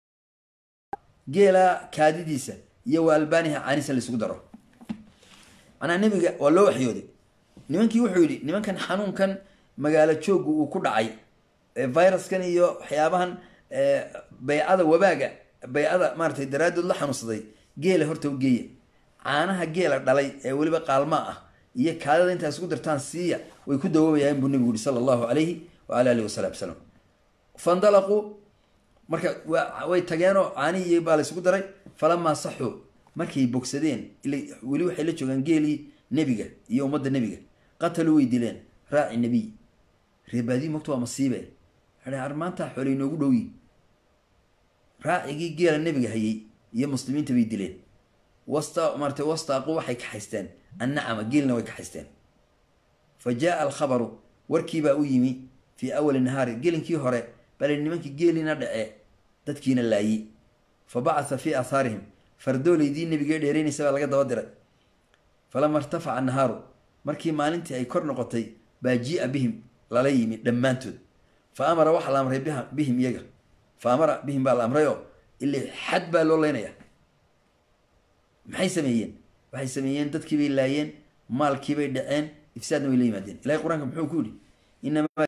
geela kaadidiisa iyo wa albaaniha caanisa laisugu daro macnaa nebiga waa loo waxyooday nimankii wuxuu yidhi nimankan xanuunkan magaalo jooggu uu ku dhacay viruskan iyo waxyaabahan baycada wabaaga baycada maaratay daraaddood la xanuunsaday geela horta u geeya caanaha geela dhalay ee weliba qaalmaa ah iyo kaadada intaa isku dartaan siiya way ku dawoobayaan buu nebigu yihi sala allahu calayhi waala alihi wasalam salam fandalaquu marka way tageenoo caanihii baa la isugu daray falamaa saxuu markay bogsadeen weli waxay la joogaan geelii nebiga iyo ummadda nebiga qataluu way dileen raaci nebiy reebaadii mogta waa masiibe ar maanta xoolay inoogu dhowyi raacigii geela nebiga hayay iyo muslimiinta bay dileen wasta maarata wastaaqu waxay kaxaysteen annacama geelna way kaxaysteen fa jaaa alkhabaru warkiibaa u yimi fii awali nahaari gelinkii hore bale nimankii geeliina dhace dadkiina laayi fa bacatha fii aathaarihim fardooleydii nebigee dheeraynaysa baa laga daba diray falama irtafaca annahaaru markii maalintii ay kor noqotay baa jia bihim lala yimi dhammaantood fa amara waxaa la amray bihim iyaga fa amara bihim baa la amrayoo ilaa xad baa loo leynaya maxay sameeyeen waxay sameeyeen dadkiibay laayeen maalkiibay dhaceen ifsaadna way la yimaadeen ilahay qur-aanka muxuu ku yihi inamaa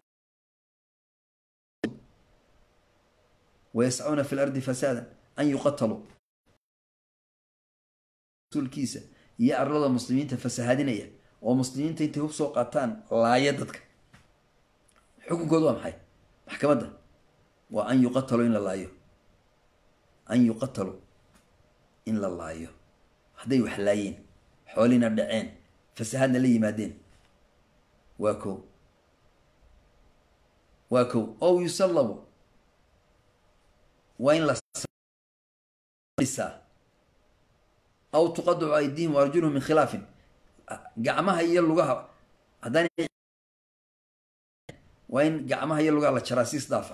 wayascuuna fi lardi fasaadan an yuqataluu rasuulkiisa iyo arlada muslimiinta fasahaadinaya oo muslimiinta intay hub soo qaataan laaya dadka xukunkoodu waa maxay maxkamadda waa an yuqataluu in la laayo an yuqataluu in la laayo hadday wax laayeen xoolina dhaceen fasahaadna la yimaadeen waa kow waa kow ow yusallabu waa in ladhisaa aw tuqadacu aydiihim arjuluhum min khilaafin gacmaha iyo lugaha haddaan waa in gacmaha iyo lugaha la jaraa si isdaafa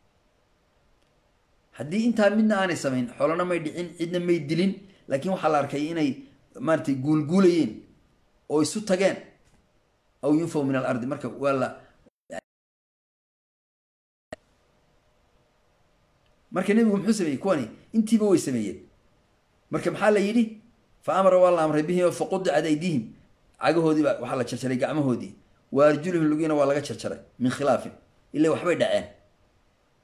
haddii intaa midna aanay samayn xoolana may dhicin cidna may dilin laakiin waxaa la arkay inay maaratay guulguulayeen oo isu tageen aw yunfaw min alardi marka waa la marka nebigu muxuu sameeyey kuwani intiiba way sameeyeen marka maxaa la yidhi fa amara waa la amray bihim fa qudicad aydiihim cagahoodiiba waxaa la jarjaray gacmahoodii wa arjuluhum lugiina waa laga jarjaray min khilaafin ila waxbay dhaceen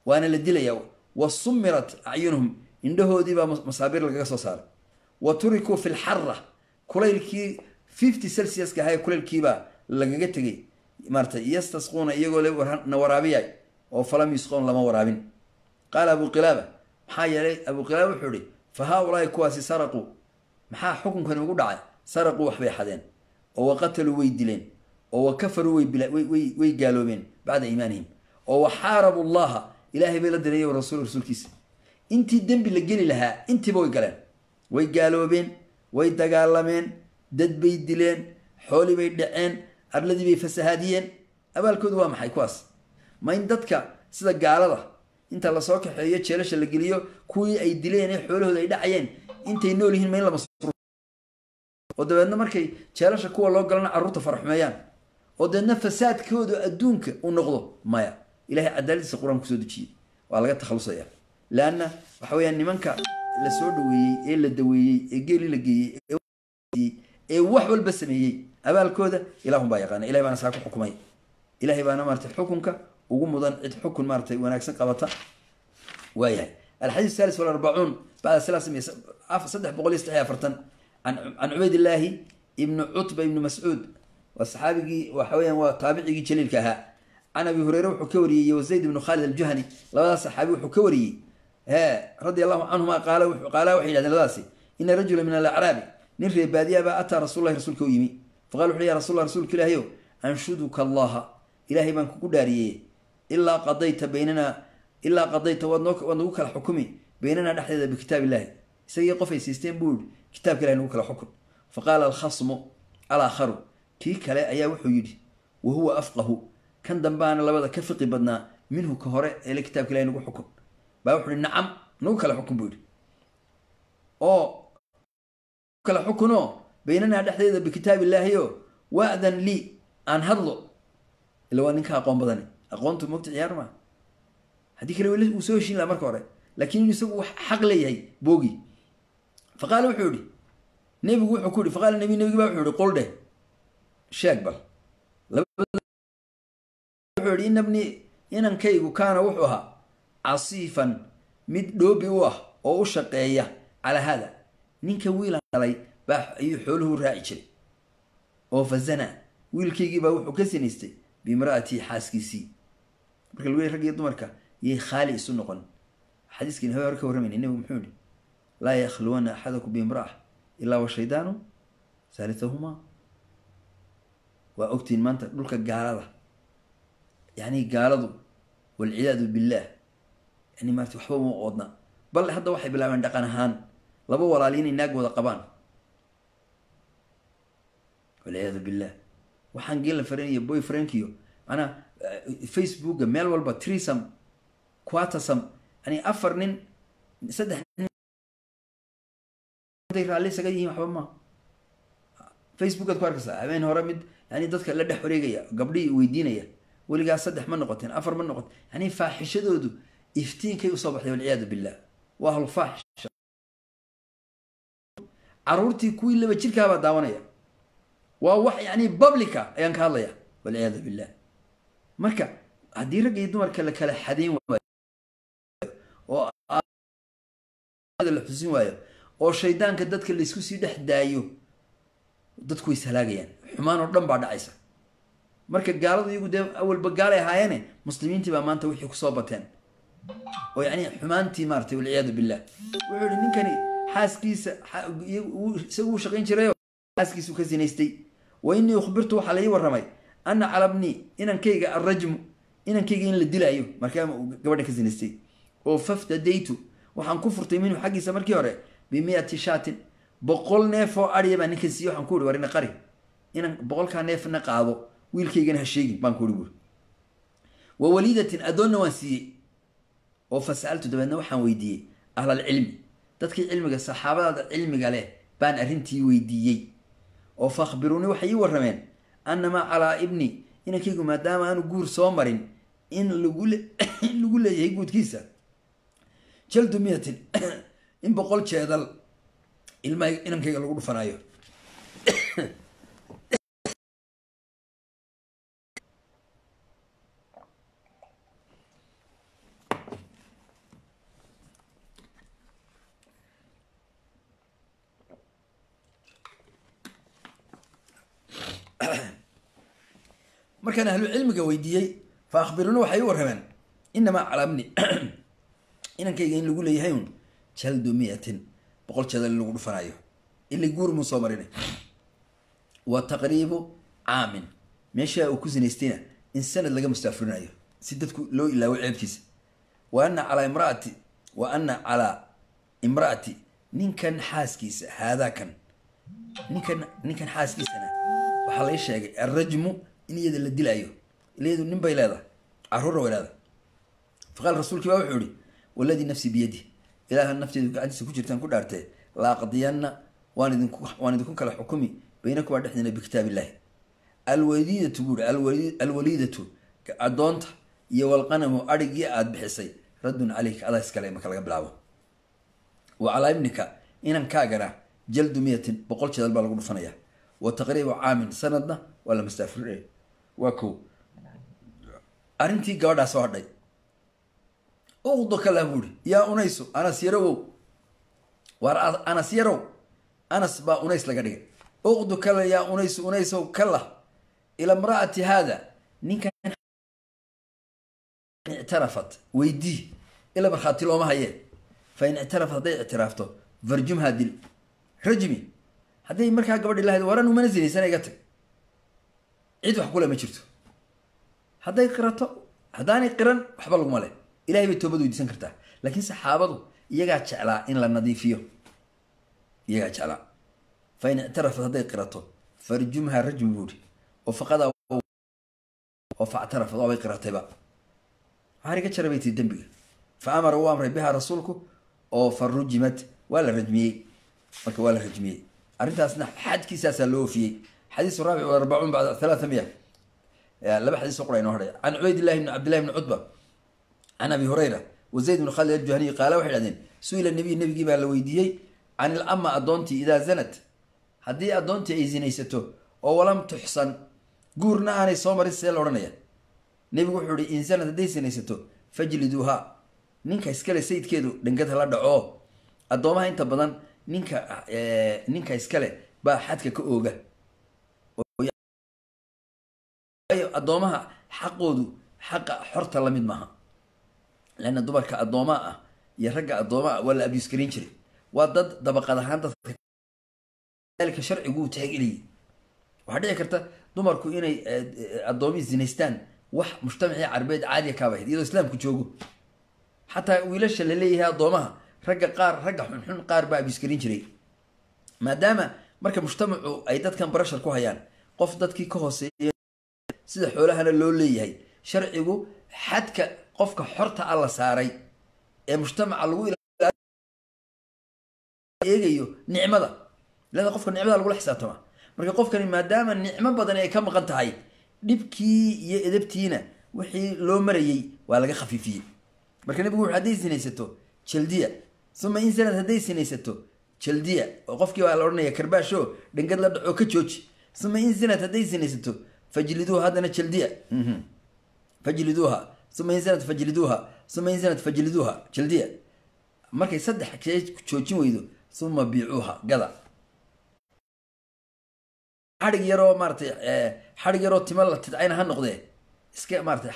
waana la dilayaa wa sumirat acyunuhum indhahoodiibaa masaabiir lagaga soo saaray wa turikuu fi lxara kulaylkii fifty celsiuska ahaa kulaylkiibaa lagaga tegay maarata yastasquuna iyagoo na waraabiyay oo falam yusqoon lama waraabin qaala abu qilaaba maxaa yeelay abu qilaaba wuxuu ihi fa haa-ulaai kuwaasi saraquu maxaa xukunkani ugu dhacay saraquu waxbay xadeen oo wa qataluu way dileen oo wa kafaruu way gaaloobeen bacda iimaanihim oo wa xaarabu llaha ilaahay bay la diray rasul rasuulkiisa intii dembi la geli lahaa intiiba way galeen way gaaloobeen way dagaalameen dad bay dileen xooli bay dhaceen arladii bay fasahaadiyeen abaalkoodu waa maxay kuwaas ma in dadka sida gaalada inta lasoo kaxeeyo jeelasha la geliyo kuwii ay dileen ee xoolahooda ay dhacayeen intay nool yihiin ma in lama oo dabeedna markay jeelasha kuwa loo galana carruurta faraxumeeyaan oo dabeedna fasaadkooda adduunka u noqdo maya ilahay cadaaladiisa qur-aan kusoo dejiyey waa laga takhalusaya leanna waxa weyaan nimanka la soo dhaweeyey ee la daweeyey ee geeli la geeyey ee wax walba sameeyey abaalkooda ilahun baa yaqaana ilahay baana saa ku xukumay ilahay baana maratay xukunka ugu mudan cid xukun maaratay wanaagsan qabata waayahay alxadiis salis walarbacuun bacda saddex boqol iyo saddex afartan can cubaydillaahi ibni cutba ibni mascuud waa saxaabigii waxa weyaan waa taabicigii jaliilka ahaa can abi hureyre wuxuu ka wariyey wazayd ibnu khaalid aljuhani labadaas saxaabi wuxuu ka wariyey he radi allahu canhuma qaala waxay yidhahdeen labadaasi ina rajula min alacraabi nin reebaadiyabaa ataa rasullahi rasuulka u yimi faqala wuxu ya rasul rasuulka ilaahayow anshuduka allaha ilaahay baan kugu dhaariyey ilaa qadayta baynana ilaa qadayta waad nagu kala xukumi baynanaa dhexdeeda bikitaab illahi isagii qof ay siisteen buu yihi kitaabka ilahi nagu kala xukun faqaala alkhasmu alaakharu kii kale ayaa wuxuu yidhi wa huwa afqahu kan dambaana labada ka fiqi badnaa minhu ka hore eele kitabka ilahi nagu xukun baa wuxu uhi nacam nagu kala xukun buu yidhi oo kala xukunoo baynanaa dhexdeeda bikitaab illaahi o waadan lii aan hadlo ila waa ninka aqoon badani aqoontu mogta ciyaar maa haddii kale wuu soo heshiin laha marka hore laakiin inu isagu wax xaq leeyahay boogi fa qaala wuxuu yihi nebigu wuxuu ku yihi faqaala nabi nebigi baa wuxuu yihi qol dheh sheeg bal wuxuu yihi ina bni inankaygu kaana wuxuu ahaa casiifan mid dhoobi u ah oo u shaqeeya calaa haada ninka wiilan dhalay baa ayuu xooluhu raaci jiray oo fa zanaa wiilkaygiibaa wuxuu ka sinaystay biimra'atii xaaskiisii marka lagu rag iyo dumarka yay khaali isu noqon xadiiskiin hawe hore ka warramayna nebigu muxuu yihi laa yakhluwana axadakum biimra'a ilaa wa shaydaanu saalithahumaa waa ogtiin maanta dhulka gaalada yacni gaaladu walciyaadu billaah yani maarata waxba uma oodna bal hadda waxay bilaabeen dhaqan ahaan laba walaali inay naag wada qabaan walciyaadu billah waxaan geela fareniyo boy frankiyo manaa facebooka meel walba trisam quatasam yani afar nin saddex raalli isaga yihiin waxba maa facebookaad ku arkaysaa habeen hore mid yani dadka la dhex wareegaya gabdhihii weydiinaya weligaas saddex ma noqoteen afar ma noqoten yani faaxishadoodu iftiinkay usoo baxday walciyaadu billah waa ahlufaaxisha caruurtii kuwii laba jirkaabaa daawanaya waa wax yani publica ayaan ka hadlaya walciyaadu billah marka haddii ragga iyo dumarka la kala xadeyn waayo oo la xusin waayo oo shaydaanka dadka laysku sii dhex daayo dadku way ishalaagayaan xumaan oo dhan baa dhacaysa marka gaaladu iyagu dee awalba gaalay ahaayeene muslimiintii baa maanta wixii kusoo bateen oo yani xumaantii maaratay walciyaadu billah wuxuu ihi ninkani xaaskiisa isagu uu shaqayn jirayo xaaskiisu ka sinaystay wa innii ukhbirtu waxaa laii warramay ana calabnii inankayga alrajmu inankayga in la dilaayo markaa gabadha ka sinaystay oo faftadaytu waxaan ku furtay minhu xaggiisa markii hore bimiati shaatin boqol neef oo adhiya baa ninkan siiye waxaan ku ihi war ina qari inan boqolkaa neefna qaado wiilkaygana ha sheegin baan ku ihi buuri wa waliidatin addoonna waan siiyey oo fa sa'altu dabeedna waxaan weydiiyey ahlalcilmi dadkii cilmiga saxaabadaada cilmiga leh baan arrintii weydiiyey oo fa akhbiruunii waxay ii warrameen annamaa calaa ibni inankaygu maadaama aanu guur soo marin in in lagu leeyahay guudkiisa jaldu miyatin in boqol jeedal ilmaha inankayga lagu dhufanaayo markaan ahlu cilmiga weydiiyey fa akhbiruuna waxay u warrameen inamaa calamni inankayga in lagu leeyahay un jaldu miyatin boqol jadal in lagu dhufanayo ili guur muu soo marinay wa taqriibu caamin meeshaa uu ku sinaystayna in sanad laga mustaafurinayo si dadku loo ilaawo ceebtiisa wa ana calaa imraati wa ana calaa imraati ninkan xaaskiisa haadaakan ninkan ninkan xaaskiisana waxaa lay sheegay alrajmu in iyada la dilaayo iyadu nin bay leedahay caruurna way leedahay faqaal rasuulkii baa wuxuu ihi waladii nafsi biyadi ilaaha nafteedu gacantiisa ku jirtaan ku dhaartee laaqdiyanna waan idinku waan idinku kala xukumi baynakumaa dhexdiina bikitaab illahi alwaliidatu buuri alwaliidatu addoonta iyo walqanamu adhigii aada bixisay raddun caleyka adaa iskale marka laga bilaabo wa calaa ibnika inankaagana jaldu miyatin boqol jadal baa lagu dhufanaya wa taqriibu caamin sanadna waa la mastaafurinaya waa ko arrintii gabadhaa soo hadhay uqdo kalah buuri yaa unaysu anas yarowow waar anas yarow anas baa unays laga dhigay uqdu kala yaa unaysu unaysow kalah ila mra'ati haada ninkan ictarafat weydii ila markhaati looma hayee fa in ictarafat hadday ictiraafto farjumhaa dil rajmi hadday markaa gabadhi lahayd waran umana sinaysana iga tag cid wax kule ma jirto hadday qirato haddaanay qiran waxba laguma leh ilahay bay toobad weydiisan kartaa laakiin saxaabadu iyagaa jeclaa in la nadiifiyo iyagaa jeclaa fa in ictarafat hadday qirato farjumhaa rajmi buuri oo faqadaa oo factarafat waabay qiratayba waxaan iga jara bay tii dembiga fa amara uu amray bihaa rasuulku oo fa rujimat waa la rajmiyey marka waa la rajmiyey arrintaasna xadkiisaasaa loo ofiyey xadiisu raabic arbacuun bacda halaatha miya laba xadiis oo qura inoo hadhay can cubaydillahi bni cabdillahi bni cutba can abi hurayra wa zayd bn khalid aljuhaniy qaala waxay dhahdeen su-ila nabiy nebigii baa la weydiiyey can il ama addoontii idaa zanat haddii addoontii ay zinaysato oo walam tuxsan guurna aanay soo marin see la odhanaya nebigu wuxuu ihi in zanat hadday zinaysato fajliduuha ninka iskale sayidkeedu dhangad hala dhaco addoomaha inta badan ninka ninka iskale baa xadka ka ooga addoomaha xaqoodu xaqa xorta lamid maaha leanna dumarka addoomaa ah iyo ragga addoomaa waa la abus garin jiray waa dad dabaqad ahaan dadka sharciguu tixgeliyey waxaa dhici karta dumarku inay addoomi zinaystaan wax mujtamacii carbeed caadiya kaaba ahayd iyadoo islaamku joogo xataa wiilasha la leeyahay addoomaha ragga qaar ragga xunxun qaar baa abus garin jiray maadaama marka mujtamacu ay dadkan barashar ku hayaan qof dadkii ka hooseeya sida xoolahana loo leeyahay sharcigu xadka qofka xorta a la saaray ee mujtamaca lagu eegayo nicmada leada qofka nicmada lagula xisaabtama marka qofkani maadaama nicmo badan ay ka maqan tahay dhibkii iyo edabtiina wixii loo marayey waa laga khafiifiyey marka nebigu wuxu hadday sinaysato jaldiya uma in sanad hadday sinaysato jaldiya oo qofkii baa la odhanaya karbaasho dhangad la dhaco ka jooji uma in sanad hadday sinaysato fajliduuha haddana jaldiya fajliduuha uma in sanad fajliduuha uma in sanad fajliduuha jaldiya markay saddex kee joojin weydo uma biicuuha gada xadhig yaroo maaratay xadhig yaroo tima la tidcayna ha noqdee iska maaratay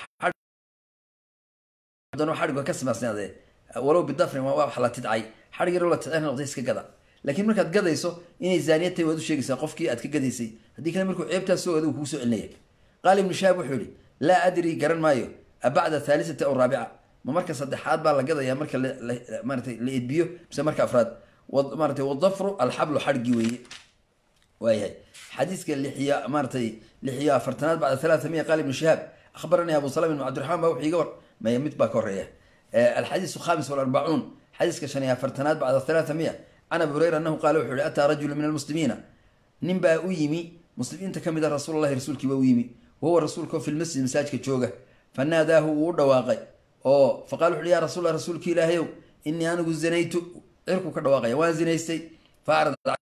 xadhig ka samaysnaadee walow bidafrin waa wax la tidcay xadhig yaroo la tidcay ha noqdee iska gada laakiin markaad gadayso inay zaaniya tahay waad u sheegaysaa qofkii aad ka gadaysay haddii kale markuu ceebtaas soo adigu kugu soo celinaya qaala ibnu shahaab wuxuu yihi laa adri garan maayo abacda thaalisati aw raabica ma marka saddexaad baa la gadayaa marka maaratay la edbiyo mise marka afraad maaratay wadafru alxablu xadhigii weeye waayahay xadiiska lixiyo maaratay lixiyo afartanaad bacda halaata miya qaala ibnu shahaab akhbaranii abu salam ibn cabdiraxmaan baa wuxuu iga war maya mid baa ka horeeya alxadiisu khamis walarbacuun xadiiska shan iyo afartanaad bacda halaata miya can abi hureyra anahu qaala wuxuu yihi ataa rajulu min almuslimiina nin baa u yimi muslimiinta ka mid a rasuulalahi rasuulkii baa u yimi wahuwa rasuulkao fi lmasjid masaajka jooga fanaadaahu wuu u dhawaaqay oo faqala wuxu uhi ya rasulla rasuulki ilaahayow inii anigu zinaytu cirku ka dhawaaqaya waan zinaystay faarad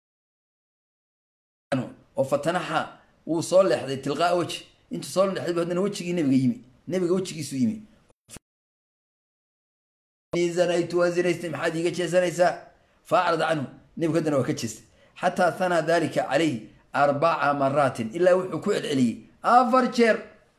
oo fatanaxa wuu soo leexday tilqaa weji intuu soo leexday bu haddana wejigii nebiga yimi nebiga wejigiisu yimi zanaytu waan zinaystay maxaad iiga jeesanaysaa faacrad canhu nebigu haddana waa ka jeestay xataa hanaa dalika calayhi arbaca maraatin ilaa wuxuu ku celceliyey afar jeer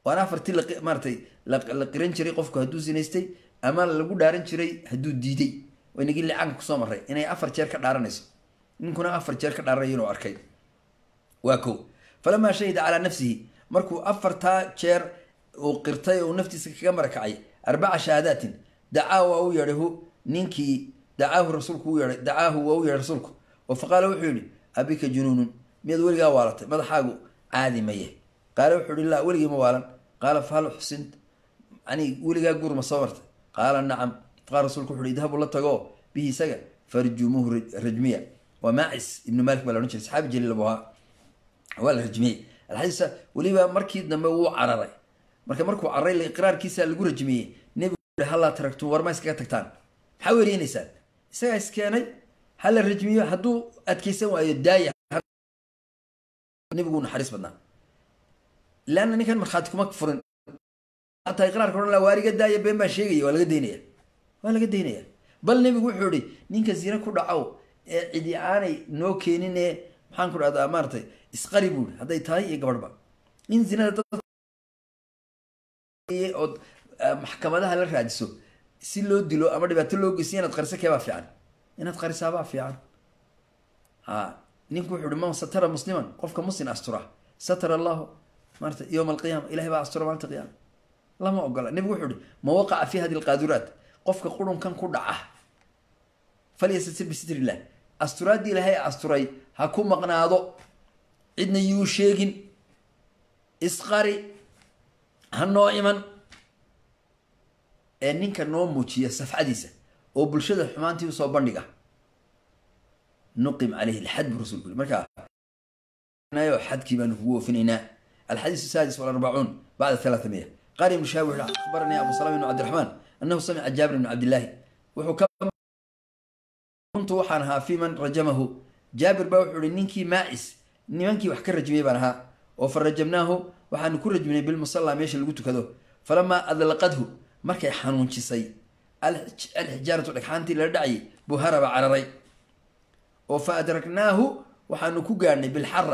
waana afartii maaratay la qiran jiray qofku hadduu zinaystay ama lagu dhaaran jiray hadduu diiday waynagii licaanka kusoo maray inay afar jeer ka dhaaranayso ninkuna afar jeer ka dhaaranayo inuu arkay waa ko falamaa shahida calaa nafsihi markuu afartaa jeer uu qirtay oo naftiisa kaga marakacay arbaca shahaadaatin dacaa waa u yeedhay hu ninkii dacaahu rasuulku u yeedhay dacaahu waa u yeedhay rasuulku oo faqaala wuxuu yihi abika junuunun miyaad weligaa waalatay madaxaagu caadi maye qaala wuxuu ihi laa weligii ma waalan qaala fahal xusint yani weligaa guur ma soo martay qaala nacam faqaala rasuulku wuxu uhi idhabu la tago bihi isaga farjumuuhu rajmiya waa maacis ibnu malik baa la odhan jiray saxaabi jaliil abu ahaa waa la rajmiyey alxadiisa weliba markii dambe wuu cararay marka markuu cararay iqraarkiisa lagu rajmiyey nebigu hallaa taragtum war ma iskaga tagtaan maxaa weeriyeynaysaan isagaa iskeenay hala rajmiyo hadduu adkeysan waayo daaya nebigu naxariis badnaa leanna ninkan markhaati kuma furin hataa iqraarka odhan la waariga daaya been baan sheegaya waa laga daynaya waa laga daynaya bal nebigu wuxuu ihi ninka zine ku dhacow ee cidi aanay noo keenin ee maxaan ku dhahdaa maaratay isqari buuri hadday tahay iyo gabadhba in zinada dad ood maxkamadaha la raadiso si loo dilo ama dhibaato loo geysiyo inaad qariso keebaa fiican inaad qarisaabaa fiican a ninku wuxu uhi man satara musliman qofka muslim astura satara allahu maarata yowma alqiyaama ilahay baa astura maalinta qiyaama lama ogola nebigu wuxuu ihi ma waqaca fi hadi lqaaduraat qofka qurunkan ku dhaca falyastatir bisitr illah asturaadii ilaahay asturay ha ku maqnaado cidna yuu sheegin isqari ha noo iman ee ninka noo muujiya safcadiisa oo bulshada xumaantii usoo bandhiga nuqim caleyhi alxad bu rasulku yiri markaa xadkii baanu kugu oofinaynaa alxadiis saadis walarbacuun bacda thalaatha miya qaal ibnu shaab wuxuu akhbaranii abu salam ibnu cabdiraxmaan annahu samica jaabir ibnu cabdillaahi wuxuu ka kuntu waxaan ahaa fi man rajamahu jaabir baa wuxuu ihi ninkii maacis nimankii wax ka rajmiyey baan ahaa oo fa rajamnaahu waxaanu ku rajminay bilmusallaa meesha lagu tukado falamaa adlaqadhu markay xanuunjisay alxijaaratu dhagxaantii lala dhacayay buu haraba cararay oo fa adraknaahu waxaanu ku gaadhnay bilxara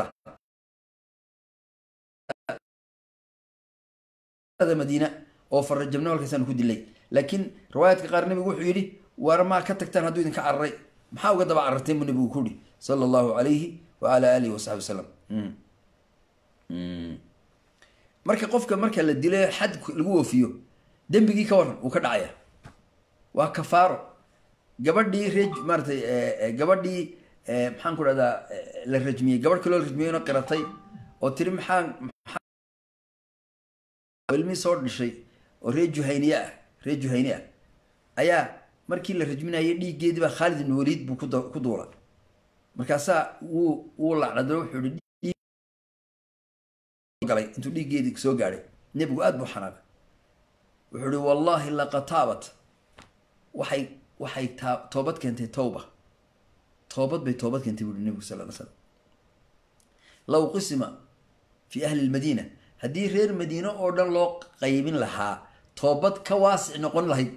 madiina oo fa rajamnaahu halkaasaanu ku dilay laakiin riwaayaadka qaar nebigu wuxuu yidhi war maa ka tagtaan hadduu idinka cararay maxaa uga daba cararteen buu nebigu ku yihi sala allahu calayhi wa ala alihi wasaxbi wasalam marka qofka marka la dilo xad lagu oofiyo dembigii ka waran uu ka dhacaya waa kafaaro gabadhii reej maaratay gabadhii maxaan ku dhahdaa la rajmiyey gabadh kaloo la rajmiyeyna qiratay oo tiri maxaan ilmii soo dhishay oo ree juhayniye ah ree juhayni ah ayaa markii la rajminayay dhiiggeedii baa khaalid ibn waliid buu ku duula markaasaa wuu wuu lacnado wuxuu ihi galay intuu dhiiggeedii soo gaadhay nebigu aada buu xanaaqay wuxuu ihi wallaahi laqad taabat waxay waxay taa toobad keentay towba toobad bay toobad keentay buuhi nebigu sal ly slam low qisima fii ahli lmadiina haddii reer madiine oo dhan loo qaybin lahaa toobad ka waasic noqon lahayd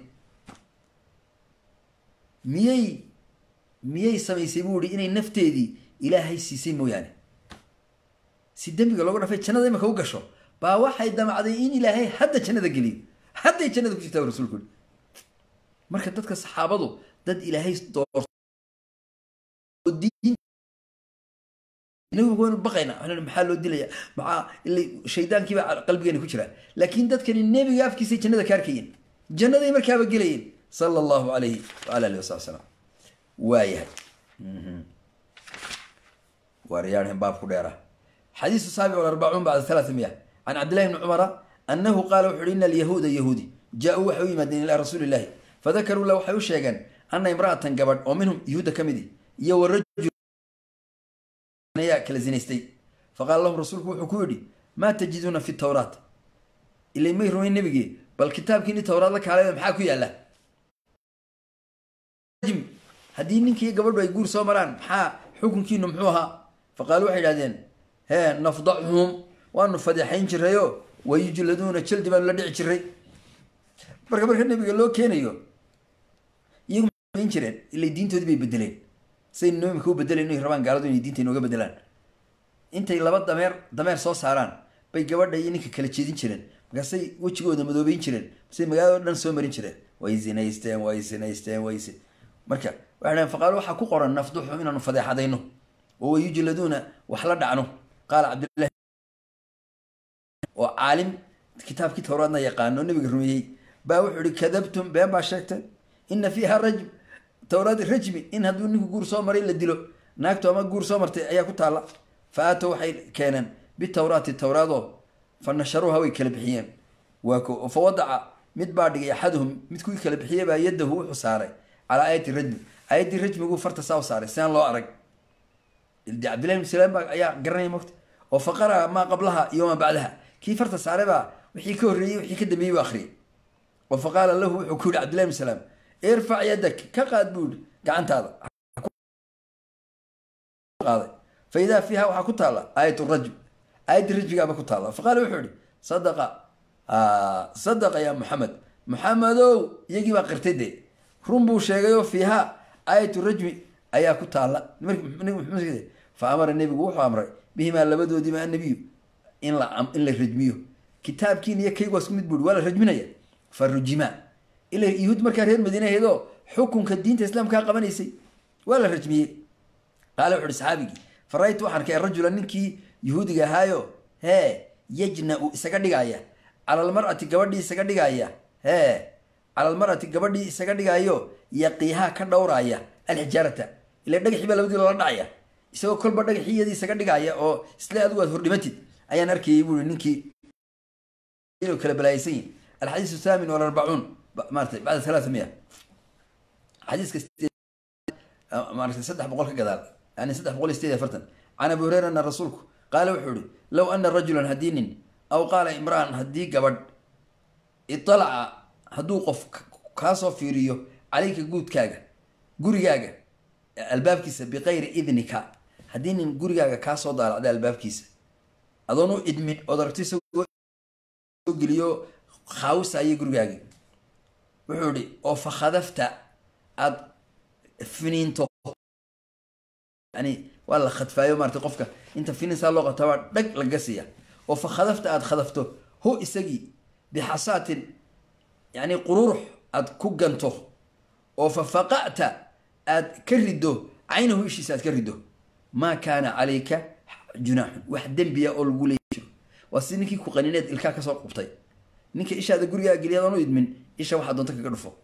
miyay miyay samaysay buu ihi inay nafteedii ilaahay siisay mooyaane si dembiga looga dhafay jannada imika u gasho baa waxay damacday in ilaahay hadda jannada geliyo hadday jannada ku jirtaa rasulku i marka dadka saxaabadu dad ilaahay doorto inagu waynu baqayna waxaan maxaa loo dilaya maxaa ila shaydaankiiba qalbigeena ku jira laakiin dadkani nebiga afkiisay jannada ka arkayeen jannaday markaaba gelayeen sala allahu alayhi waala alihi wasabi salam waayahay waaryaarhen baabku dheera xadiisu saabic arbacuun bacda halaata miya can cabdillahi bni cumara annahu qaala wuxu uhi ina alyahuuda yahuudi jaa-uu waxay u yimaadeen ilaa rasuuli illahi fadakaruu la waxay u sheegeen ana imra'atan gabadh oo minhum yahuudda ka midi iyo warajul ayaa kala zinaystay faqaala lahum rasuulku wuxuu ku yidhi maa tajiduuna fi tawraat ilay may rumayn nebigii bal kitaabkiini tawraad la kaalay maxaa ku yaalla haddii ninkiiyo gabadhu ay guur soo maraan maxaa xukunkiinu muxuu ahaa faqaalu waxay idhahdeen hee nafdachuhum waanu fadeexayn jirayoo wayujladuuna jaldi baanu la dhici jiray marka marka nebiga loo keenayo iyagu mayn jireen ilay diintoodii bay bedeleen saynu noo imika u bedelayn inay rabaan gaaladu inay diinta inooga bedelaan intay laba dameer dameer soo saaraan bay gabadha iyo ninka kala jeedin jireen markaasay wejigooda madoobeyn jireen masay magaalada o dhan soo marin jireen way zinaysteen way zinaysteen way marka waxay dhaheen faqaalo waxaa ku qoran nafduxu inaanu fadeexadayno oo wayujladuuna wax la dhacno qaala cabdillahi oo caalim kitaabkii towraadna yaqaano oo nabiga rumeeyey baa wuxuu ihi kadabtum been baa sheegteen ina fiiha rajm towraad rajmi in hadduu ninku guur soo maray la dilo naagtu ama guur soo martay ayaa ku taalla fa aatow waxay keeneen bitawraati towraadoo fa nasharuuha way kala bixiyeen waa ko fa wadaca mid baa dhigay axaduhum mid kuwii kala bixiyey baa yadahu wuxuu saaray calaa aayati rajmi aayaddii rajmiguu farta saa u saaray sidaan loo arag de cabdillahi ibn salaam baa ayaa garanaya mogta oo fa qara'a maa qablaha iyo maa bacdaha kii farta saaray baa wixii ka horreeyey wixii ka dambeeyey buu akhriyay oo fa qaala lahu wuxuu ku yihi cabdillahi ibn salaam irfac yadak ka qaad buu yihi gacantaada qaaday fa idaa fiiha waxaa ku taalla aayat rajm aayaddii rajmigaaba ku taalla fa qaala wuxuu yihi sadaqa sadaqa yaa maxamed maxamedow iyagii baa qirtay dee run buu sheegayoo fiiha aayatu rajmi ayaa ku taalla fa amara nebigu wuxuu amray bihimaa labadoodiiba annabiyu in la in la rajmiyo kitaabkiin iyo kaygu waa isku mid buuri waa la rajminaya fa rujimaa ila yuhuud markaa reer madiine ahaydoo xukunka diinta islaamkaa qabanaysay waa la rajmiyey qaala wuxu uhi saxaabigii fa ra-ytu waxaan arkay rajula ninkii yuhuudiga ahaayo hee yajna-u isaga dhigaya cala almar'ati gabadhii isaga dhigaya hee cala almar'ati gabadhii isaga dhigaayo yaqiihaa ka dhowraaya alxijaarata ila dhagaxii baa labadii loola dhacaya isagoo kolba dhagaxii iyadii isaga dhigaya oo isle adigu aad hordhimatid ayaan arkayay buui ninkii kala balaaysan yihin alxadiisu thaamin walarbacuun maarata bacda halaata miya xadiiska maarata saddex boqol ka gadaal yani saddex boqol iyo sideed iyo afartan can abi hureyra ana rasuulku qaala wuxuu ihi low ana rajulan haddii nin aw qaala imra'an haddii gabadh italaca hadduu qof kaasoo fiiriyo calayka guudkaaga gurigaaga albaabkiisa biqayri idnika haddii nin gurigaaga kaasoo daalacday albaabkiisa adoon u idmin ood aragto isagoo geliyo khaawisayo gurigaagi wuxuu ihi oo fa khadafta aada finiinto yani waa la khadfaayo maarata qofka inta finiinsaa loo qabtaa waa dhag laga siiya oo fa khadafta aada khadafto hu isagii bixasaatin yani qururux aad ku ganto oo fa faqa'ta aad ka riddo caynahu ishiisa aad ka riddo maa kaana calayka junaaxun wax dembiya oo lagu leeyi jiro waa si ninkii ku qanineed ilkaa kasoo qubtay ninka ishaada gurigaa geliyaad aan u idmin isha waxaa doonta kaga dhufo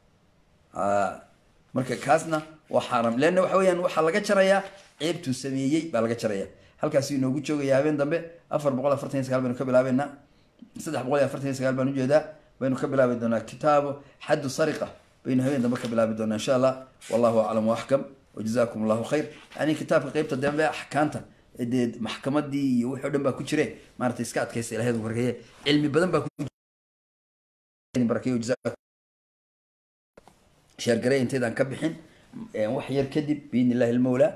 marka kaasna waa xaaraam leanna waxa weyaan waxaa laga jarayaa ceebtuu sameeyey baa laga jaraya halkaasuu inoogu joogaya habeen dambe afar boqol afartan iyo sagaal baynu ka bilaabeynaa saddex boqol iyo afartan iyo sagaal baan ujeedaa baynu ka bilaabi doonaa kitaabo xaddu sariqa baynu habeen dambe ka bilaabi doonaa insha allah wallahu aclam waaxkam wajazakum allahu khayr yani kitaabka qeybta dambe axkaanta dee maxkamadii iyo wixii o dhan baa ku jire maarata iska adkaysa ilahay barkeeye cilmi badan baa barakeeyo sheergarey intaydaan ka bixin wax yar kadib biidni illahi almawla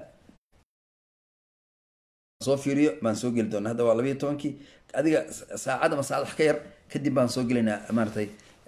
soo fiiriyo baan soo geli doonaa hadda waa labayo tobankii adiga saacad ama saacad wax ka yar kadib baan soo gelaynaa maaratay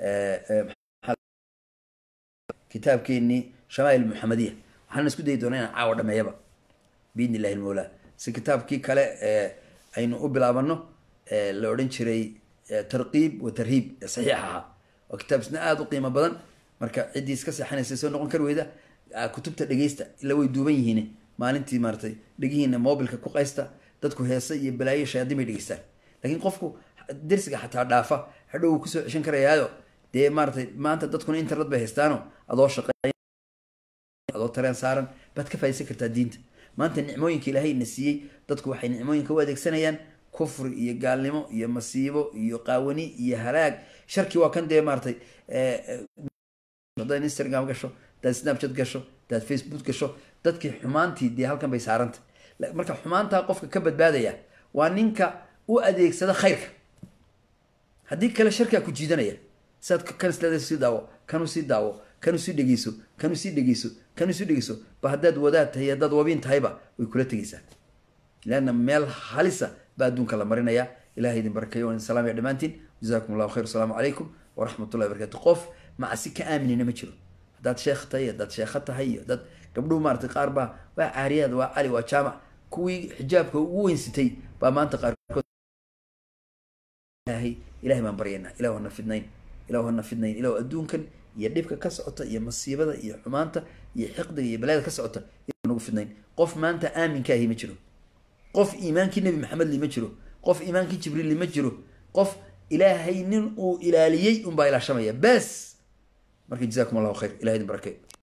kitaabkeenii shamaa'il muxamadiya waxaan isku dayi doonaa inaan caawa dhameeyaba biidni illahi almawla si kitaabkii kale aynu u bilaabano la odhan jiray tarqiib wa tarhiib saxiix ahaa oo kitaab isna aada u qiimo badan marka ciddii iska seexanaysa soo noqon kari weyda kutubta dhegeysta ila way duuban yihiin maalintii maaratay dhegihiina mobilka ku qaysta dadku heese iyo balaayo shayaadiin bay dhegeystaan laakiin qofku dersiga xataa dhaafa hadhow wuu kusoo ceshan karayaayo dee maaratay maanta dadkuna internet bay haystaano adoo shaqeey adoo tareen saaran baad ka faaisan kartaa diinta maanta nicmooyinka ilaahay na siiyey dadku waxay nicmooyinka u adeegsanayaan kufri iyo gaalnimo iyo masiibo iyo qaawani iyo halaag sharki waa kan dee maaratay hadaad instagram gasho hadaad snapchat gasho hadaad facebook gasho dadkii xumaantii dee halkan bay saarantay marka xumaantaa qofka ka badbaadaya waa ninka u adeegsada khayrka haddii kale sharkaa ku jiidanaya siaad kan isleeda sii daawo kanu sii daawo kanu sii dhegeyso kanu sii dhegeyso kanu sii dhegeyso ba haddaad wadaad tahay haddaad wabiin tahayba way kula tegeysaa leanna meel halisa baa adduunka la marinaya ilahay idin barakeeyo waan salaamaya dhammaantiin jazakum allahu khayr asalaamu calaykum waraxmat ullahi barakatu qof macsi ka aaminina ma jiro haddaad sheekh tahay haddaad sheekho tahay iyo dad gabdhuhu maaratay qaar baa waa caariyaad waa cali waa jaamac kuwii xijaabka ugu weynsitay baa maanta qaarkood ilahay baan baryaynaa ilahu hana fidnayn ilahu hana fidnayn ilahu adduunkan iyo dhibka ka socota iyo masiibada iyo xumaanta iyo xiqdiga iyo balaayada ka socota ilahu nagu fidnayn qof maanta aaminkaahi ma jiro qof iimaankii nebi maxamed li ma jiro qof iimaankii jibriil li ma jiro qof ilaahay nin uu ilaaliyey unbaa ilaashamaya bes marka jazakum allahu khayr ilahay idin barakey